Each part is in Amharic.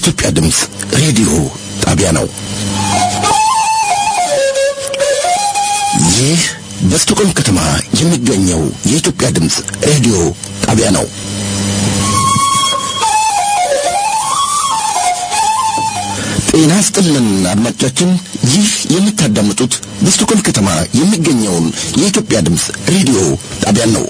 የኢትዮጵያ ድምፅ ሬዲዮ ጣቢያ ነው። ይህ በስቶኮልም ከተማ የሚገኘው የኢትዮጵያ ድምፅ ሬዲዮ ጣቢያ ነው። ጤና ስጥልን አድማጮቻችን፣ ይህ የምታዳምጡት በስቶኮልም ከተማ የሚገኘውን የኢትዮጵያ ድምፅ ሬዲዮ ጣቢያን ነው።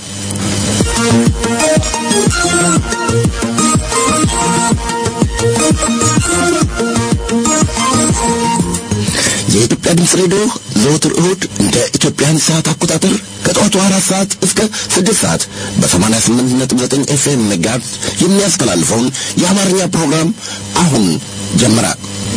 የኢትዮጵያ ድምፅ ሬዲዮ ዘወትር እሁድ እንደ ኢትዮጵያን ሰዓት አቆጣጠር ከጠዋቱ አራት ሰዓት እስከ ስድስት ሰዓት በሰማንያ ስምንት ነጥብ ዘጠኝ ኤፍኤም ሜጋሄርዝ የሚያስተላልፈውን የአማርኛ ፕሮግራም አሁን ጀመረ።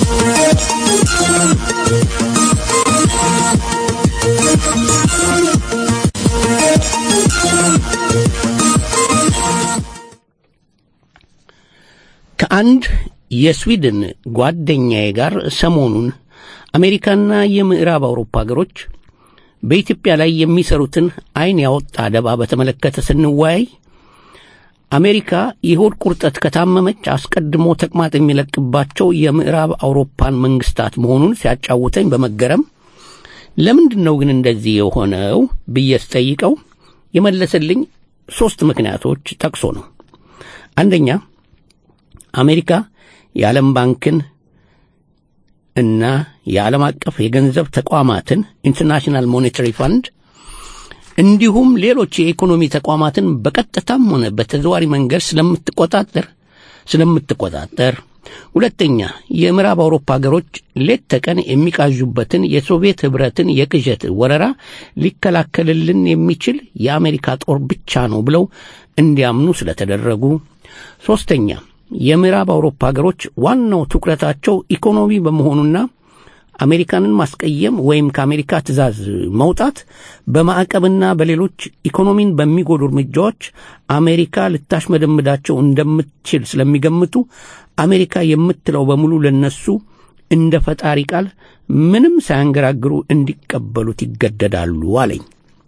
ከአንድ የስዊድን ጓደኛዬ ጋር ሰሞኑን አሜሪካና የምዕራብ አውሮፓ ሀገሮች በኢትዮጵያ ላይ የሚሰሩትን ዓይን ያወጣ ደባ በተመለከተ ስንወያይ አሜሪካ የሆድ ቁርጠት ከታመመች አስቀድሞ ተቅማጥ የሚለቅባቸው የምዕራብ አውሮፓን መንግስታት መሆኑን ሲያጫውተኝ በመገረም ለምንድን ነው ግን እንደዚህ የሆነው ብዬ ስጠይቀው የመለሰልኝ ሦስት ምክንያቶች ጠቅሶ ነው። አንደኛ አሜሪካ የዓለም ባንክን እና የዓለም አቀፍ የገንዘብ ተቋማትን ኢንተርናሽናል ሞኔታሪ ፋንድ እንዲሁም ሌሎች የኢኮኖሚ ተቋማትን በቀጥታም ሆነ በተዘዋሪ መንገድ ስለምትቆጣጠር ስለምትቆጣጠር ሁለተኛ የምዕራብ አውሮፓ ሀገሮች ሌት ተቀን የሚቃዡበትን የሶቪየት ኅብረትን የቅዠት ወረራ ሊከላከልልን የሚችል የአሜሪካ ጦር ብቻ ነው ብለው እንዲያምኑ ስለተደረጉ ሦስተኛ የምዕራብ አውሮፓ ሀገሮች ዋናው ትኩረታቸው ኢኮኖሚ በመሆኑና አሜሪካንን ማስቀየም ወይም ከአሜሪካ ትዕዛዝ መውጣት በማዕቀብና በሌሎች ኢኮኖሚን በሚጎዱ እርምጃዎች አሜሪካ ልታሽመደምዳቸው እንደምትችል ስለሚገምቱ አሜሪካ የምትለው በሙሉ ለነሱ እንደ ፈጣሪ ቃል ምንም ሳያንገራግሩ እንዲቀበሉት ይገደዳሉ አለኝ።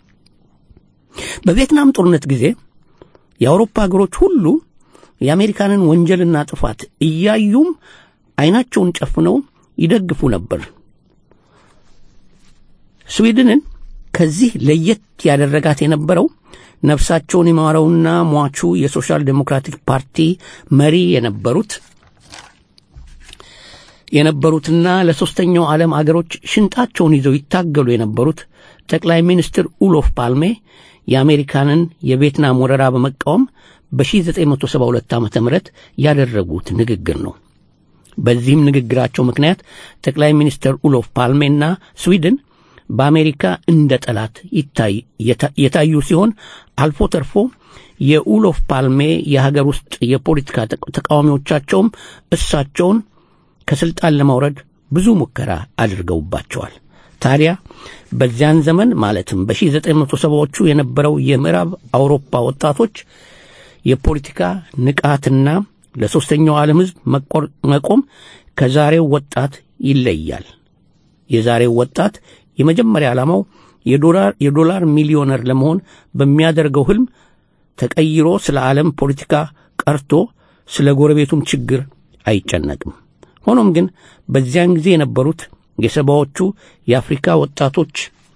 በቪየትናም ጦርነት ጊዜ የአውሮፓ ሀገሮች ሁሉ የአሜሪካንን ወንጀልና ጥፋት እያዩም ዓይናቸውን ጨፍነው ይደግፉ ነበር። ስዊድንን ከዚህ ለየት ያደረጋት የነበረው ነፍሳቸውን የማረውና ሟቹ የሶሻል ዴሞክራቲክ ፓርቲ መሪ የነበሩት የነበሩትና ለሦስተኛው ዓለም አገሮች ሽንጣቸውን ይዘው ይታገሉ የነበሩት ጠቅላይ ሚኒስትር ኡሎፍ ፓልሜ የአሜሪካንን የቪየትናም ወረራ በመቃወም በ1972 ዓ ም ያደረጉት ንግግር ነው። በዚህም ንግግራቸው ምክንያት ጠቅላይ ሚኒስትር ኡሎፍ ፓልሜና ስዊድን በአሜሪካ እንደ ጠላት የታዩ ሲሆን አልፎ ተርፎ የኡሎፍ ፓልሜ የሀገር ውስጥ የፖለቲካ ተቃዋሚዎቻቸውም እሳቸውን ከስልጣን ለማውረድ ብዙ ሙከራ አድርገውባቸዋል። ታዲያ በዚያን ዘመን ማለትም በ1970ዎቹ የነበረው የምዕራብ አውሮፓ ወጣቶች የፖለቲካ ንቃትና ለሦስተኛው ዓለም ሕዝብ መቆም ከዛሬው ወጣት ይለያል። የዛሬው ወጣት የመጀመሪያ ዓላማው የዶላር ሚሊዮነር ለመሆን በሚያደርገው ሕልም ተቀይሮ ስለ ዓለም ፖለቲካ ቀርቶ ስለ ጎረቤቱም ችግር አይጨነቅም። ሆኖም ግን በዚያን ጊዜ የነበሩት የሰባዎቹ የአፍሪካ ወጣቶች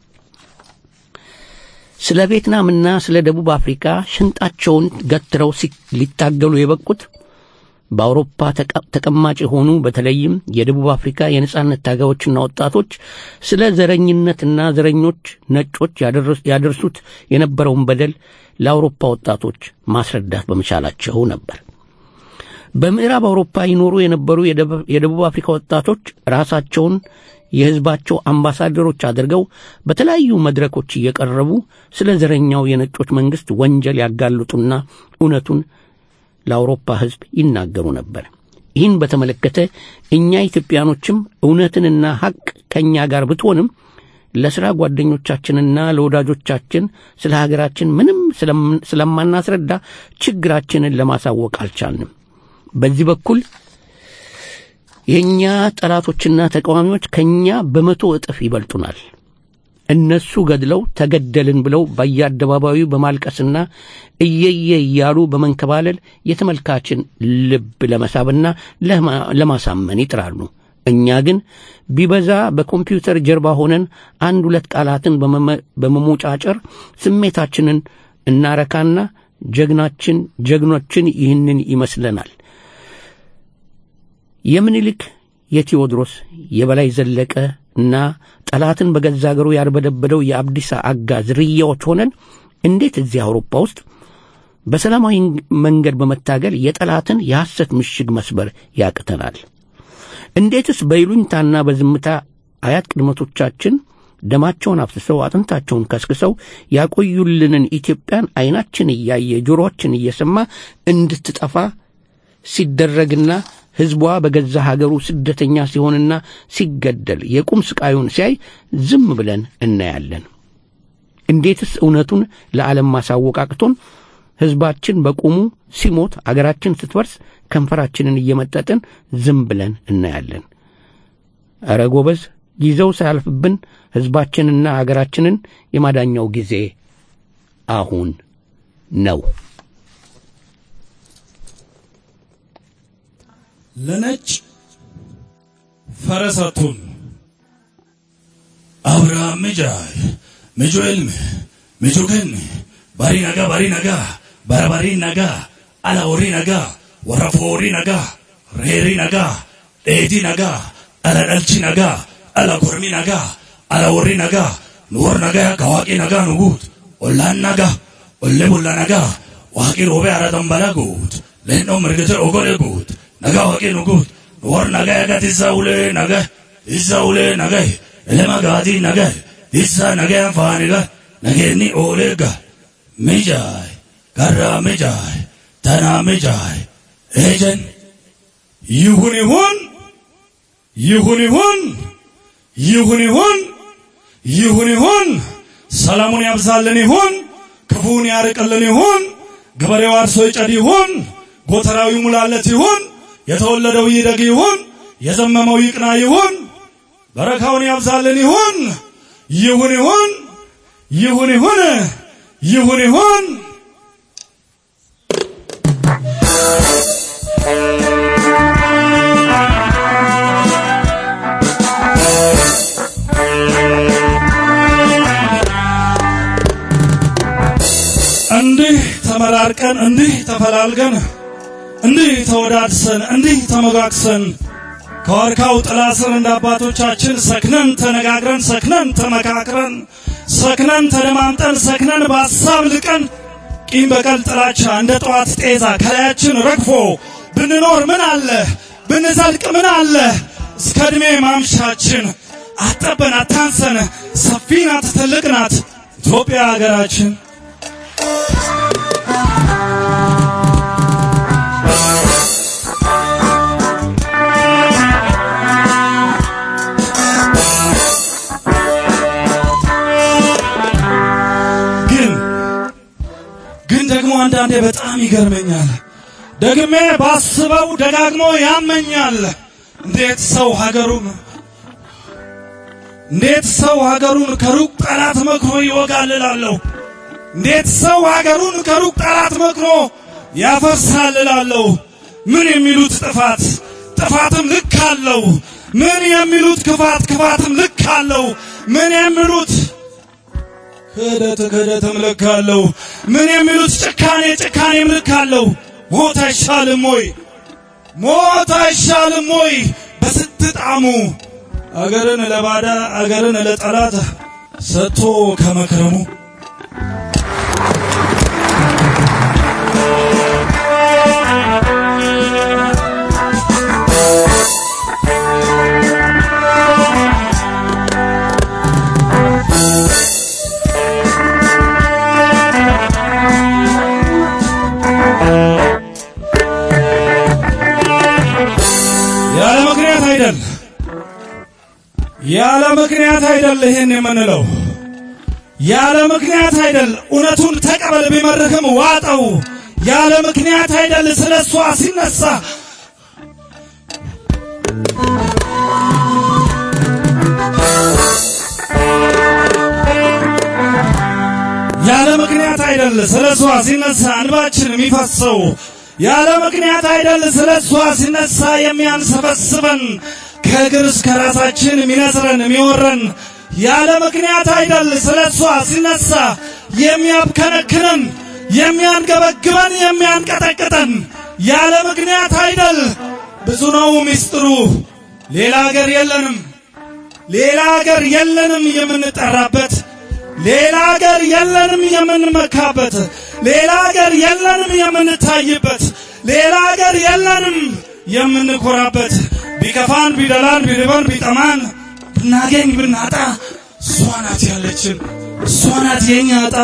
ስለ ቪየትናምና ስለ ደቡብ አፍሪካ ሽንጣቸውን ገትረው ሊታገሉ የበቁት በአውሮፓ ተቀማጭ የሆኑ በተለይም የደቡብ አፍሪካ የነጻነት ታጋዮችና ወጣቶች ስለ ዘረኝነትና ዘረኞች ነጮች ያደርሱት የነበረውን በደል ለአውሮፓ ወጣቶች ማስረዳት በመቻላቸው ነበር። በምዕራብ አውሮፓ ይኖሩ የነበሩ የደቡብ አፍሪካ ወጣቶች ራሳቸውን የሕዝባቸው አምባሳደሮች አድርገው በተለያዩ መድረኮች እየቀረቡ ስለ ዘረኛው የነጮች መንግሥት ወንጀል ያጋልጡና እውነቱን ለአውሮፓ ሕዝብ ይናገሩ ነበር። ይህን በተመለከተ እኛ ኢትዮጵያኖችም እውነትንና ሐቅ ከእኛ ጋር ብትሆንም ለሥራ ጓደኞቻችንና ለወዳጆቻችን ስለ ሀገራችን ምንም ስለማናስረዳ ችግራችንን ለማሳወቅ አልቻልንም። በዚህ በኩል የእኛ ጠላቶችና ተቃዋሚዎች ከእኛ በመቶ እጥፍ ይበልጡናል። እነሱ ገድለው ተገደልን ብለው በየአደባባዩ በማልቀስና እየየ እያሉ በመንከባለል የተመልካችን ልብ ለመሳብና ለማሳመን ይጥራሉ። እኛ ግን ቢበዛ በኮምፒውተር ጀርባ ሆነን አንድ ሁለት ቃላትን በመሞጫጨር ስሜታችንን እናረካና ጀግናችን ጀግኖችን ይህንን ይመስለናል። የምኒልክ የቴዎድሮስ የበላይ ዘለቀ እና ጠላትን በገዛ አገሩ ያርበደበደው የአብዲሳ አጋ ዝርያዎች ሆነን እንዴት እዚህ አውሮፓ ውስጥ በሰላማዊ መንገድ በመታገል የጠላትን የሐሰት ምሽግ መስበር ያቅተናል? እንዴትስ በይሉኝታና በዝምታ አያት ቅድመቶቻችን ደማቸውን አፍስሰው አጥንታቸውን ከስክሰው ያቆዩልንን ኢትዮጵያን ዐይናችን እያየ ጆሮአችን እየሰማ እንድትጠፋ ሲደረግና ሕዝቧ በገዛ ሀገሩ ስደተኛ ሲሆንና ሲገደል የቁም ስቃዩን ሲያይ ዝም ብለን እናያለን? እንዴትስ እውነቱን ለዓለም ማሳወቅ አቅቶን ሕዝባችን በቁሙ ሲሞት አገራችን ስትፈርስ ከንፈራችንን እየመጠጥን ዝም ብለን እናያለን? ኧረ ጎበዝ፣ ጊዜው ሳያልፍብን ሕዝባችንና አገራችንን የማዳኛው ጊዜ አሁን ነው። ለነጭ ፈረሰቱን አብርሃም ምጃይ ምጆ ዕልም ምጆ ገን ባሪ ነጋ ባሪ ነጋ በረባሪ ነጋ አላወሪ ነጋ ወረፎሪ ነጋ ሬሪ ነጋ ዴቲ ነጋ አለደልቺ ነጋ አለጎርሚ ነጋ አለወሪ ነጋ ኑወር ነጋ ከዋቂ ነጋ ንጉት ኦላን ነጋ ኦሌ ቡላ ነጋ ዋቂ ሮቤ አረጠንበላ ጉት ሌኖ ምርግቴ ኦጎሌ ጉት naga waqi nugut war naga yaga tisa ule naga tisa ule naga elema gadi naga tisa naga fani ga naga ni ole ga mijai garra mijai tana mijai ejen ይሁን ይሁን ይሁን ይሁን ይሁን ይሁን ይሁን ይሁን ሰላሙን ያብዛልን ይሁን ክፉን ያርቅልን ይሁን ገበሬው አርሶ ይጨድ ይሁን ጎተራው ይሙላለት ይሁን የተወለደው ይደግ ይሁን የዘመመው ይቅና ይሁን በረካውን ያብዛልን ይሁን ይሁን ይሁን ይሁን ይሁን ይሁን ይሁን እንዲህ ተመራርቀን እንዲህ ተፈላልገን እንዲህ ተወዳድሰን እንዲህ ተመጋግሰን ከዋርካው ጥላ ስር እንደ አባቶቻችን ሰክነን ተነጋግረን ሰክነን ተመካክረን ሰክነን ተደማምጠን ሰክነን በሐሳብ ልቀን ቂም በቀል ጥላቻ እንደ ጠዋት ጤዛ ከላያችን ረግፎ ብንኖር ምን አለ ብንዘልቅ ምን አለ እስከ ዕድሜ ማምሻችን አጠበን አታንሰን ሰፊ ናት ትልቅ ናት ኢትዮጵያ ሀገራችን ግን ግን ደግሞ አንዳንዴ በጣም ይገርመኛል። ደግሜ ባስበው ደጋግሞ ያመኛል። እንዴት ሰው ሀገሩን እንዴት ሰው ሀገሩን ከሩቅ ጠላት መክሮ ይወጋል እላለሁ። እንዴት ሰው ሀገሩን ከሩቅ ጠላት መክሮ ያፈርሳል እላለሁ። ምን የሚሉት ጥፋት ጥፋትም ልክ አለው። ምን የሚሉት ክፋት ክፋትም ልክ አለው። ምን የሚሉት ክህደት ክህደትም ልክ አለው። ምን የሚሉት ጭካኔ ጭካኔም ልክ አለው። ሞት አይሻልም ወይ? ሞት አይሻልም ወይ? በስንት ጣዕሙ አገርን ለባዳ አገርን ለጠላት ሰጥቶ ከመክረሙ ያለ ምክንያት አይደል ያለ ምክንያት አይደል ይሄን የምንለው ያለ ምክንያት አይደል እውነቱን ተቀበል ቢመርህም ዋጠው ያለ ምክንያት አይደል ስለ እሷ ሲነሳ አይደል ስለ እሷ ሲነሳ እንባችን የሚፈሰው ያለ ምክንያት አይደል ስለ እሷ ሲነሳ የሚያንሰበስበን ከእግር እስከ ራሳችን የሚነስረን የሚወረን ያለ ምክንያት አይደል ስለ እሷ ሲነሳ የሚያብከነክነን የሚያንገበግበን የሚያንቀጠቅጠን ያለ ምክንያት አይደል ብዙ ነው ሚስጥሩ ሌላ ሀገር የለንም ሌላ ሀገር የለንም የምንጠራበት ሌላ ሀገር የለንም የምንመካበት ሌላ ሀገር የለንም የምንታይበት ሌላ ሀገር የለንም የምንኮራበት ቢከፋን ቢደላን ቢርበን ቢጠማን ብናገኝ ብናጣ እሷ ናት ያለችን እሷ ናት የኛ ዕጣ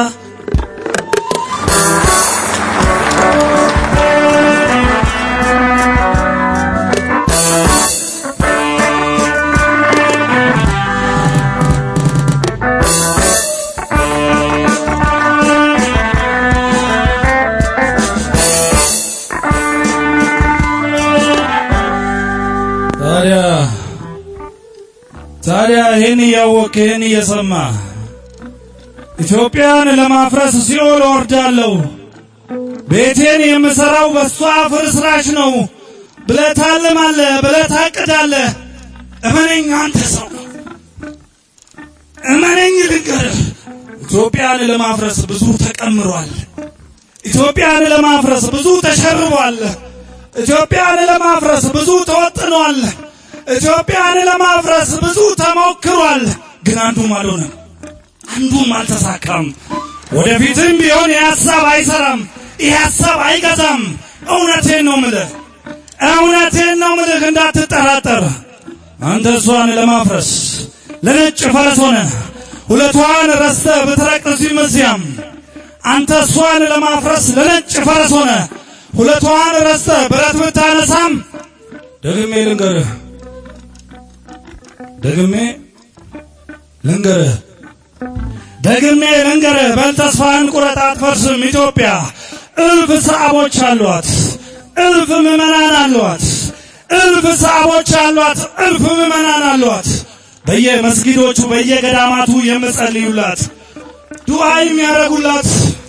ታዲያ ታዲያ ይህን እያወቅ ይህን እየሰማ ኢትዮጵያን ለማፍረስ ሲኦል ወርዳለሁ ቤቴን የምሰራው በእሷ ፍርስራሽ ነው ብለህ ታልማለህ ብለህ ታቅዳለህ እመነኝ አንተ ሰው እመነኝ ልንገርህ ኢትዮጵያን ለማፍረስ ብዙ ተቀምሯል ኢትዮጵያን ለማፍረስ ብዙ ተሸርቧል ኢትዮጵያን ለማፍረስ ብዙ ተወጥኗል ኢትዮጵያን ለማፍረስ ብዙ ተሞክሯል ግን አንዱም አልሆነም አንዱም አልተሳካም ወደፊትም ቢሆን ይህ ሀሳብ አይሰራም ይህ ሀሳብ አይገዛም እውነቴን ነው ምልህ እውነቴን ነው ምልህ እንዳትጠራጠር አንተ እሷን ለማፍረስ ለነጭ ፈረስ ሆነ ሁለቷን ረስተ ብትረቅ እዚህም እዚያም አንተ እሷን ለማፍረስ ለነጭ ፈረስ ሆነ ሁለቷን ረስተ ብረት ብታነሳም ደግሜ ልንገርህ ደግሜ ልንገርህ ደግሜ ልንገርህ በል ተስፋህን ቁረጥ አትፈርስም ኢትዮጵያ እልፍ ሰዓቦች አሏት እልፍ ምዕመናን አሏት እልፍ ሰዓቦች አሏት እልፍ ምዕመናን አሏት በየመስጊዶቹ በየገዳማቱ የምጸልዩላት ዱዓ የሚያደርጉላት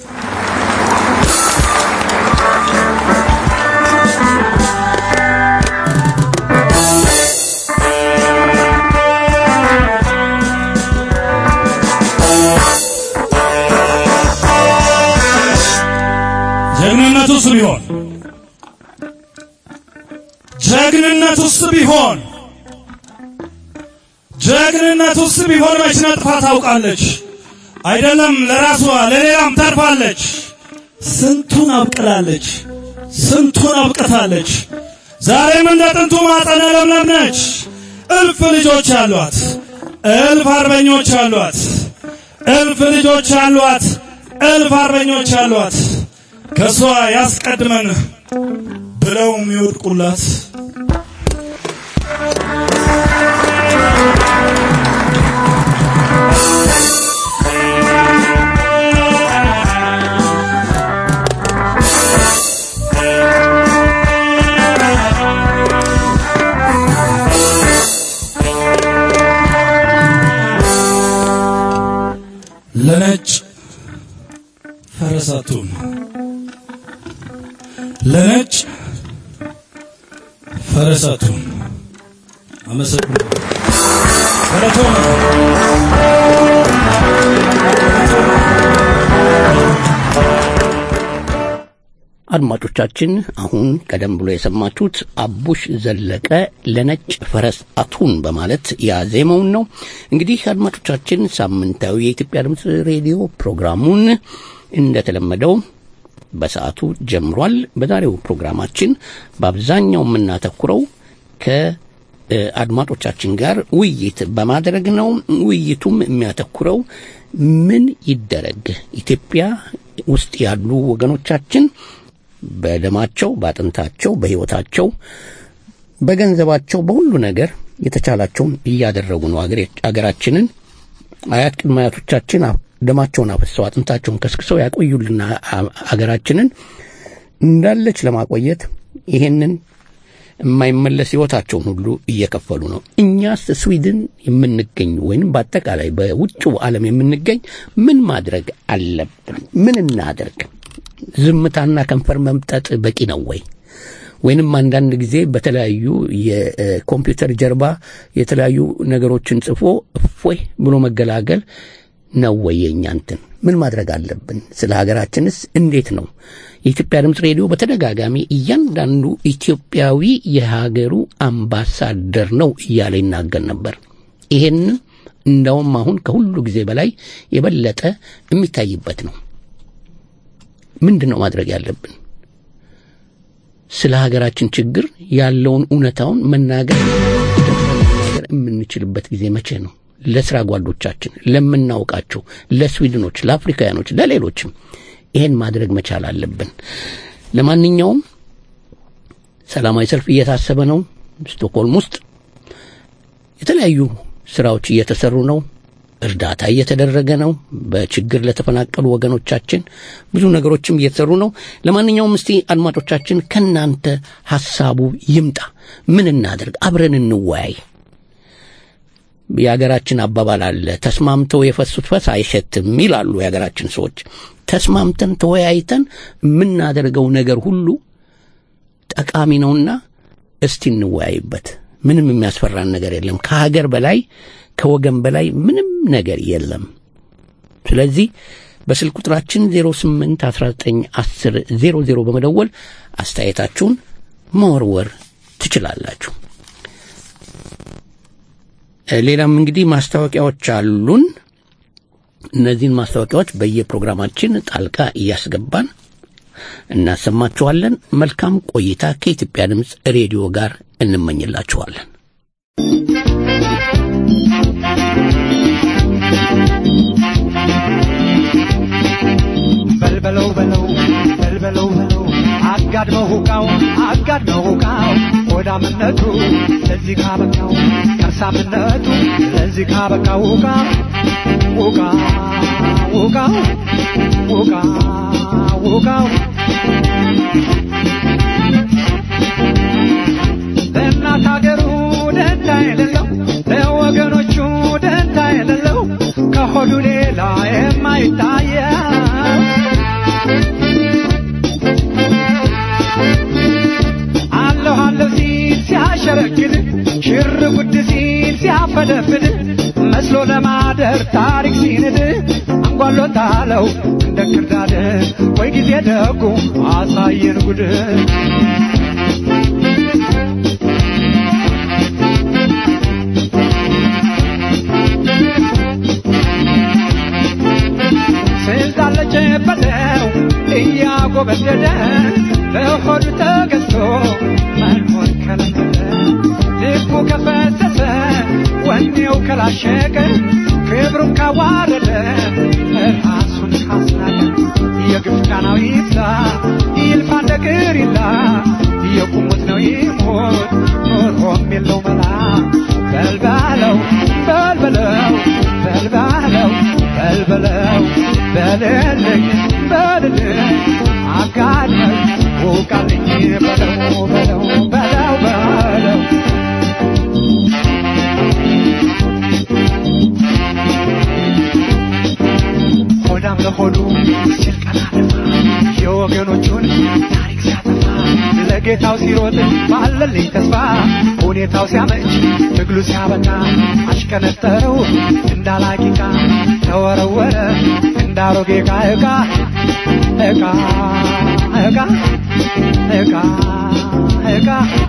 ጀግንነቱስ ቢሆን ጀግንነቱስ ቢሆን ጀግንነቱስ ቢሆን መች ነጥፋ ታውቃለች አይደለም ለራሷ ለሌላም ተርፋለች ስንቱን አብቅላለች ስንቱን አብቅታለች ዛሬም እንደ ጥንቱ ማጠነ ለምለም ነች እልፍ ልጆች አሏት እልፍ አርበኞች አሏት እልፍ ልጆች አሏት እልፍ አርበኞች አሏት ከእሷ ያስቀድመን ብለው የሚወድቁላት ለነጭ ፈረሳቱን ለነጭ ፈረሳቱን አመሰግናለሁ። ፈረቶን አድማጮቻችን አሁን ቀደም ብሎ የሰማችሁት አቡሽ ዘለቀ ለነጭ ፈረስ አቱን በማለት ያዜመውን ነው። እንግዲህ አድማጮቻችን ሳምንታዊ የኢትዮጵያ ድምፅ ሬዲዮ ፕሮግራሙን እንደተለመደው በሰዓቱ ጀምሯል። በዛሬው ፕሮግራማችን በአብዛኛው የምናተኩረው ከአድማጮቻችን ጋር ውይይት በማድረግ ነው። ውይይቱም የሚያተኩረው ምን ይደረግ ኢትዮጵያ ውስጥ ያሉ ወገኖቻችን በደማቸው፣ በአጥንታቸው፣ በሕይወታቸው፣ በገንዘባቸው፣ በሁሉ ነገር የተቻላቸውን እያደረጉ ነው። አገራችንን አያት ቅድመ አያቶቻችን ደማቸውን አፍሰው አጥንታቸውን ከስክሰው ያቆዩልና አገራችንን እንዳለች ለማቆየት ይሄንን የማይመለስ ሕይወታቸውን ሁሉ እየከፈሉ ነው። እኛስ ስዊድን የምንገኝ ወይም በአጠቃላይ በውጭው ዓለም የምንገኝ ምን ማድረግ አለብን? ምን እናደርግ? ዝምታና ከንፈር መምጠጥ በቂ ነው ወይ? ወይንም አንዳንድ ጊዜ በተለያዩ የኮምፒውተር ጀርባ የተለያዩ ነገሮችን ጽፎ እፎይ ብሎ መገላገል ነው ወይ የእኛ እንትን? ምን ማድረግ አለብን? ስለ ሀገራችንስ እንዴት ነው? የኢትዮጵያ ድምፅ ሬዲዮ በተደጋጋሚ እያንዳንዱ ኢትዮጵያዊ የሀገሩ አምባሳደር ነው እያለ ይናገር ነበር። ይሄን እንደውም አሁን ከሁሉ ጊዜ በላይ የበለጠ የሚታይበት ነው። ምንድን ነው ማድረግ ያለብን? ስለ ሀገራችን ችግር ያለውን እውነታውን መናገር መናገር የምንችልበት ጊዜ መቼ ነው? ለስራ ጓዶቻችን፣ ለምናውቃቸው፣ ለስዊድኖች፣ ለአፍሪካውያኖች፣ ለሌሎችም ይሄን ማድረግ መቻል አለብን። ለማንኛውም ሰላማዊ ሰልፍ እየታሰበ ነው። ስቶክሆልም ውስጥ የተለያዩ ስራዎች እየተሰሩ ነው። እርዳታ እየተደረገ ነው። በችግር ለተፈናቀሉ ወገኖቻችን ብዙ ነገሮችም እየተሰሩ ነው። ለማንኛውም እስቲ አድማጮቻችን ከናንተ ሐሳቡ ይምጣ። ምን እናደርግ? አብረን እንወያይ። የሀገራችን አባባል አለ፣ ተስማምተው የፈሱት ፈስ አይሸትም ይላሉ የሀገራችን ሰዎች። ተስማምተን ተወያይተን የምናደርገው ነገር ሁሉ ጠቃሚ ነውና እስቲ እንወያይበት። ምንም የሚያስፈራን ነገር የለም። ከሀገር በላይ ከወገን በላይ ምንም ነገር የለም። ስለዚህ በስልክ ቁጥራችን 08 19 10 00 በመደወል አስተያየታችሁን መወርወር ትችላላችሁ። ሌላም እንግዲህ ማስታወቂያዎች አሉን። እነዚህን ማስታወቂያዎች በየፕሮግራማችን ጣልቃ እያስገባን እናሰማችኋለን። መልካም ቆይታ ከኢትዮጵያ ድምፅ ሬዲዮ ጋር እንመኝላችኋለን። በልበለው በለው በልበለው በለው አጋድመው ሁቃው አጋድመው ሁቃው ሆዳምነቱ ለዚህ ካበቃው ከርሳምነቱ ለዚህ ካበቃው ሁቃ ሁቃ ሁቃው ሁቃ ሁቃው ለእናት ሀገሩ ደንታ የሌለው ለወገኖቹ ደንታ የሌለው ከሆዱ ሌላ የማይታየው አለሁ አለሁ ሲል ሲያሸረግድ ሽር ጉድ ሲል ሲያፈደፍድ መስሎ ለማደር ታሪክ ሲንድ አንጓሎታለው እንደ ክርዳድ ወይ ጊዜ ደጉ አሳየን ጉድ ስልጣን ለጨበጠው እያጎበደደ በሆዱ ተገዝቶ መኖር ከለመደ ልቡ ከፈሰሰ ወኔው ከላሸቀ ክብሩን ካዋረደ ራሱን ካስናቀ የግፍ ቃናው ይብዛ ይልፋ እንደ ቅሪላ የቁሙት ነው ይሞት ኖሮም የለው መላ በልባለው በልበለው በልባለው በልበለው በልልኝ በልልኝ አጋድመኝ ውቃልኝ በለው በለው በለው በለው ሆዳም ለሆዱ ሲል ቀና ደፋ የወገኖቹን ታሪክ ሲያጠፋ ለጌታው ሲሮጥ ባለልኝ ተስፋ ሁኔታው ሲያመች ትግሉ ሲያበቃ አሽቀነጠረው እንዳላቂቃ ተወረወረ እንዳሮጌ ዕቃ ዕቃ ዕቃ ዕቃ ዕቃ ዕቃ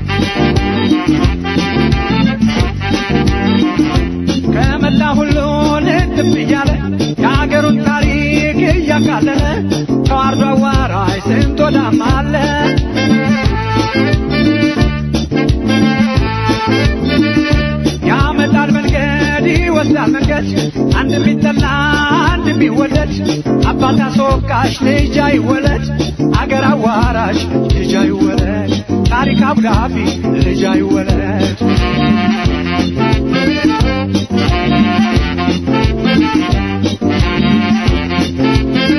ከመላ ሁሉ ልትብ እያለ የአገሩን ታሪክ እያቃለለ ተዋርዶ አዋራይ ስንት ወዳም አለ ያመጣል መንገድ ይወስዳል መንገድ አንድ ቢጠላ አንድ ቢወደድ አባት አስወቃሽ ልጅ አይወለድ አገር አዋራሽ ልጅ አይወለድ ታሪክ አብዳፊ ልጅ አይወለድ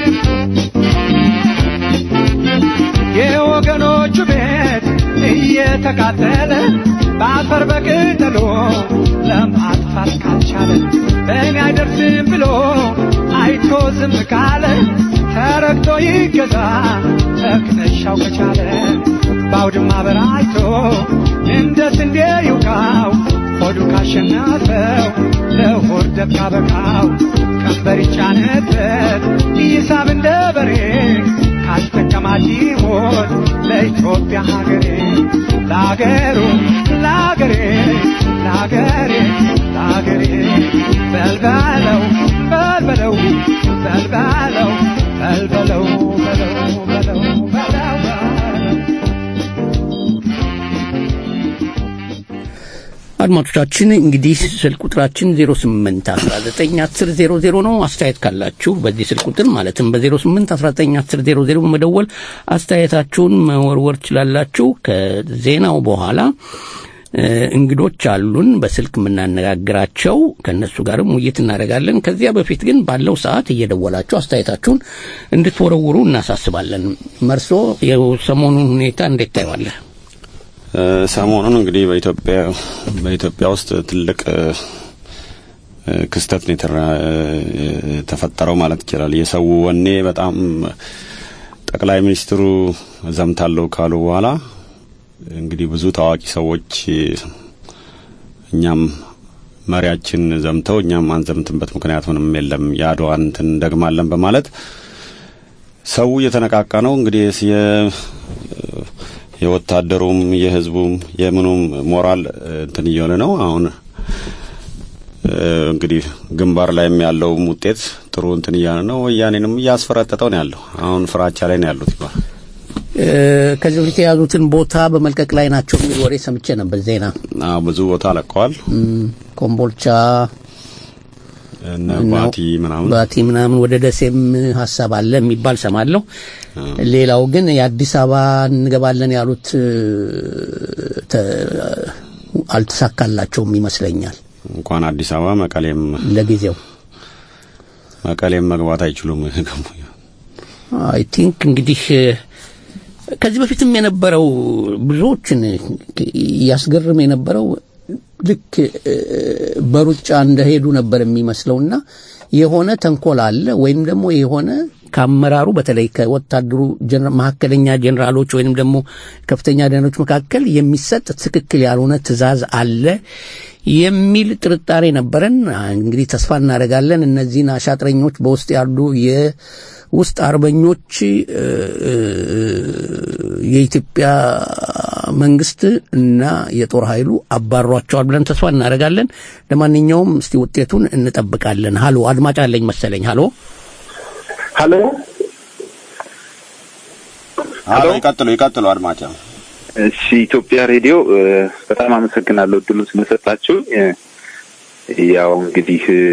የወገኖቹ ቤት እየ እየተቃጠለ በአፈር በቅጠሎ ለማጥፋት ካልቻለ በእኔ አይደርስም ብሎ አይቶ ዝም ካለ ተረግጦ ይገዛ ተክነሻው ከቻለ በአውድማ በራይቶ እንደ ስንዴ ይውቃው ሆዱ ካሸነፈው ለሆድ ደብ ካበቃው ቀንበር ይጫነበት ይሳብ እንደ በሬ ካልተከማች ሞት ለኢትዮጵያ ሀገሬ ለአገሩ ለአገሬ ለአገሬ ለአገሬ በልበለው በልበለው በልበለው በልበለው በለው በለው በለው በለው አድማጮቻችን እንግዲህ ስልክ ቁጥራችን 08191000 ነው። አስተያየት ካላችሁ በዚህ ስልክ ቁጥር ማለትም በ08191000 በመደወል አስተያየታችሁን መወርወር ትችላላችሁ። ከዜናው በኋላ እ፣ እንግዶች አሉን በስልክ የምናነጋግራቸው ከእነሱ ጋርም ውይይት እናደርጋለን። ከዚያ በፊት ግን ባለው ሰዓት እየደወላችሁ አስተያየታችሁን እንድትወረውሩ እናሳስባለን። መርሶ የሰሞኑን ሁኔታ እንዴት ታየዋለህ? ሰሞኑን እንግዲህ በኢትዮጵያ በኢትዮጵያ ውስጥ ትልቅ እ፣ ክስተት ነው የተራ- የተፈጠረው ማለት ይችላል። የሰው ወኔ በጣም ጠቅላይ ሚኒስትሩ ዘምታለሁ ካሉ በኋላ እንግዲህ ብዙ ታዋቂ ሰዎች እኛም መሪያችን ዘምተው እኛም አንዘምትበት ምክንያት ምንም የለም የአድዋን እንትን እንደግማለን በማለት ሰው እየተነቃቃ ነው። እንግዲህ የ የወታደሩም የህዝቡም የምኑም ሞራል እንትን እየሆነ ነው። አሁን እ፣ እንግዲህ ግንባር ላይም ያለውም ውጤት ጥሩ እንትን እያለ ነው። ወያኔንም እያስፈረጠጠው ነው ያለው። አሁን ፍራቻ ላይ ነው ያሉት ይባላል። እ፣ ከዚህ በፊት የያዙትን ቦታ በመልቀቅ ላይ ናቸው የሚል ወሬ ሰምቼ ነበር ዜና። አዎ ብዙ ቦታ ለቀዋል። እም፣ ኮምቦልቻ እነ እና ባቲ ምናምን ባቲ ምናምን ወደ ደሴም ሀሳብ አለ የሚባል ሰማለሁ። ሌላው ግን የአዲስ አበባ እንገባለን ያሉት እ፣ ተ- አልተሳካላቸውም ይመስለኛል እንኳን አዲስ አበባ መቀሌም ለጊዜው። መቀሌም መግባት አይችሉም። አይ ቲንክ እንግዲህ እ፣ ከዚህ በፊትም የነበረው ብዙዎችን እያስገርም የነበረው ልክ እ፣ በሩጫ እንደሄዱ ነበር የሚመስለውና የሆነ ተንኮል አለ ወይም ደግሞ የሆነ ከአመራሩ በተለይ ከወታደሩ ጀነራ- መካከለኛ ጀኔራሎች ወይም ደግሞ ከፍተኛ ደኖች መካከል የሚሰጥ ትክክል ያልሆነ ትዕዛዝ አለ የሚል ጥርጣሬ ነበረን። እንግዲህ ተስፋ እናደርጋለን እነዚህን አሻጥረኞች በውስጥ ያሉ የውስጥ አርበኞች እ፣ እ፣ የኢትዮጵያ መንግስት እና የጦር ኃይሉ አባሯቸዋል ብለን ተስፋ እናደርጋለን። ለማንኛውም እስቲ ውጤቱን እንጠብቃለን። ሀሎ አድማጭ አለኝ መሰለኝ። ሀሎ ሀሎ አሎ ይቀጥሉ ይቀጥሉ አድማጭ እሺ ኢትዮጵያ ሬዲዮ እ፣ በጣም አመሰግናለሁ እድሉን ስለሰጣችሁ እ፣ ያው እንግዲህ እ፣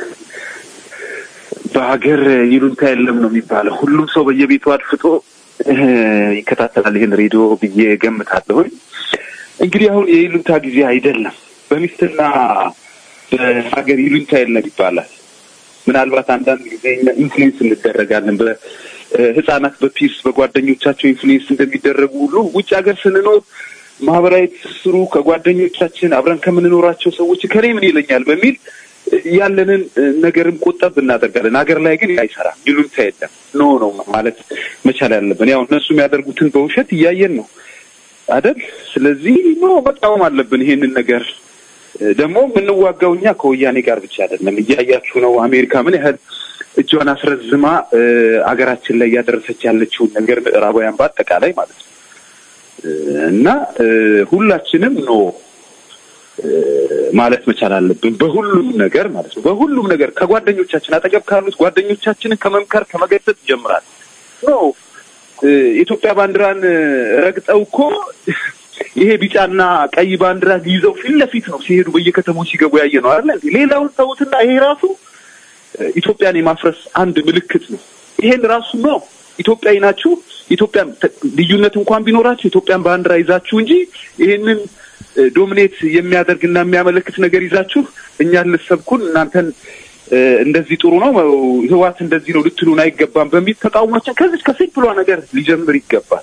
በሀገር ይሉንታ የለም ነው የሚባለው ሁሉም ሰው በየቤቱ አድፍጦ እ፣ ይከታተላል ይህን ሬዲዮ ብዬ ገምታለሁኝ እንግዲህ አሁን የይሉንታ ጊዜ አይደለም በሚስትና በሀገር ይሉንታ የለም ይባላል ምናልባት አንዳንድ ጊዜ እኛ ኢንፍሉዌንስ እንደረጋለን በህጻናት በፒርስ በጓደኞቻቸው ኢንፍሉዌንስ እንደሚደረጉ ሁሉ ውጭ ሀገር ስንኖር ማህበራዊ ትስስሩ ከጓደኞቻችን አብረን ከምንኖራቸው ሰዎች ከኔ ምን ይለኛል በሚል ያለንን ነገርም ቆጠብ እናደርጋለን። ሀገር ላይ ግን አይሰራም። ይሉንታ የለም። ኖ ነው ማለት መቻል ያለብን። ያው እነሱ የሚያደርጉትን በውሸት እያየን ነው አደል? ስለዚህ ኖ መቃወም አለብን ይሄንን ነገር ደግሞ የምንዋጋው እኛ ከወያኔ ጋር ብቻ አይደለም። እያያችሁ ነው አሜሪካ ምን ያህል እጇን አስረዝማ እ፣ አገራችን ላይ እያደረሰች ያለችውን ነገር ምዕራባውያን በአጠቃላይ ማለት ነው እ፣ እና እ፣ ሁላችንም ኖ እ፣ ማለት መቻል አለብን በሁሉም ነገር ማለት ነው። በሁሉም ነገር ከጓደኞቻችን አጠገብ ካሉት ጓደኞቻችንን ከመምከር ከመገሰጽ ይጀምራል። ኖ እ፣ የኢትዮጵያ ባንዲራን እ፣ ረግጠው እኮ ይሄ ቢጫና ቀይ ባንዲራ ይዘው ፊት ለፊት ነው ሲሄዱ በየከተሞች ሲገቡ ያየ ነው አይደል? እንዴ? ሌላውን ተውትና ይሄ ራሱ እ፣ ኢትዮጵያን የማፍረስ አንድ ምልክት ነው። ይሄን ራሱ ነው ኢትዮጵያዊ ናችሁ፣ ኢትዮጵያን ተ- ልዩነት እንኳን ቢኖራችሁ ኢትዮጵያን ባንዲራ ይዛችሁ እንጂ ይሄንን እ፣ ዶሚኔት የሚያደርግና የሚያመለክት ነገር ይዛችሁ እኛን ልትሰብኩን እናንተን እ፣ እንደዚህ ጥሩ ነው ህዋት እንደዚህ ነው ልትሉን አይገባም በሚል ተቃውሟችን ከዚህ ከሲምፕሏ ነገር ሊጀምር ይገባል።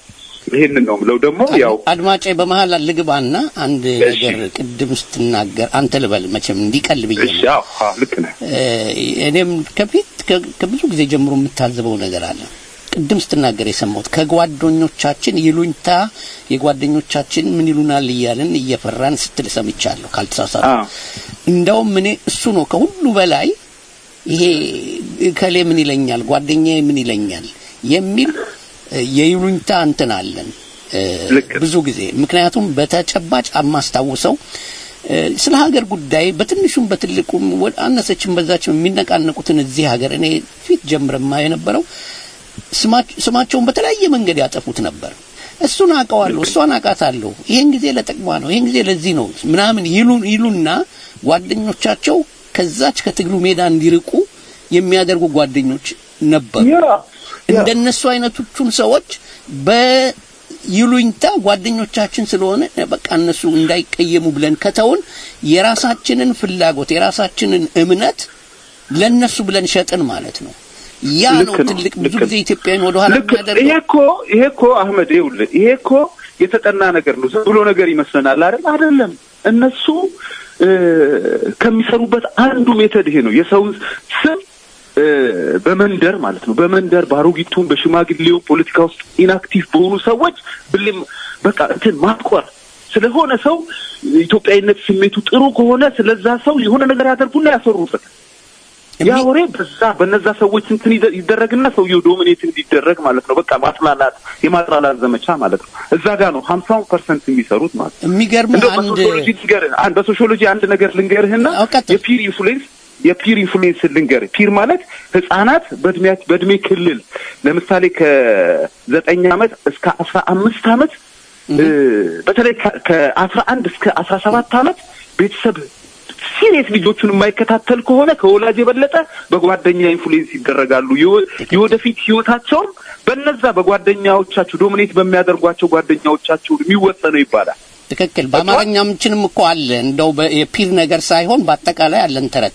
ይሄንን ነው የምለው። ደግሞ ያው አድማጬ በመሀል ልግባና አንድ እሺ። ነገር ቅድም ስትናገር አንተ ልበል መቼም እንዲቀል ብዬ እሺ፣ ነው አዎ፣ አዎ፣ ልክ ነህ። እ፣ እኔም ከፊት ከ- ከብዙ ጊዜ ጀምሮ የምታዘበው ነገር አለ። ቅድም ስትናገር የሰማሁት ከጓደኞቻችን ይሉኝታ የጓደኞቻችን ምን ይሉናል እያልን እየፈራን ስትል ሰምቻለሁ። ካልተሳሳቱ አዎ። እንደውም እኔ እሱ ነው ከሁሉ በላይ ይሄ እከሌ ምን ይለኛል፣ ጓደኛዬ ምን ይለኛል የሚል እ፣ የይሉኝታ እንትን አለን እ፣ ልክ ነው። ብዙ ጊዜ ምክንያቱም በተጨባጭ የማስታውሰው እ፣ ስለ ሀገር ጉዳይ በትንሹም በትልቁም ወ- አነሰችም በዛችም የሚነቃነቁትን እዚህ ሀገር እኔ ፊት ጀምረማ የነበረው ስማች- ስማቸውን በተለያየ መንገድ ያጠፉት ነበር። እሱን አውቀዋለሁ፣ እሷን አውቃታለሁ፣ ይሄን ጊዜ ለጥቅሟ ነው፣ ይሄን ጊዜ ለዚህ ነው ምናምን ይሉ ይሉና ጓደኞቻቸው ከዛች ከትግሉ ሜዳ እንዲርቁ የሚያደርጉ ጓደኞች ነበሩ። ያ ያ እንደነሱ አይነቶቹን ሰዎች በይሉኝታ ጓደኞቻችን ስለሆነ በቃ እነሱ እንዳይቀየሙ ብለን ከተውን የራሳችንን ፍላጎት የራሳችንን እምነት ለነሱ ብለን ሸጥን ማለት ነው። ያ ነው ልክ ነው፣ ትልቅ ብዙ ልክ ነው። ጊዜ ኢትዮጵያን ወደ ኋላ ልክ ይሄ የሚያደርገው። እኮ ይሄ እኮ አህመድ ይኸውልህ ይሄ እኮ የተጠና ነገር ነው። ዝም ብሎ ነገር ይመስለናል አይደል? አይደለም። እነሱ እ፣ ከሚሰሩበት አንዱ ሜተድ ይሄ ነው። የሰውን ስም እ፣ በመንደር ማለት ነው በመንደር በአሮጊቱም በሽማግሌው ፖለቲካ ውስጥ ኢንአክቲቭ በሆኑ ሰዎች ብሌም በቃ እንትን ማጥቆር ስለሆነ ሰው ኢትዮጵያዊነት ስሜቱ ጥሩ ከሆነ ስለዛ ሰው የሆነ ነገር ያደርጉና ያሰሩበት ያ የሚ- ወሬ በዛ በነዛ ሰዎች እንትን ይደ- ይደረግና ሰውየው ዶሚኔት እንዲደረግ ማለት ነው። በቃ ማጥላላት የማጥላላት ዘመቻ ማለት ነው። እዛ ጋር ነው ሀምሳውን ፐርሰንት የሚሰሩት ማለት ነው። የሚገርም እንደው አንድ በሶሺዮሎጂ ልንገርህ አንድ በሶሺዮሎጂ አንድ ነገር ልንገርህና አዎ፣ ቀጥል። የፒር ኢንፍሉዌንስ የፒር ኢንፍሉዌንስ ልንገርህ። ፒር ማለት ህጻናት በእድሜ በእድሜ ክልል ለምሳሌ ከዘጠኝ ዓመት እስከ አስራ አምስት ዓመት እ፣ በተለይ ከ- ከአስራ አንድ እስከ አስራ ሰባት ዓመት ቤተሰብ ሲሪየስ ልጆቹን የማይከታተል ከሆነ ከወላጅ የበለጠ በጓደኛ ኢንፍሉዌንስ ይደረጋሉ። የወ- የወደፊት ህይወታቸውም በነዛ በጓደኛዎቻቸው ዶሚኔት በሚያደርጓቸው ጓደኛዎቻቸው የሚወሰነው ይባላል። ትክክል። በአማርኛችንም እኮ አለ እንደው በ- የፒር ነገር ሳይሆን በአጠቃላይ አለን ተረት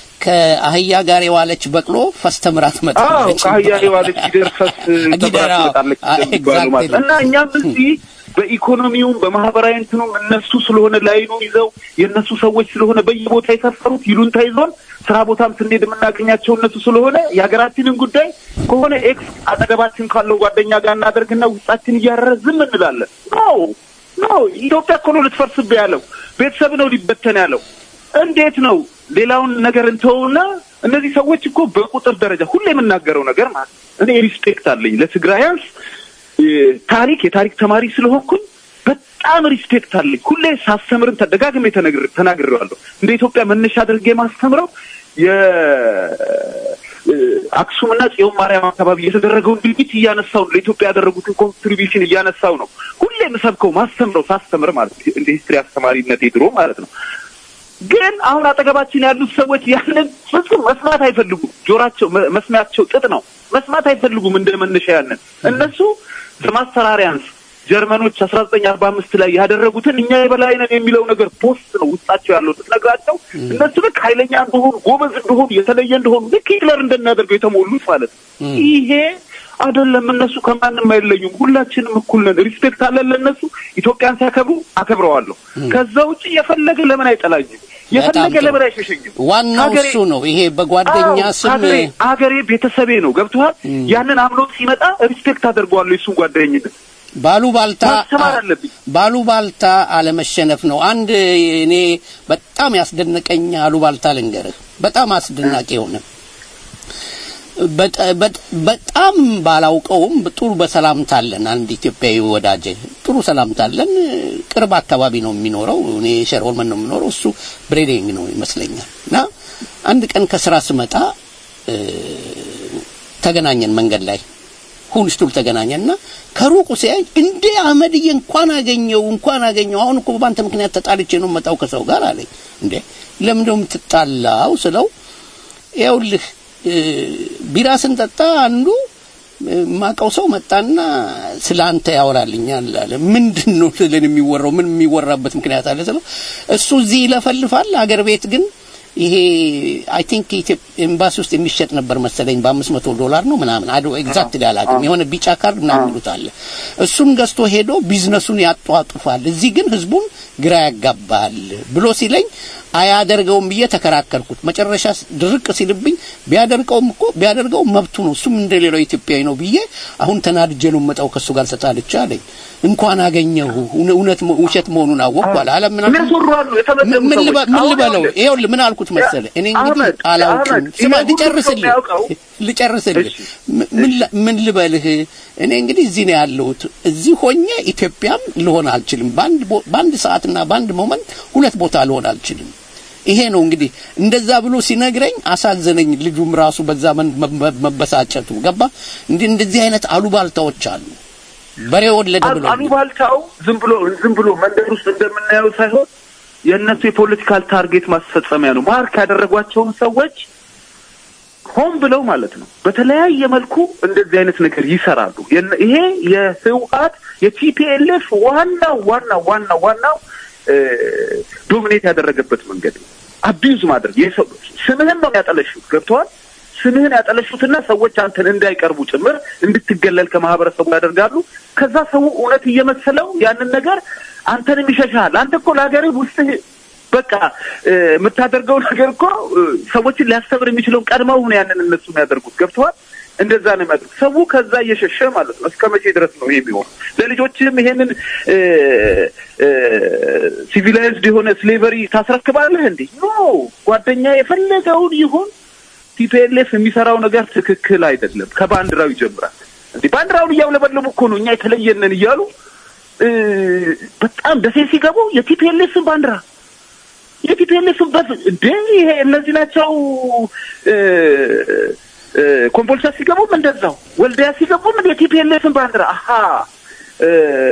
ከአህያ ጋር የዋለች በቅሎ ፈስ ተምራ አዎ ትመጣለች። ከአህያ የዋለች ጊደር ፈስ ጊደር፣ ተብራ አዎ። ትመጣለች አዎ፣ እንደሚባለው ማለት ነው። exactly። እና እኛም እዚህ በኢኮኖሚውም በማህበራዊ እንትኑም እነሱ ስለሆነ ላይኑ ይዘው የእነሱ ሰዎች ስለሆነ በየቦታ የሰፈሩት ይሉንታ ይዞን ስራ ቦታም ስንሄድ የምናገኛቸው እነሱ ስለሆነ የሀገራችንን ጉዳይ ከሆነ ኤክስ አጠገባችን ካለው ጓደኛ ጋር እናደርግና ውስጣችን እያረረ ዝም እንላለን። ነው ነው ኢትዮጵያ እኮ ነው ልትፈርስብህ ያለው ቤተሰብ ነው ሊበተን ያለው እንዴት ነው ሌላውን ነገር እንተውና እነዚህ ሰዎች እኮ በቁጥር ደረጃ ሁሌ የምናገረው ነገር ማለት ነው። እኔ ሪስፔክት አለኝ ለትግራያንስ እ፣ ታሪክ የታሪክ ተማሪ ስለሆንኩኝ በጣም ሪስፔክት አለኝ። ሁሌ ሳስተምርን ተደጋግሜ ተነግር ተናግሬዋለሁ። እንደ ኢትዮጵያ መነሻ አድርጌ ማስተምረው የአክሱምና ጽዮን ማርያም አካባቢ የተደረገውን ድርጊት እያነሳው ነው። ለኢትዮጵያ ያደረጉትን ኮንትሪቢሽን እያነሳው ነው። ሁሌ የምሰብከው ማስተምረው ሳስተምር ማለት ነው። እንደ ሂስትሪ አስተማሪነት ድሮ ማለት ነው። ግን አሁን አጠገባችን ያሉት ሰዎች ያንን ፍጹም መስማት አይፈልጉም። ጆራቸው መ- መስሚያቸው ጥጥ ነው። መስማት አይፈልጉም። እንደ መነሻ ያንን እነሱ ዘማስተራሪያንስ ጀርመኖች አስራ ዘጠኝ አርባ አምስት ላይ ያደረጉትን እኛ የበላይ ነን የሚለው ነገር ፖስት ነው ውስጣቸው ያለው ስትነግራቸው እነሱ ልክ ኃይለኛ እንደሆኑ ጎበዝ እንደሆኑ የተለየ እንደሆኑ ልክ ሂትለር እንደሚያደርገው የተሞሉት ማለት ነው። ይሄ አይደለም። እነሱ ከማንም አይለዩም። ሁላችንም እኩል ነን። ሪስፔክት አለን ለእነሱ። ኢትዮጵያን ሲያከብሩ አከብረዋለሁ። ከዛ ውጭ የፈለገ ለምን አይጠላኝም? የፈለገ ጥሩ። ለምን አይሸሸኝም? ዋናው ሀገሬ- እሱ ነው። ይሄ በጓደኛ አዎ፣ ስም ሀገሬ ሀገሬ ቤተሰቤ ነው። ገብቶሃል? ያንን አምኖት ሲመጣ ሪስፔክት አደርገዋለሁ የሱን ጓደኝነት ባሉባልታ ማስተማር አለብኝ። ባሉባልታ አለመሸነፍ ነው። አንድ እኔ በጣም ያስደነቀኝ አሉባልታ ልንገርህ፣ በጣም አስደናቂ የሆነ በጣ- በጣ- በጣም ባላውቀውም ጥሩ በሰላምታ አለን። አንድ ኢትዮጵያዊ ወዳጄ ጥሩ ሰላምታ አለን። ቅርብ አካባቢ ነው የሚኖረው። እኔ ሸርሆልመን ነው የሚኖረው፣ እሱ ብሬዲንግ ነው ይመስለኛል። እና አንድ ቀን ከስራ ስመጣ እ፣ ተገናኘን መንገድ ላይ ሁንስቱል ተገናኘና ከሩቁ ሲያይ እንዴ አህመድዬ እንኳን አገኘው እንኳን አገኘው አሁን እኮ በአንተ ምክንያት ተጣልቼ ነው መጣው ከሰው ጋር አለኝ እንዴ ለምን ነው የምትጣላው ስለው ይኸውልህ እ፣ ቢራ ስንጠጣ አንዱ እ፣ ማቀው ሰው መጣና ስለ አንተ ያወራልኛል አለ ምንድን ነው ስለን የሚወራው ምን የሚወራበት ምክንያት አለ ስለው እሱ እዚህ ይለፈልፋል አገር ቤት ግን ይሄ አይ ቲንክ ኤምባሲ ውስጥ የሚሸጥ ነበር መሰለኝ በአምስት መቶ ዶላር ነው ምናምን አዶ ኤግዛክት አላውቅም። የሆነ ቢጫ ካርድ ምናምን ይሉት አለ። እሱን ገዝቶ ሄዶ ቢዝነሱን ያጧጡፋል፣ እዚህ ግን ህዝቡን ግራ ያጋባል ብሎ ሲለኝ አያደርገውም ብዬ ተከራከርኩት። መጨረሻ ድርቅ ሲልብኝ ቢያደርገውም እኮ ቢያደርገው መብቱ ነው፣ እሱም እንደሌላው ኢትዮጵያዊ ነው ብዬ አሁን ተናድጄ ነው መጣው ከሱ ጋር ተጣልቼ አለኝ። እንኳን አገኘሁ እውነት ውሸት መሆኑን አወቅኩ አለ። አለ ምን የሚያስወሩ አሉ የተመደቡ ምን ሰዎች። ልበ- ምን አሁን ልበለው? ይኸውልህ፣ ይኸውልህ ምን አልኩት መሰለ እኔ እንግዲህ አህመድ፣ አላውቅም። አህመድ፣ ስማ ይሄ ሁሉ ሰው ልጨርስልህ የሚያውቀው- ልጨርስልህ እሺ፣ ም- ምን ላ- ምን ልበልህ እኔ እንግዲህ እዚህ ነው ያለሁት። እዚህ ሆኜ ኢትዮጵያም ልሆን አልችልም። በአንድ ቦ- በአንድ ሰዓትና በአንድ ሞመንት ሁለት ቦታ ልሆን አልችልም። ይሄ ነው እንግዲህ እንደዛ ብሎ ሲነግረኝ አሳዘነኝ። ልጁም ራሱ በዛ መን- መ- መበሳጨቱ ገባ። እንዲህ እንደዚህ አይነት አሉባልታዎች አሉ። በሬ ወለደ አሉ- ብሎ አሉባልታው ዝም ብሎ ዝም ብሎ መንደር ውስጥ እንደምናየው ሳይሆን የእነሱ የፖለቲካል ታርጌት ማስፈጸሚያ ነው። ማርክ ያደረጓቸውን ሰዎች ሆን ብለው ማለት ነው በተለያየ መልኩ እንደዚህ አይነት ነገር ይሰራሉ። የነ- ይሄ የህወሀት የቲፒኤልኤፍ ዋናው ዋናው ዋናው ዋናው እ፣ ዶሚኔት ያደረገበት መንገድ ነው። አቢዩዝ ማድረግ የሰው ስምህን ነው ያጠለሹት። ገብተዋል። ስምህን ያጠለሹትና ሰዎች አንተን እንዳይቀርቡ ጭምር እንድትገለል ከማህበረሰቡ ያደርጋሉ። ከዛ ሰው እውነት እየመሰለው ያንን ነገር አንተንም ይሸሻል። አንተ እኮ ለሀገርህ ውስጥህ በቃ እ፣ የምታደርገው ነገር እኮ እ፣ ሰዎችን ሊያስተምር የሚችለውን ቀድመው ነው ያንን እነሱ የሚያደርጉት። ገብተዋል። እንደዛ ነው የሚያደርጉት። ሰው ከዛ እየሸሸ ማለት ነው። እስከ መቼ ድረስ ነው ይሄ የሚሆን? ለልጆችህም ይሄንን ሲቪላይዝድ የሆነ ስሌቨሪ ታስረክባለህ እንዴ? ኖ ጓደኛ የፈለገውን ይሁን ቲፒኤልኤፍ የሚሰራው ነገር ትክክል አይደለም። ከባንዲራው ይጀምራል። እንዴ ባንዲራውን እያውለበለቡ እኮ ነው እኛ የተለየነን እያሉ እ፣ በጣም ደሴ ሲገቡ የቲፒኤልኤፍን ባንዲራ የቲፒኤልኤፍን በፍ እንዴ ይሄ እነዚህ ናቸው። እ፣ እ፣ ኮምቦልቻ ሲገቡም እንደዛው፣ ወልዲያ ሲገቡም የቲፒኤልኤፍን ባንዲራ አሀ እ፣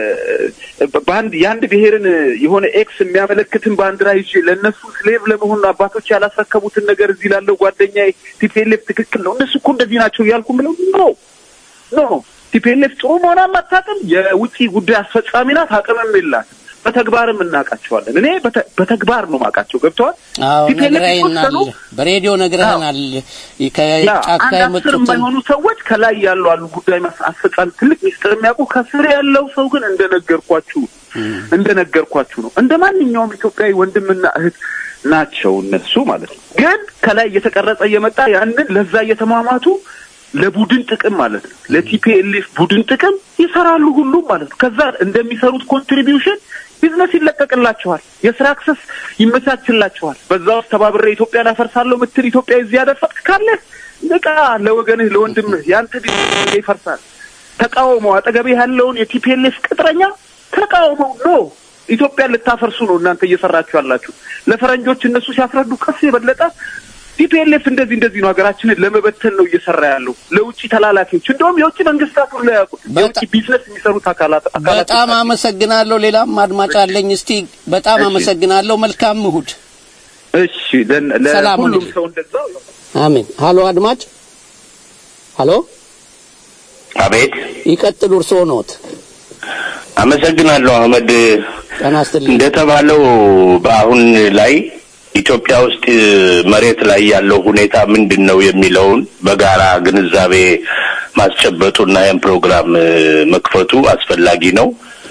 በአንድ የአንድ ብሔርን የሆነ ኤክስ የሚያመለክትን ባንዲራ ይዤ ለእነሱ ስሌቭ ለመሆን አባቶች ያላስረከቡትን ነገር እዚህ ላለው ጓደኛ ቲፒኤልኤፍ ትክክል ነው እነሱ እኮ እንደዚህ ናቸው እያልኩ ምለው ኖ ኖ ቲፒኤልኤፍ ጥሩ መሆኗን አታውቅም። የውጭ ጉዳይ አስፈጻሚ ናት፣ አቅምም የላትም። በተግባርም እናውቃቸዋለን። እኔ በተ- በተግባር ነው ማውቃቸው። ገብተዋል። አዎ ቲፒኤልኤፍ ነግረኸናል፣ የተወሰኑ በሬዲዮ ነግረኸናል። ያ ከጫካ አንድ አስር የመጡትን የማይሆኑ ሰዎች ከላይ ያሉ አሉ ጉዳይ ማስ- አስፈጻሚ ትልቅ ሚስጥር የሚያውቁ ከስር ያለው ሰው ግን እንደነገርኳችሁ እንደነገርኳችሁ ነው። እንደ ማንኛውም ኢትዮጵያዊ ወንድምና እህት ናቸው እነሱ ማለት ነው። ግን ከላይ እየተቀረጸ እየመጣ ያንን ለዛ እየተሟሟቱ ለቡድን ጥቅም ማለት ነው ለቲፒኤልኤፍ ቡድን ጥቅም ይሰራሉ ሁሉም ማለት ነው። ከዛ እንደሚሰሩት ኮንትሪቢዩሽን ቢዝነስ ይለቀቅላቸዋል፣ የስራ አክሰስ ይመቻችላቸዋል። በዛ ውስጥ ተባብሬ ኢትዮጵያን አፈርሳለሁ ምትል ኢትዮጵያ እዚህ ያደፈጥክ ካለ ንቃ፣ ለወገንህ ለወንድምህ ያንተ ቢዝነስ ይፈርሳል። ተቃውመው አጠገቤ ያለውን የቲፒኤልኤፍ ቅጥረኛ ተቃውመው ኖ ኢትዮጵያን ልታፈርሱ ነው እናንተ እየሰራችሁ ያላችሁ። ለፈረንጆች እነሱ ሲያስረዱ ከሱ የበለጠ ቲፒኤልኤፍ እንደዚህ እንደዚህ ነው ሀገራችንን ለመበተን ነው እየሰራ ያለው ለውጭ ተላላኪዎች፣ እንደውም የውጭ መንግስታት ሁሉ ያውቁት የውጭ ቢዝነስ የሚሰሩት አካላት አካላት በጣም አመሰግናለሁ። ሌላም አድማጭ አለኝ። እስቲ በጣም እሺ። አመሰግናለሁ። መልካም እሁድ። እሺ ለ- ሰላም ለሁሉም ሁኑልኝ። ሰው እንደዛው አሜን። ሀሎ አድማጭ፣ ሀሎ አቤት ይቀጥሉ። እርስዎ ኖት። አመሰግናለሁ አህመድ። ጤና ይስጥልኝ። እንደተባለው በአሁን ላይ ኢትዮጵያ ውስጥ መሬት ላይ ያለው ሁኔታ ምንድን ነው የሚለውን በጋራ ግንዛቤ ማስጨበጡና ይህን ፕሮግራም እ፣ መክፈቱ አስፈላጊ ነው።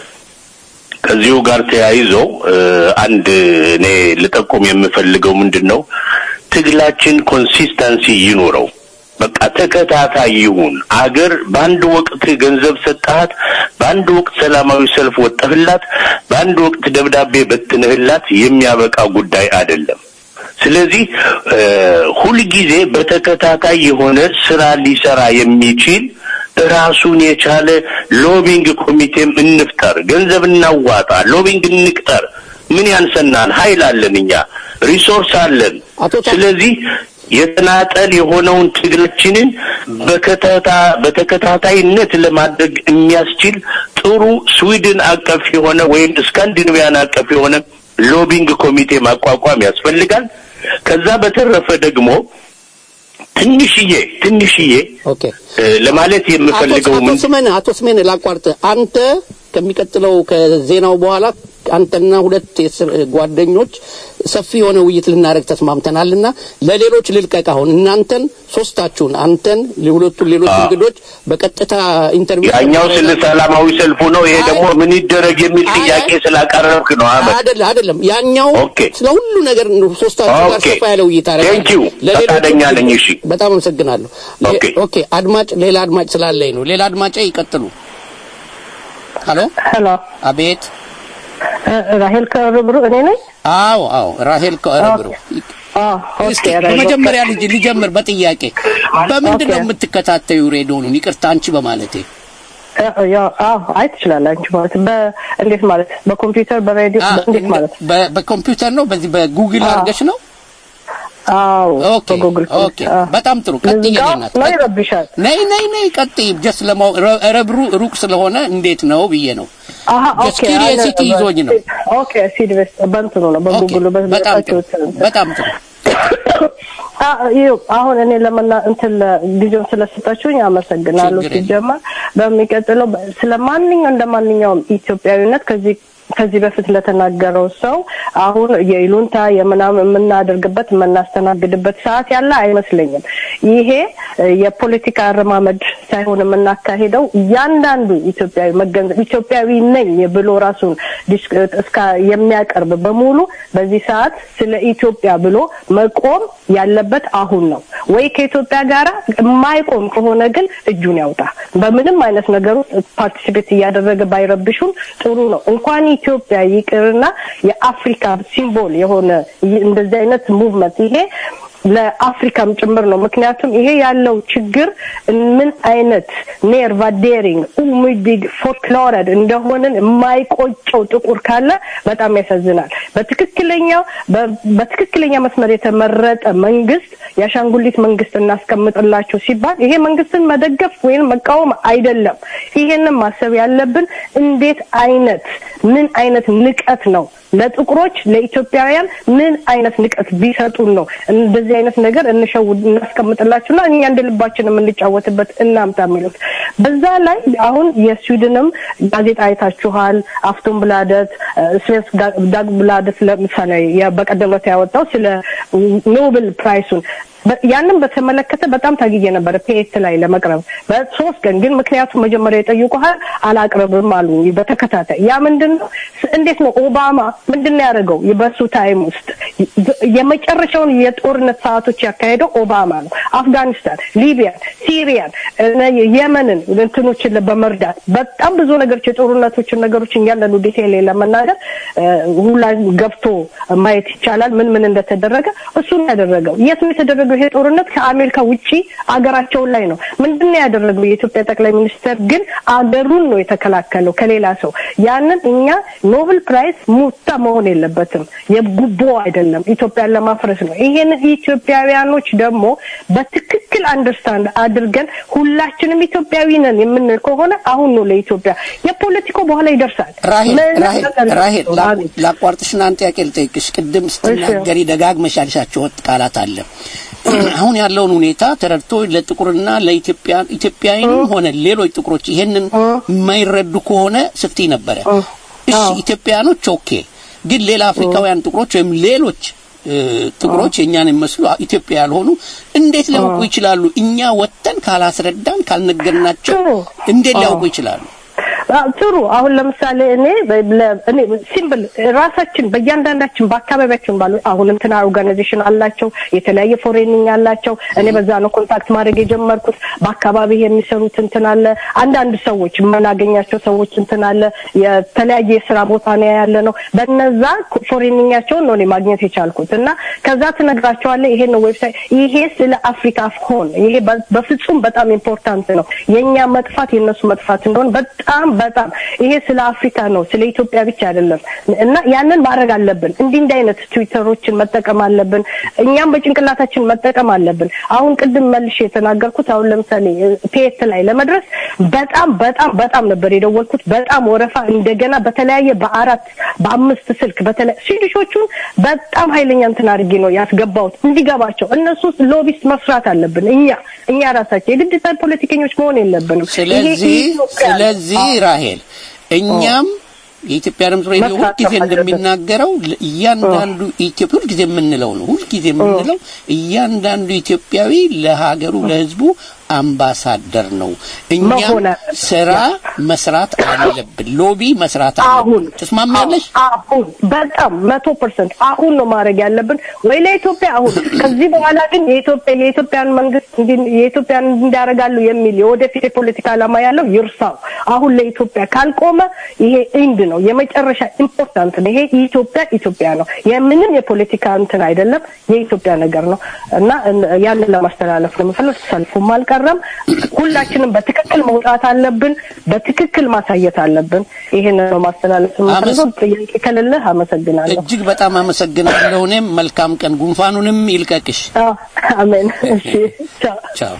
ከዚሁ ጋር ተያይዞ እ፣ አንድ እኔ ልጠቁም የምፈልገው ምንድን ነው ትግላችን ኮንሲስተንሲ ይኑረው። በቃ ተከታታይ ይሁን። አገር በአንድ ወቅት ገንዘብ ሰጠሃት፣ በአንድ ወቅት ሰላማዊ ሰልፍ ወጠህላት፣ በአንድ ወቅት ደብዳቤ በትንህላት የሚያበቃ ጉዳይ አይደለም። ስለዚህ እ፣ ሁልጊዜ በተከታታይ የሆነ ስራ ሊሰራ የሚችል ራሱን የቻለ ሎቢንግ ኮሚቴም እንፍጠር፣ ገንዘብ እናዋጣ፣ ሎቢንግ እንቅጠር። ምን ያንሰናል? ኃይል አለን፣ እኛ ሪሶርስ አለን። አቶ ታ- ስለዚህ የተናጠል የሆነውን ትግላችንን በከተታ በተከታታይነት ለማድረግ የሚያስችል ጥሩ ስዊድን አቀፍ የሆነ ወይም ስካንዲኔቪያን አቀፍ የሆነ ሎቢንግ ኮሚቴ ማቋቋም ያስፈልጋል። ከዛ በተረፈ ደግሞ ትንሽዬ ትንሽዬ ኦኬ እ፣ ለማለት የምፈልገው አቶ ምን ስሜን አቶ ስሜን ላቋርጥ። አንተ ከሚቀጥለው ከዜናው በኋላ አንተና ሁለት የስር- ጓደኞች ሰፊ የሆነ ውይይት ልናደርግ ተስማምተናልና ለሌሎች ልልቀቅ። አሁን እናንተን ሶስታችሁን አንተን ሁለቱን ሌሎች እንግዶች በቀጥታ ኢንተርቪው ያኛው ስለ ሰላማዊ ሰልፉ ነው። ይሄ ደግሞ ምን ይደረግ የሚል አይ፣ ጥያቄ ስላቀረብክ ነው አህመድ። አይደለም አይደለም ያኛው ኦኬ። ስለ ሁሉ ነገር ነው ሶስታችሁ ጋር ኦኬ። ሰፋ ያለ ውይይት አደረጋለሁ። Thank you። ለሌሎቹ ፈቃደኛ ነኝ። እሺ። በጣም አመሰግናለሁ። ሌ- ኦኬ። ኦኬ አድማጭ ሌላ አድማጭ ስላለኝ ነው። ሌላ አድማጭ ይቀጥሉ። ሄሎ ሄሎ አቤት። ራሄል ከርብሩ እኔ ነኝ። አዎ አዎ ራሄል ከረብሩ አዎ ኦኬ። እስኪ ራሄል በመጀመሪያ ልጅ ሊጀምር በጥያቄ በምንድን ነው ኦኬ። የምትከታተዩ ሬዲዮኑን? ይቅርታ አንቺ በማለቴ እ- ያው አዎ አይ ትችላለህ አንቺ ማለት በእንዴት ማለት በኮምፒውተር በሬዲዮ አ፣ እንዴት ማለት በ- በኮምፒውተር ነው በዚህ በጉግል አዎ። አድርገሽ ነው? አዎ ኦኬ በጉግል ኦኬ በጣም ጥሩ ቀጥይ ልዝጋው ናት ነው ይረብሻል ነይ ነይ ነይ ቀጥይ ጀስት ለማው ረ- ረብሩ ሩቅ ስለሆነ እንዴት ነው ብዬ ነው አሀ ጀስት ኦኬ ኪሪዮሲቲ አለ- ይዞኝ ነው ኦኬ ሲድቨስ በእንትኑ ነው ኦኬ በጉግሉ በጣም ጥሩ በታችሁት በጣም ጥሩ አ- ይኸው አሁን እኔ ለመና እንትን ለ- ጊዜውን ስለሰጣችሁኝ አመሰግናለሁ። ችግር የለም። ሲጀመር በሚቀጥለው በ- ስለ ማንኛው እንደ ማንኛውም ኢትዮጵያዊነት ከዚህ ከዚህ በፊት ለተናገረው ሰው አሁን የይሉንታ የምናምን የምናደርግበት የምናስተናግድበት ሰዓት ያለ አይመስለኝም። ይሄ እ፣ የፖለቲካ አረማመድ ሳይሆን የምናካሄደው እያንዳንዱ ኢትዮጵያዊ መገንዘብ ኢትዮጵያዊ ነኝ ብሎ ራሱን ዲስ- እስካ የሚያቀርብ በሙሉ በዚህ ሰዓት ስለ ኢትዮጵያ ብሎ መቆም ያለበት አሁን ነው። ወይ ከኢትዮጵያ ጋር የማይቆም ከሆነ ግን እጁን ያውጣ። በምንም አይነት ነገር ውስጥ ፓርቲሲፔት እያደረገ ባይረብሹን ጥሩ ነው። እንኳን ኢትዮጵያ ይቅርና የአፍሪካ ሲምቦል የሆነ ይ- እንደዚህ አይነት ሙቭመንት ይሄ ለአፍሪካም ጭምር ነው። ምክንያቱም ይሄ ያለው ችግር ምን አይነት ኔርቫ ዴሪንግ ኡሚዲግ ፎርክሎረድ እንደሆንን የማይቆጨው ጥቁር ካለ በጣም ያሳዝናል። በትክክለኛው በ- በትክክለኛ መስመር የተመረጠ መንግስት የአሻንጉሊት መንግስት እናስቀምጥላቸው ሲባል ይሄ መንግስትን መደገፍ ወይም መቃወም አይደለም። ይሄንን ማሰብ ያለብን እንዴት አይነት ምን አይነት ንቀት ነው ለጥቁሮች ለኢትዮጵያውያን ምን አይነት ንቀት ቢሰጡን ነው እንደዚህ አይነት ነገር እንሸውድ እናስቀምጥላችሁና እኛ እንደ ልባችን የምንጫወትበት እናምጣ የሚሉት በዛ ላይ አሁን የስዊድንም ጋዜጣ አይታችኋል አፍቶን ብላደት ስቬንስ ዳግ ብላደት ለምሳሌ የ- በቀደም ዕለት ያወጣው ስለ ኖብል ፕራይሱን በ- ያንን በተመለከተ በጣም ታግዬ ነበረ ፒኤት ላይ ለመቅረብ በሶስት ቀን ግን ምክንያቱም መጀመሪያ የጠይቁሃል አላቅርብም አሉ በተከታታይ ያ ምንድን ነው ስ- እንዴት ነው ኦባማ ምንድን ነው ያደረገው በሱ ታይም ውስጥ የ- የመጨረሻውን የጦርነት ሰዓቶች ያካሄደው ኦባማ ነው አፍጋኒስታን ሊቢያን ሲሪያን እነ የመንን እንትኖችን በመርዳት በጣም ብዙ ነገሮች የጦርነቶችን ነገሮችን እያንዳንዱ ዲቴይል ለመናገር እ፣ ሁላ ገብቶ ማየት ይቻላል ምን ምን እንደተደረገ እሱን ያደረገው የት ነው የተደረገው ይሄ ጦርነት ከአሜሪካ ውጪ አገራቸው ላይ ነው ምንድን ነው ያደረገው የኢትዮጵያ ጠቅላይ ሚኒስትር ግን አገሩን ነው የተከላከለው ከሌላ ሰው ያንን እኛ ኖብል ፕራይስ ሙታ መሆን የለበትም የጉቦ አይደለም ኢትዮጵያን ለማፍረስ ነው ይሄንን ኢትዮጵያውያኖች ደግሞ በትክክል አንደርስታንድ አድርገን ሁላችንም ኢትዮጵያዊ ነን የምንል ከሆነ አሁን ነው ለኢትዮጵያ የፖለቲካው በኋላ ይደርሳል ራሄል ምንም ራሄል ነገር ራሄል የለውም። ላ- አቤት። ላቋርጥሽና አንድ ጥያቄ ልጠይቅሽ። ቅድም ስትናገሪ ደጋግመሽ ያልሻቸው ወጥ ቃላት አለ። አሁን ያለውን ሁኔታ ተረድቶ ለጥቁርና ለኢትዮጵያ ኢትዮጵያዊንም ሆነ ሌሎች ጥቁሮች ይሄንን የማይረዱ ከሆነ ስትይ ነበረ። እሺ ኢትዮጵያኖች ኦኬ፣ ግን ሌላ አፍሪካውያን ጥቁሮች ወይም ሌሎች እ፣ ጥቁሮች የእኛን የሚመስሉ ኢትዮጵያ ያልሆኑ እንዴት ሊያውቁ ይችላሉ? እኛ ወጥተን ካላስረዳን ካልነገርናቸው እንዴት ሊያውቁ ይችላሉ? አዎ፣ ጥሩ አሁን ለምሳሌ እኔ በ- ለ- እኔ ሲምፕል ራሳችን በእያንዳንዳችን በአካባቢያችን ባሉ አሁን እንትና ኦርጋናይዜሽን አላቸው የተለያየ ፎሬኒንግ አላቸው እኔ በዛ ነው ኮንታክት ማድረግ የጀመርኩት በአካባቢ የሚሰሩት እንትን አለ አንዳንድ ሰዎች የምናገኛቸው ሰዎች እንትን አለ የተለያየ የስራ ቦታ ነው ያለ ነው በነዛ ፎሬኒንጋቸውን ነው እኔ ማግኘት የቻልኩት እና ከዛ ትነግራቸዋለህ ይሄ ነው ዌብሳይት ይሄ ስለ አፍሪካ ሆን ይሄ በ- በፍጹም በጣም ኢምፖርታንት ነው የእኛ መጥፋት የእነሱ መጥፋት እንደሆነ በጣም በጣም ይሄ ስለ አፍሪካ ነው ስለ ኢትዮጵያ ብቻ አይደለም እና ያንን ማድረግ አለብን እንዲህ እንዲህ አይነት ትዊተሮችን መጠቀም አለብን እኛም በጭንቅላታችን መጠቀም አለብን አሁን ቅድም መልሼ የተናገርኩት አሁን ለምሳሌ ፒኤት ላይ ለመድረስ በጣም በጣም በጣም ነበር የደወልኩት በጣም ወረፋ እንደገና በተለያየ በአራት በአምስት ስልክ በተለይ ስዊዲሾቹን በጣም ኃይለኛ እንትን አድርጌ ነው ያስገባሁት እንዲገባቸው እነሱ ውስጥ ሎቢስት መስራት አለብን እኛ እኛ ራሳቸው የግድ ፖለቲከኞች መሆን የለብንም ይሄ ስለዚህ ኢትዮጵያ ነው። ስለዚህ ራሄል እኛም የኢትዮጵያ ድምፅ ሬዲዮ ሁልጊዜ እንደሚናገረው እያንዳንዱ ኢትዮጵያ ሁልጊዜ የምንለው ነው ሁልጊዜ የምንለው እያንዳንዱ ኢትዮጵያዊ ለሀገሩ ለህዝቡ አምባሳደር ነው። እኛም ስራ መስራት አለብን። ሎቢ መስራት አለብን። ትስማሚያለሽ? አሁን በጣም መቶ ፐርሰንት አሁን ነው ማድረግ ያለብን ወይ ለኢትዮጵያ አሁን። ከዚህ በኋላ ግን የኢትዮጵያ የኢትዮጵያን መንግስት የኢትዮጵያን እንዲያደርጋሉ የሚል የወደፊት የፖለቲካ ዓላማ ያለው ይርሳው። አሁን ለኢትዮጵያ ካልቆመ ይሄ ኢንድ ነው፣ የመጨረሻ ኢምፖርታንት ነው። ይሄ ኢትዮጵያ ኢትዮጵያ ነው። የምንም የፖለቲካ እንትን አይደለም፣ የኢትዮጵያ ነገር ነው እና ያንን ለማስተላለፍ ነው የምፈልግ። ሰልፉም አልቀረም። ሁላችንም በትክክል መውጣት አለብን፣ በትክክል ማሳየት አለብን። ይሄን ነው ማስተላለፍ የምፈልገው። ጥያቄ ከሌለህ አመሰግናለሁ። እጅግ በጣም አመሰግናለሁ። እኔም መልካም ቀን። ጉንፋኑንም ይልቀቅሽ። አሜን። እሺ፣ ቻው ቻው።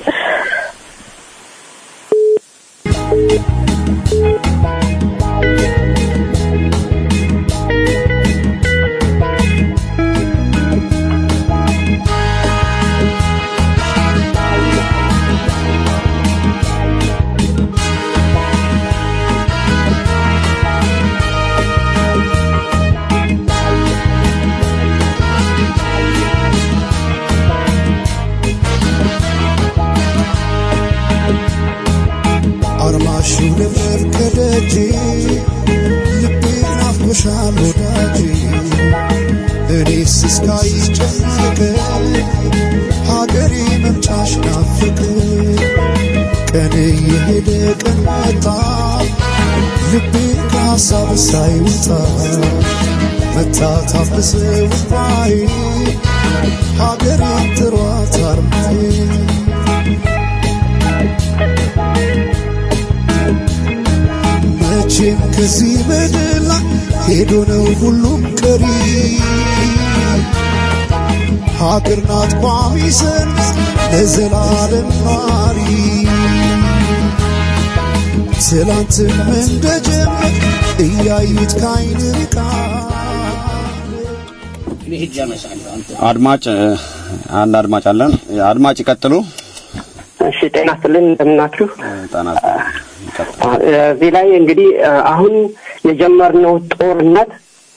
አርማሹ ልብረር ከደጅ ልቤ ናፍቆሻል ወዳጅ እኔስ እስካይሽ ጨነቀ ሀገሬ መምጫሽ ናፍቅ ቀን የሄደ ቀን መጣ ልቤ ከሀሳብ ሳይወጣ መታ ታፍስ ውባይ ሀገሬ ጥሯት አርማዬ መቼም ከዚህ ምድር ላይ ሄዶ ነው ሁሉም ቀሪ። ሀገር ናት ቋሚ ሰንስ ለዘላለም ኗሪ። ትላንትም እንደጀመር እያዩት ካይን ርቃል። አድማጭ አንድ አድማጭ አለን። አድማጭ ይቀጥሉ። እሺ ጤና ይስጥልን እንደምናችሁ። ጤና እዚህ ላይ እንግዲህ አሁን የጀመርነው ጦርነት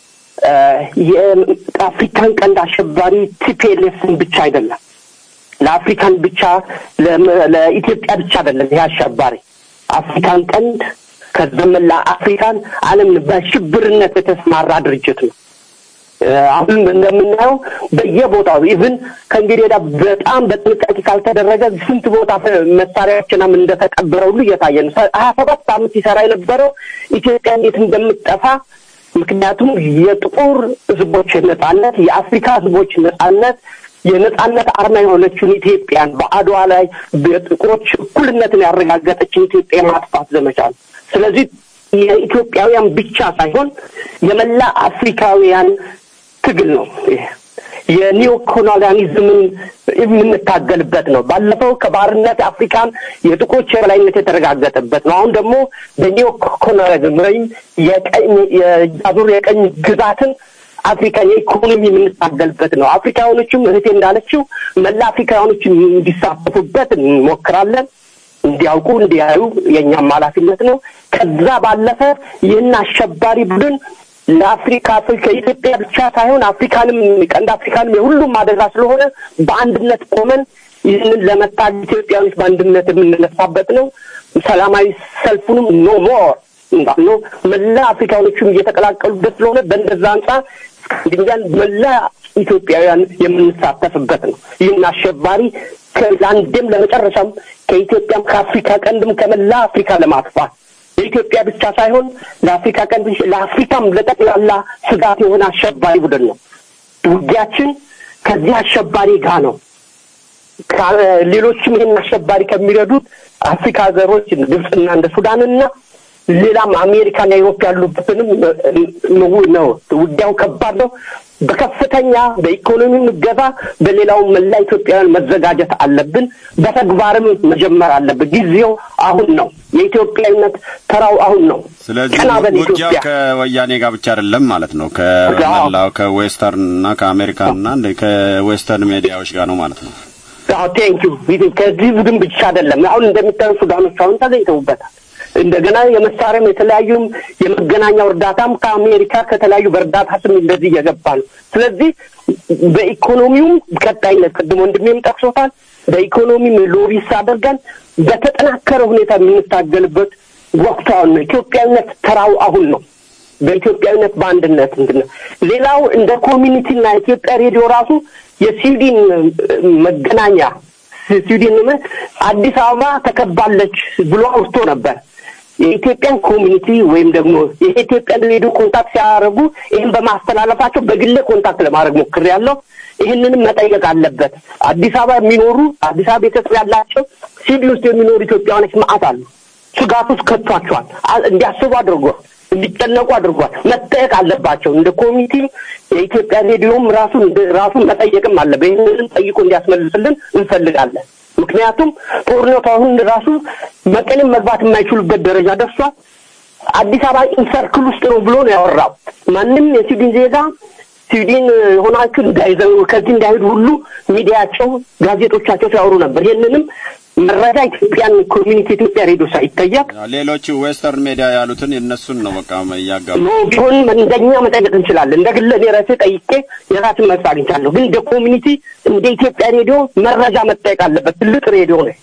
የአፍሪካን ቀንድ አሸባሪ ቲፒኤልኤፍን ብቻ አይደለም፣ ለአፍሪካን ብቻ ለኢትዮጵያ ብቻ አይደለም። ይሄ አሸባሪ አፍሪካን ቀንድ ከዘመላ አፍሪካን ዓለምን በሽብርነት የተሰማራ ድርጅት ነው። አሁን እንደምናየው በየቦታው ኢቭን ከእንግዲህ ወዲያ በጣም በጥንቃቄ ካልተደረገ ስንት ቦታ መሳሪያዎችንም እንደተቀበረ ሁሉ እየታየ ነው። ሀያ ሰባት ዓመት ሲሰራ የነበረው ኢትዮጵያ እንዴት እንደምትጠፋ ምክንያቱም የጥቁር ሕዝቦች ነጻነት፣ የአፍሪካ ሕዝቦች ነጻነት የነጻነት አርማ የሆነችውን ኢትዮጵያን በአድዋ ላይ በጥቁሮች እኩልነትን ያረጋገጠችን ኢትዮጵያ የማጥፋት ዘመቻ ነው። ስለዚህ የኢትዮጵያውያን ብቻ ሳይሆን የመላ አፍሪካውያን ትግል ነው። የኒዮ ኮሎኒያሊዝምን የምንታገልበት ነው። ባለፈው ከባርነት አፍሪካን የጥቁሮች የበላይነት የተረጋገጠበት ነው። አሁን ደግሞ በኒዮ ኮሎኒያሊዝም ወይም የቀኝ የአዙር የቀኝ ግዛትን አፍሪካን የኢኮኖሚ የምንታገልበት ነው። አፍሪካውያኖችም እህቴ እንዳለችው መላ አፍሪካውያኖችን እንዲሳተፉበት እንሞክራለን። እንዲያውቁ እንዲያዩ የእኛም ኃላፊነት ነው። ከዛ ባለፈ ይህን አሸባሪ ቡድን ለአፍሪካ ከኢትዮጵያ ብቻ ሳይሆን አፍሪካንም ቀንድ አፍሪካንም የሁሉም አደጋ ስለሆነ በአንድነት ቆመን ይህንን ለመታገል ኢትዮጵያኖች በአንድነት የምንነሳበት ነው። ሰላማዊ ሰልፉንም ኖ ሞር እንዳልነው መላ አፍሪካኖቹም እየተቀላቀሉበት ስለሆነ በእንደዛ አንጻር ድንጋን መላ ኢትዮጵያውያን የምንሳተፍበት ነው። ይህን አሸባሪ ለአንዴም ለመጨረሻም ከኢትዮጵያም ከአፍሪካ ቀንድም ከመላ አፍሪካ ለማጥፋት የኢትዮጵያ ብቻ ሳይሆን ለአፍሪካ ቀንድ ለአፍሪካም ለጠቅላላ ስጋት የሆነ አሸባሪ ቡድን ነው። ውጊያችን ከዚህ አሸባሪ ጋር ነው። ሌሎችም ይህን አሸባሪ ከሚረዱት አፍሪካ ሀገሮች ግብፅና እንደ ሱዳንና ሌላም አሜሪካና ዩሮፕ ያሉበትንም ነው። ውጊያው ከባድ ነው። በከፍተኛ በኢኮኖሚም እገዛ በሌላውም መላ ኢትዮጵያውያን መዘጋጀት አለብን። በተግባርም መጀመር አለብን። ጊዜው አሁን ነው። የኢትዮጵያዊነት ተራው አሁን ነው። ስለዚህ ቀና በል ውጊያው ኢትዮጵያ። ከወያኔ ጋር ብቻ አይደለም ማለት ነው። ከመላው ከዌስተርን እና ከአሜሪካን እና እንደ ከዌስተርን ሚዲያዎች ጋር ነው ማለት ነው። አዎ ቴንኪዩ። ከዚህ ቡድን ብቻ አይደለም። አሁን እንደሚታዩ ሱዳኖች አሁን ተገኝተውበታል። እንደገና የመሳሪያም የተለያዩም የመገናኛው እርዳታም ከአሜሪካ ከተለያዩ በእርዳታ ስም እንደዚህ እየገባ ነው። ስለዚህ በኢኮኖሚውም ቀጣይነት ቅድም ወንድሜም ጠቅሶታል። በኢኮኖሚም ሎቢስ አድርገን በተጠናከረ ሁኔታ የምንታገልበት ወቅቱ አሁን ነው። ኢትዮጵያዊነት ተራው አሁን ነው። በኢትዮጵያዊነት በአንድነት እንትን ነው። ሌላው እንደ ኮሚኒቲና ኢትዮጵያ ሬዲዮ ራሱ የስዊድን መገናኛ ስዊድን አዲስ አበባ ተከባለች ብሎ አውስቶ ነበር። የኢትዮጵያን ኮሚኒቲ ወይም ደግሞ የኢትዮጵያን ሬዲዮ ኮንታክት ሲያደርጉ ይህን በማስተላለፋቸው በግሌ ኮንታክት ለማድረግ ሞክሬያለሁ። ይህንንም መጠየቅ አለበት። አዲስ አበባ የሚኖሩ አዲስ አበባ ቤተሰብ ያላቸው ስዊድን ውስጥ የሚኖሩ ኢትዮጵያውያኖች መዓት አሉ። ስጋት ውስጥ ከቷቸዋል። እንዲያስቡ አድርጓል። እንዲጨነቁ አድርጓል። መጠየቅ አለባቸው። እንደ ኮሚኒቲ የኢትዮጵያ ሬዲዮም ራሱን ራሱን መጠየቅም አለበት። ይህንንም ጠይቆ እንዲያስመልስልን እንፈልጋለን። ምክንያቱም ጦርነቱ አሁን ራሱ መቀሌም መግባት የማይችሉበት ደረጃ ደርሷል። አዲስ አበባ ኢንሰርክል ውስጥ ነው ብሎ ነው ያወራው። ማንም የስዊድን ዜጋ ስዊድን የሆናችሁ እንዳይዘው ከዚህ እንዳይሄዱ ሁሉ ሚዲያቸው፣ ጋዜጦቻቸው ሲያወሩ ነበር። ይህንንም መረጃ ኢትዮጵያን ኮሚኒቲ ኢትዮጵያ ሬዲዮ ሳይጠየቅ ሌሎቹ ዌስተርን ሜዲያ ያሉትን የእነሱን ነው በቃ እያጋሩ ኖ ቢሆን እንደኛ መጠየቅ እንችላለን። እንደ ግለ እኔ ራሴ ጠይቄ የራስን መልስ አግኝቻለሁ። ግን እንደ ኮሚኒቲ እንደ ኢትዮጵያ ሬዲዮ መረጃ መጠየቅ አለበት። ትልቅ ሬዲዮ ነው።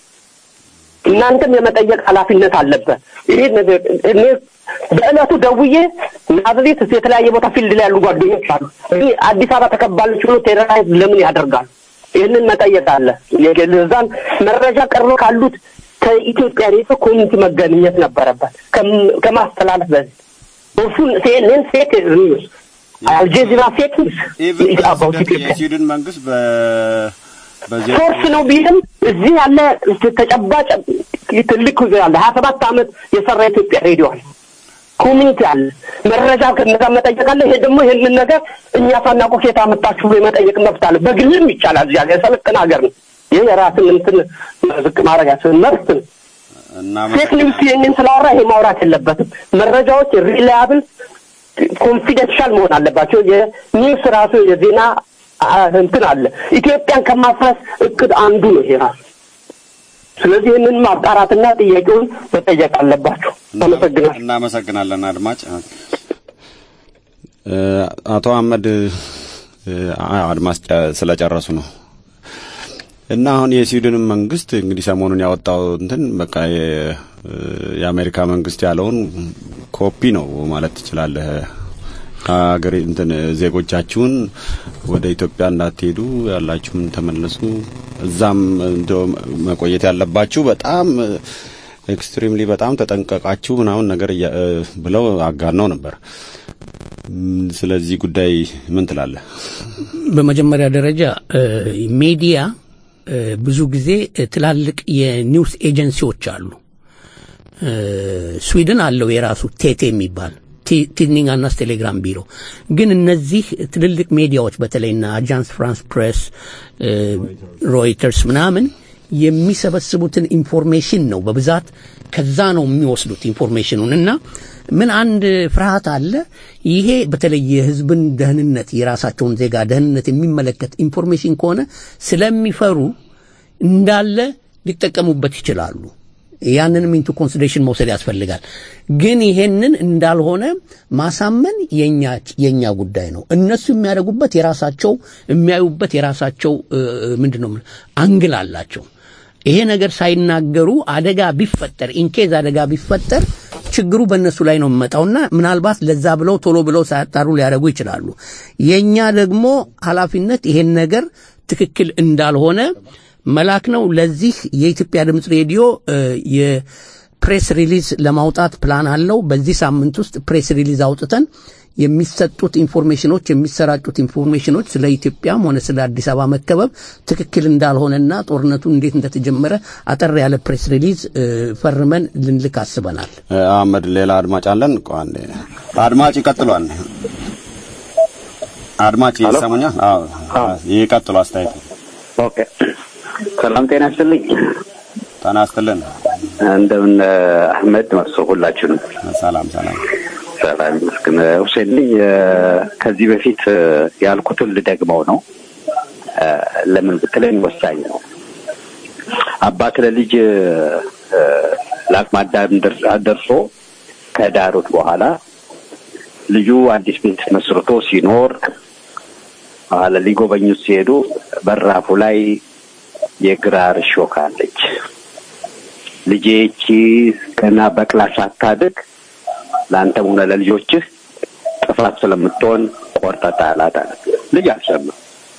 እናንተም የመጠየቅ ኃላፊነት አለበት። ይሄ እኔ በእለቱ ደውዬ ናዝሬት የተለያየ ቦታ ፊልድ ላይ ያሉ ጓደኞች አሉ። ግን አዲስ አበባ ተከባለች ብሎ ቴሮራይዝ ለምን ያደርጋሉ? ይህንን መጠየቅ አለ። የገዛን መረጃ ቀርቦ ካሉት ከኢትዮጵያ ሬዲዮ ኮሚኒቲ መገኘት ነበረበት ከማስተላለፍ በፊት እሱን ሲኤንኤን ፌክ ኒውስ አልጀዚራ ፌክ ኒውስ አባውት ኢትዮጵያ የስዊድን መንግስት በ በዚህ ሶርስ ነው ቢልም እዚህ ያለ ተጨባጭ ትልቅ ያለ ሀያ ሰባት ዓመት የሰራ ኢትዮጵያ ሬዲዮ አለ፣ ኮሚኒቲ አለ፣ መረጃ ከነዛ መጠየቅ አለ። ይሄ ደግሞ ይህንን ነገር እኛ ሳናውቅ ከየት አመጣችሁ ብሎ የመጠየቅ መብት አለ። በግልም ይቻላል። እዚህ ሀገር የሰለጠነ ሀገር ነው። ይህ የራስን እንትን ዝቅ ማድረግ ያስብን መብት ነው። ፌክ ኒውስ ይህንን ስላወራ ይሄ ማውራት የለበትም። መረጃዎች ሪላያብል ኮንፊደንሻል መሆን አለባቸው። የኒውስ ራሱ የዜና እንትን አለ። ኢትዮጵያን ከማፍረስ እቅድ አንዱ ነው ይሄ ራሱ። ስለዚህ ይህንን ማጣራትና ጥያቄውን መጠየቅ አለባቸው። አመሰግናለሁ። እናመሰግናለን አድማጭ አቶ አህመድ አድማጭ ስለጨረሱ ነው እና አሁን የስዊድንን መንግስት እንግዲህ ሰሞኑን ያወጣው እንትን በቃ የአሜሪካ መንግስት ያለውን ኮፒ ነው ማለት ትችላለህ። ሀገር እንትን ዜጎቻችሁን ወደ ኢትዮጵያ እንዳትሄዱ ያላችሁም ተመለሱ፣ እዛም እንደው መቆየት ያለባችሁ በጣም ኤክስትሪምሊ በጣም ተጠንቀቃችሁ ምናምን ነገር ብለው አጋነው ነበር። ስለዚህ ጉዳይ ምን ትላለህ? በመጀመሪያ ደረጃ ሚዲያ ብዙ ጊዜ ትላልቅ የኒውስ ኤጀንሲዎች አሉ። ስዊድን አለው የራሱ ቴቴ የሚባል ቲድኒንጋናስ ቴሌግራም ቢሮ ግን እነዚህ ትልልቅ ሚዲያዎች በተለይና አጃንስ ፍራንስ ፕሬስ፣ ሮይተርስ ምናምን የሚሰበስቡትን ኢንፎርሜሽን ነው በብዛት ከዛ ነው የሚወስዱት ኢንፎርሜሽኑን እና ምን አንድ ፍርሃት አለ። ይሄ በተለይ የህዝብን ደህንነት የራሳቸውን ዜጋ ደህንነት የሚመለከት ኢንፎርሜሽን ከሆነ ስለሚፈሩ እንዳለ ሊጠቀሙበት ይችላሉ። ያንንም ኢንቱ ኮንሲደሬሽን መውሰድ ያስፈልጋል። ግን ይሄንን እንዳልሆነ ማሳመን የኛ የኛ ጉዳይ ነው። እነሱ የሚያደርጉበት የራሳቸው የሚያዩበት የራሳቸው ምንድን ነው አንግል አላቸው። ይሄ ነገር ሳይናገሩ አደጋ ቢፈጠር ኢንኬዝ አደጋ ቢፈጠር ችግሩ በእነሱ ላይ ነው የሚመጣውና ምናልባት ለዛ ብለው ቶሎ ብለው ሳያጣሩ ሊያደርጉ ይችላሉ። የኛ ደግሞ ኃላፊነት ይሄን ነገር ትክክል እንዳልሆነ መላክ ነው። ለዚህ የኢትዮጵያ ድምፅ ሬዲዮ የፕሬስ ሪሊዝ ለማውጣት ፕላን አለው። በዚህ ሳምንት ውስጥ ፕሬስ ሪሊዝ አውጥተን የሚሰጡት ኢንፎርሜሽኖች የሚሰራጩት ኢንፎርሜሽኖች ስለ ኢትዮጵያም ሆነ ስለ አዲስ አበባ መከበብ ትክክል እንዳልሆነና ጦርነቱ እንዴት እንደተጀመረ አጠር ያለ ፕሬስ ሪሊዝ ፈርመን ልንልክ አስበናል። አህመድ፣ ሌላ አድማጭ አለን። ቆይ አድማጭ ይቀጥሏል። አድማጭ ይሰሙኛል? አዎ፣ ይቀጥሉ አስተያየት ኦኬ ሰላም ጤና ይስጥልኝ። ጤና ይስጥልን። እንደምን አህመድ መርሶ ሁላችሁንም ሰላም ሰላም ሰላም ይመስገን። ሁሴን ነኝ። ከዚህ በፊት ያልኩትን ልደግመው ነው። ለምን ብትለኝ ወሳኝ ነው። አባት ለልጅ ለአቅመ አዳም ደር- ደርሶ ከዳሩት በኋላ ልጁ አዲስ ቤት መስርቶ ሲኖር በኋላ ሊጎበኙት ሲሄዱ በራፉ ላይ የግራር እሾህ አለች። ልጄ ይቺ ገና በቅላ ሳታድግ ለአንተም ሆነ ለልጆችህ ጥፋት ስለምትሆን ቆርጠህ ጣላት አለ። ልጅ አልሰማም።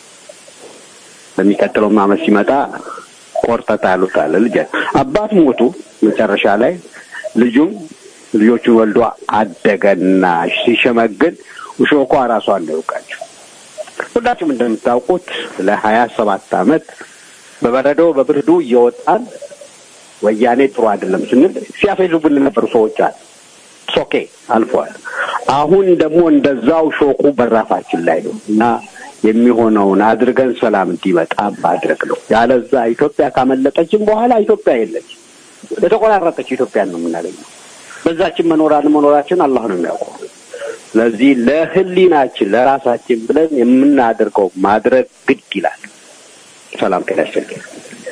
በሚቀጥለው ዓመት ሲመጣ ቆርጠህ ጣሉት አለ። ልጅ አባት ሞቱ። መጨረሻ ላይ ልጁም ልጆቹን ወልዶ አደገና ሲሸመግል እሾኳ ራሷን ነው የወቃችው። ሁላችሁም እንደምታውቁት ለሀያ ሰባት አመት በበረዶ በብርዱ እየወጣን ወያኔ ጥሩ አይደለም ስንል ሲያፌዙብን የነበሩ ሰዎች አሉ። ሶኬ አልፏል። አሁን ደግሞ እንደዛው ሾቁ በራፋችን ላይ ነው እና የሚሆነውን አድርገን ሰላም እንዲመጣ ማድረግ ነው። ያለዛ ኢትዮጵያ ካመለጠችን በኋላ ኢትዮጵያ የለች። የተቆራረጠች ኢትዮጵያን ነው የምናገኘው። በዛችን መኖር አለመኖራችን አላህ ነው የሚያውቀው። ስለዚህ ለህሊናችን ለራሳችን ብለን የምናደርገው ማድረግ ግድ ይላል። ሰላም ጤና ይስጥልኝ።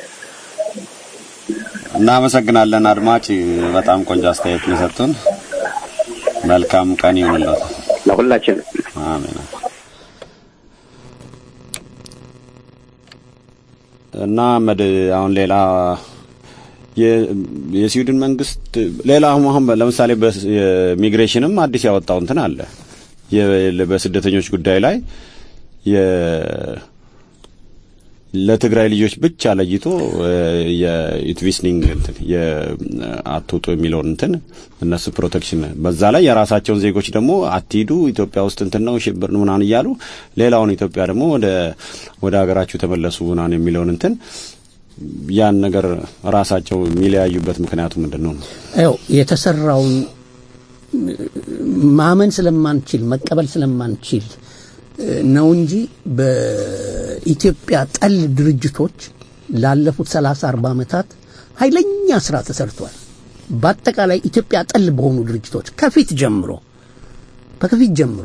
እናመሰግናለን አድማጭ፣ በጣም ቆንጆ አስተያየት ነው የሰጡን። መልካም ቀን ይሁንልዎት። ለሁላችንም አሜን። እና መድ አሁን ሌላ የ- የስዊድን መንግስት ሌላ አሁን አሁን ለምሳሌ በሚግሬሽንም አዲስ ያወጣው እንትን አለ የ- በስደተኞች ጉዳይ ላይ የ- ለትግራይ ልጆች ብቻ ለይቶ የኢትቪስኒንግ እንትን የአትውጡ የሚለውን እንትን እነሱ ፕሮቴክሽን በዛ ላይ የራሳቸውን ዜጎች ደግሞ አትሂዱ ኢትዮጵያ ውስጥ እንትን ነው ሽብር ነው ምናምን እያሉ ሌላውን ኢትዮጵያ ደግሞ ወደ ወደ ሀገራችሁ ተመለሱ ምናምን የሚለውን እንትን ያን ነገር ራሳቸው የሚለያዩበት ምክንያቱ ምንድን ነው? ያው የተሰራውን ማመን ስለማንችል መቀበል ስለማንችል ነው እንጂ በኢትዮጵያ ጠል ድርጅቶች ላለፉት 30 40 ዓመታት ኃይለኛ ስራ ተሰርቷል። በአጠቃላይ ኢትዮጵያ ጠል በሆኑ ድርጅቶች ከፊት ጀምሮ ከፊት ጀምሮ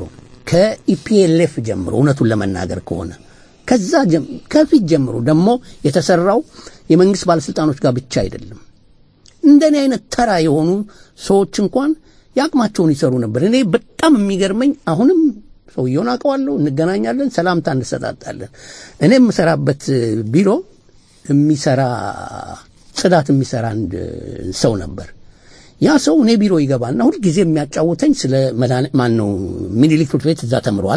ከኢፒኤልኤፍ ጀምሮ እውነቱን ለመናገር ከሆነ ከዛ ጀም- ከፊት ጀምሮ ደግሞ የተሰራው የመንግስት ባለስልጣኖች ጋር ብቻ አይደለም። እንደኔ አይነት ተራ የሆኑ ሰዎች እንኳን የአቅማቸውን ይሰሩ ነበር። እኔ በጣም የሚገርመኝ አሁንም ሰውየውን አውቀዋለሁ፣ እንገናኛለን፣ ሰላምታ እንሰጣጣለን። እኔ የምሰራበት ቢሮ የሚሰራ ጽዳት የሚሰራ አንድ ሰው ነበር። ያ ሰው እኔ ቢሮ ይገባና ሁልጊዜ የሚያጫውተኝ ስለ ማን ነው ሚኒሊክ ትምህርት ቤት እዛ ተምሯል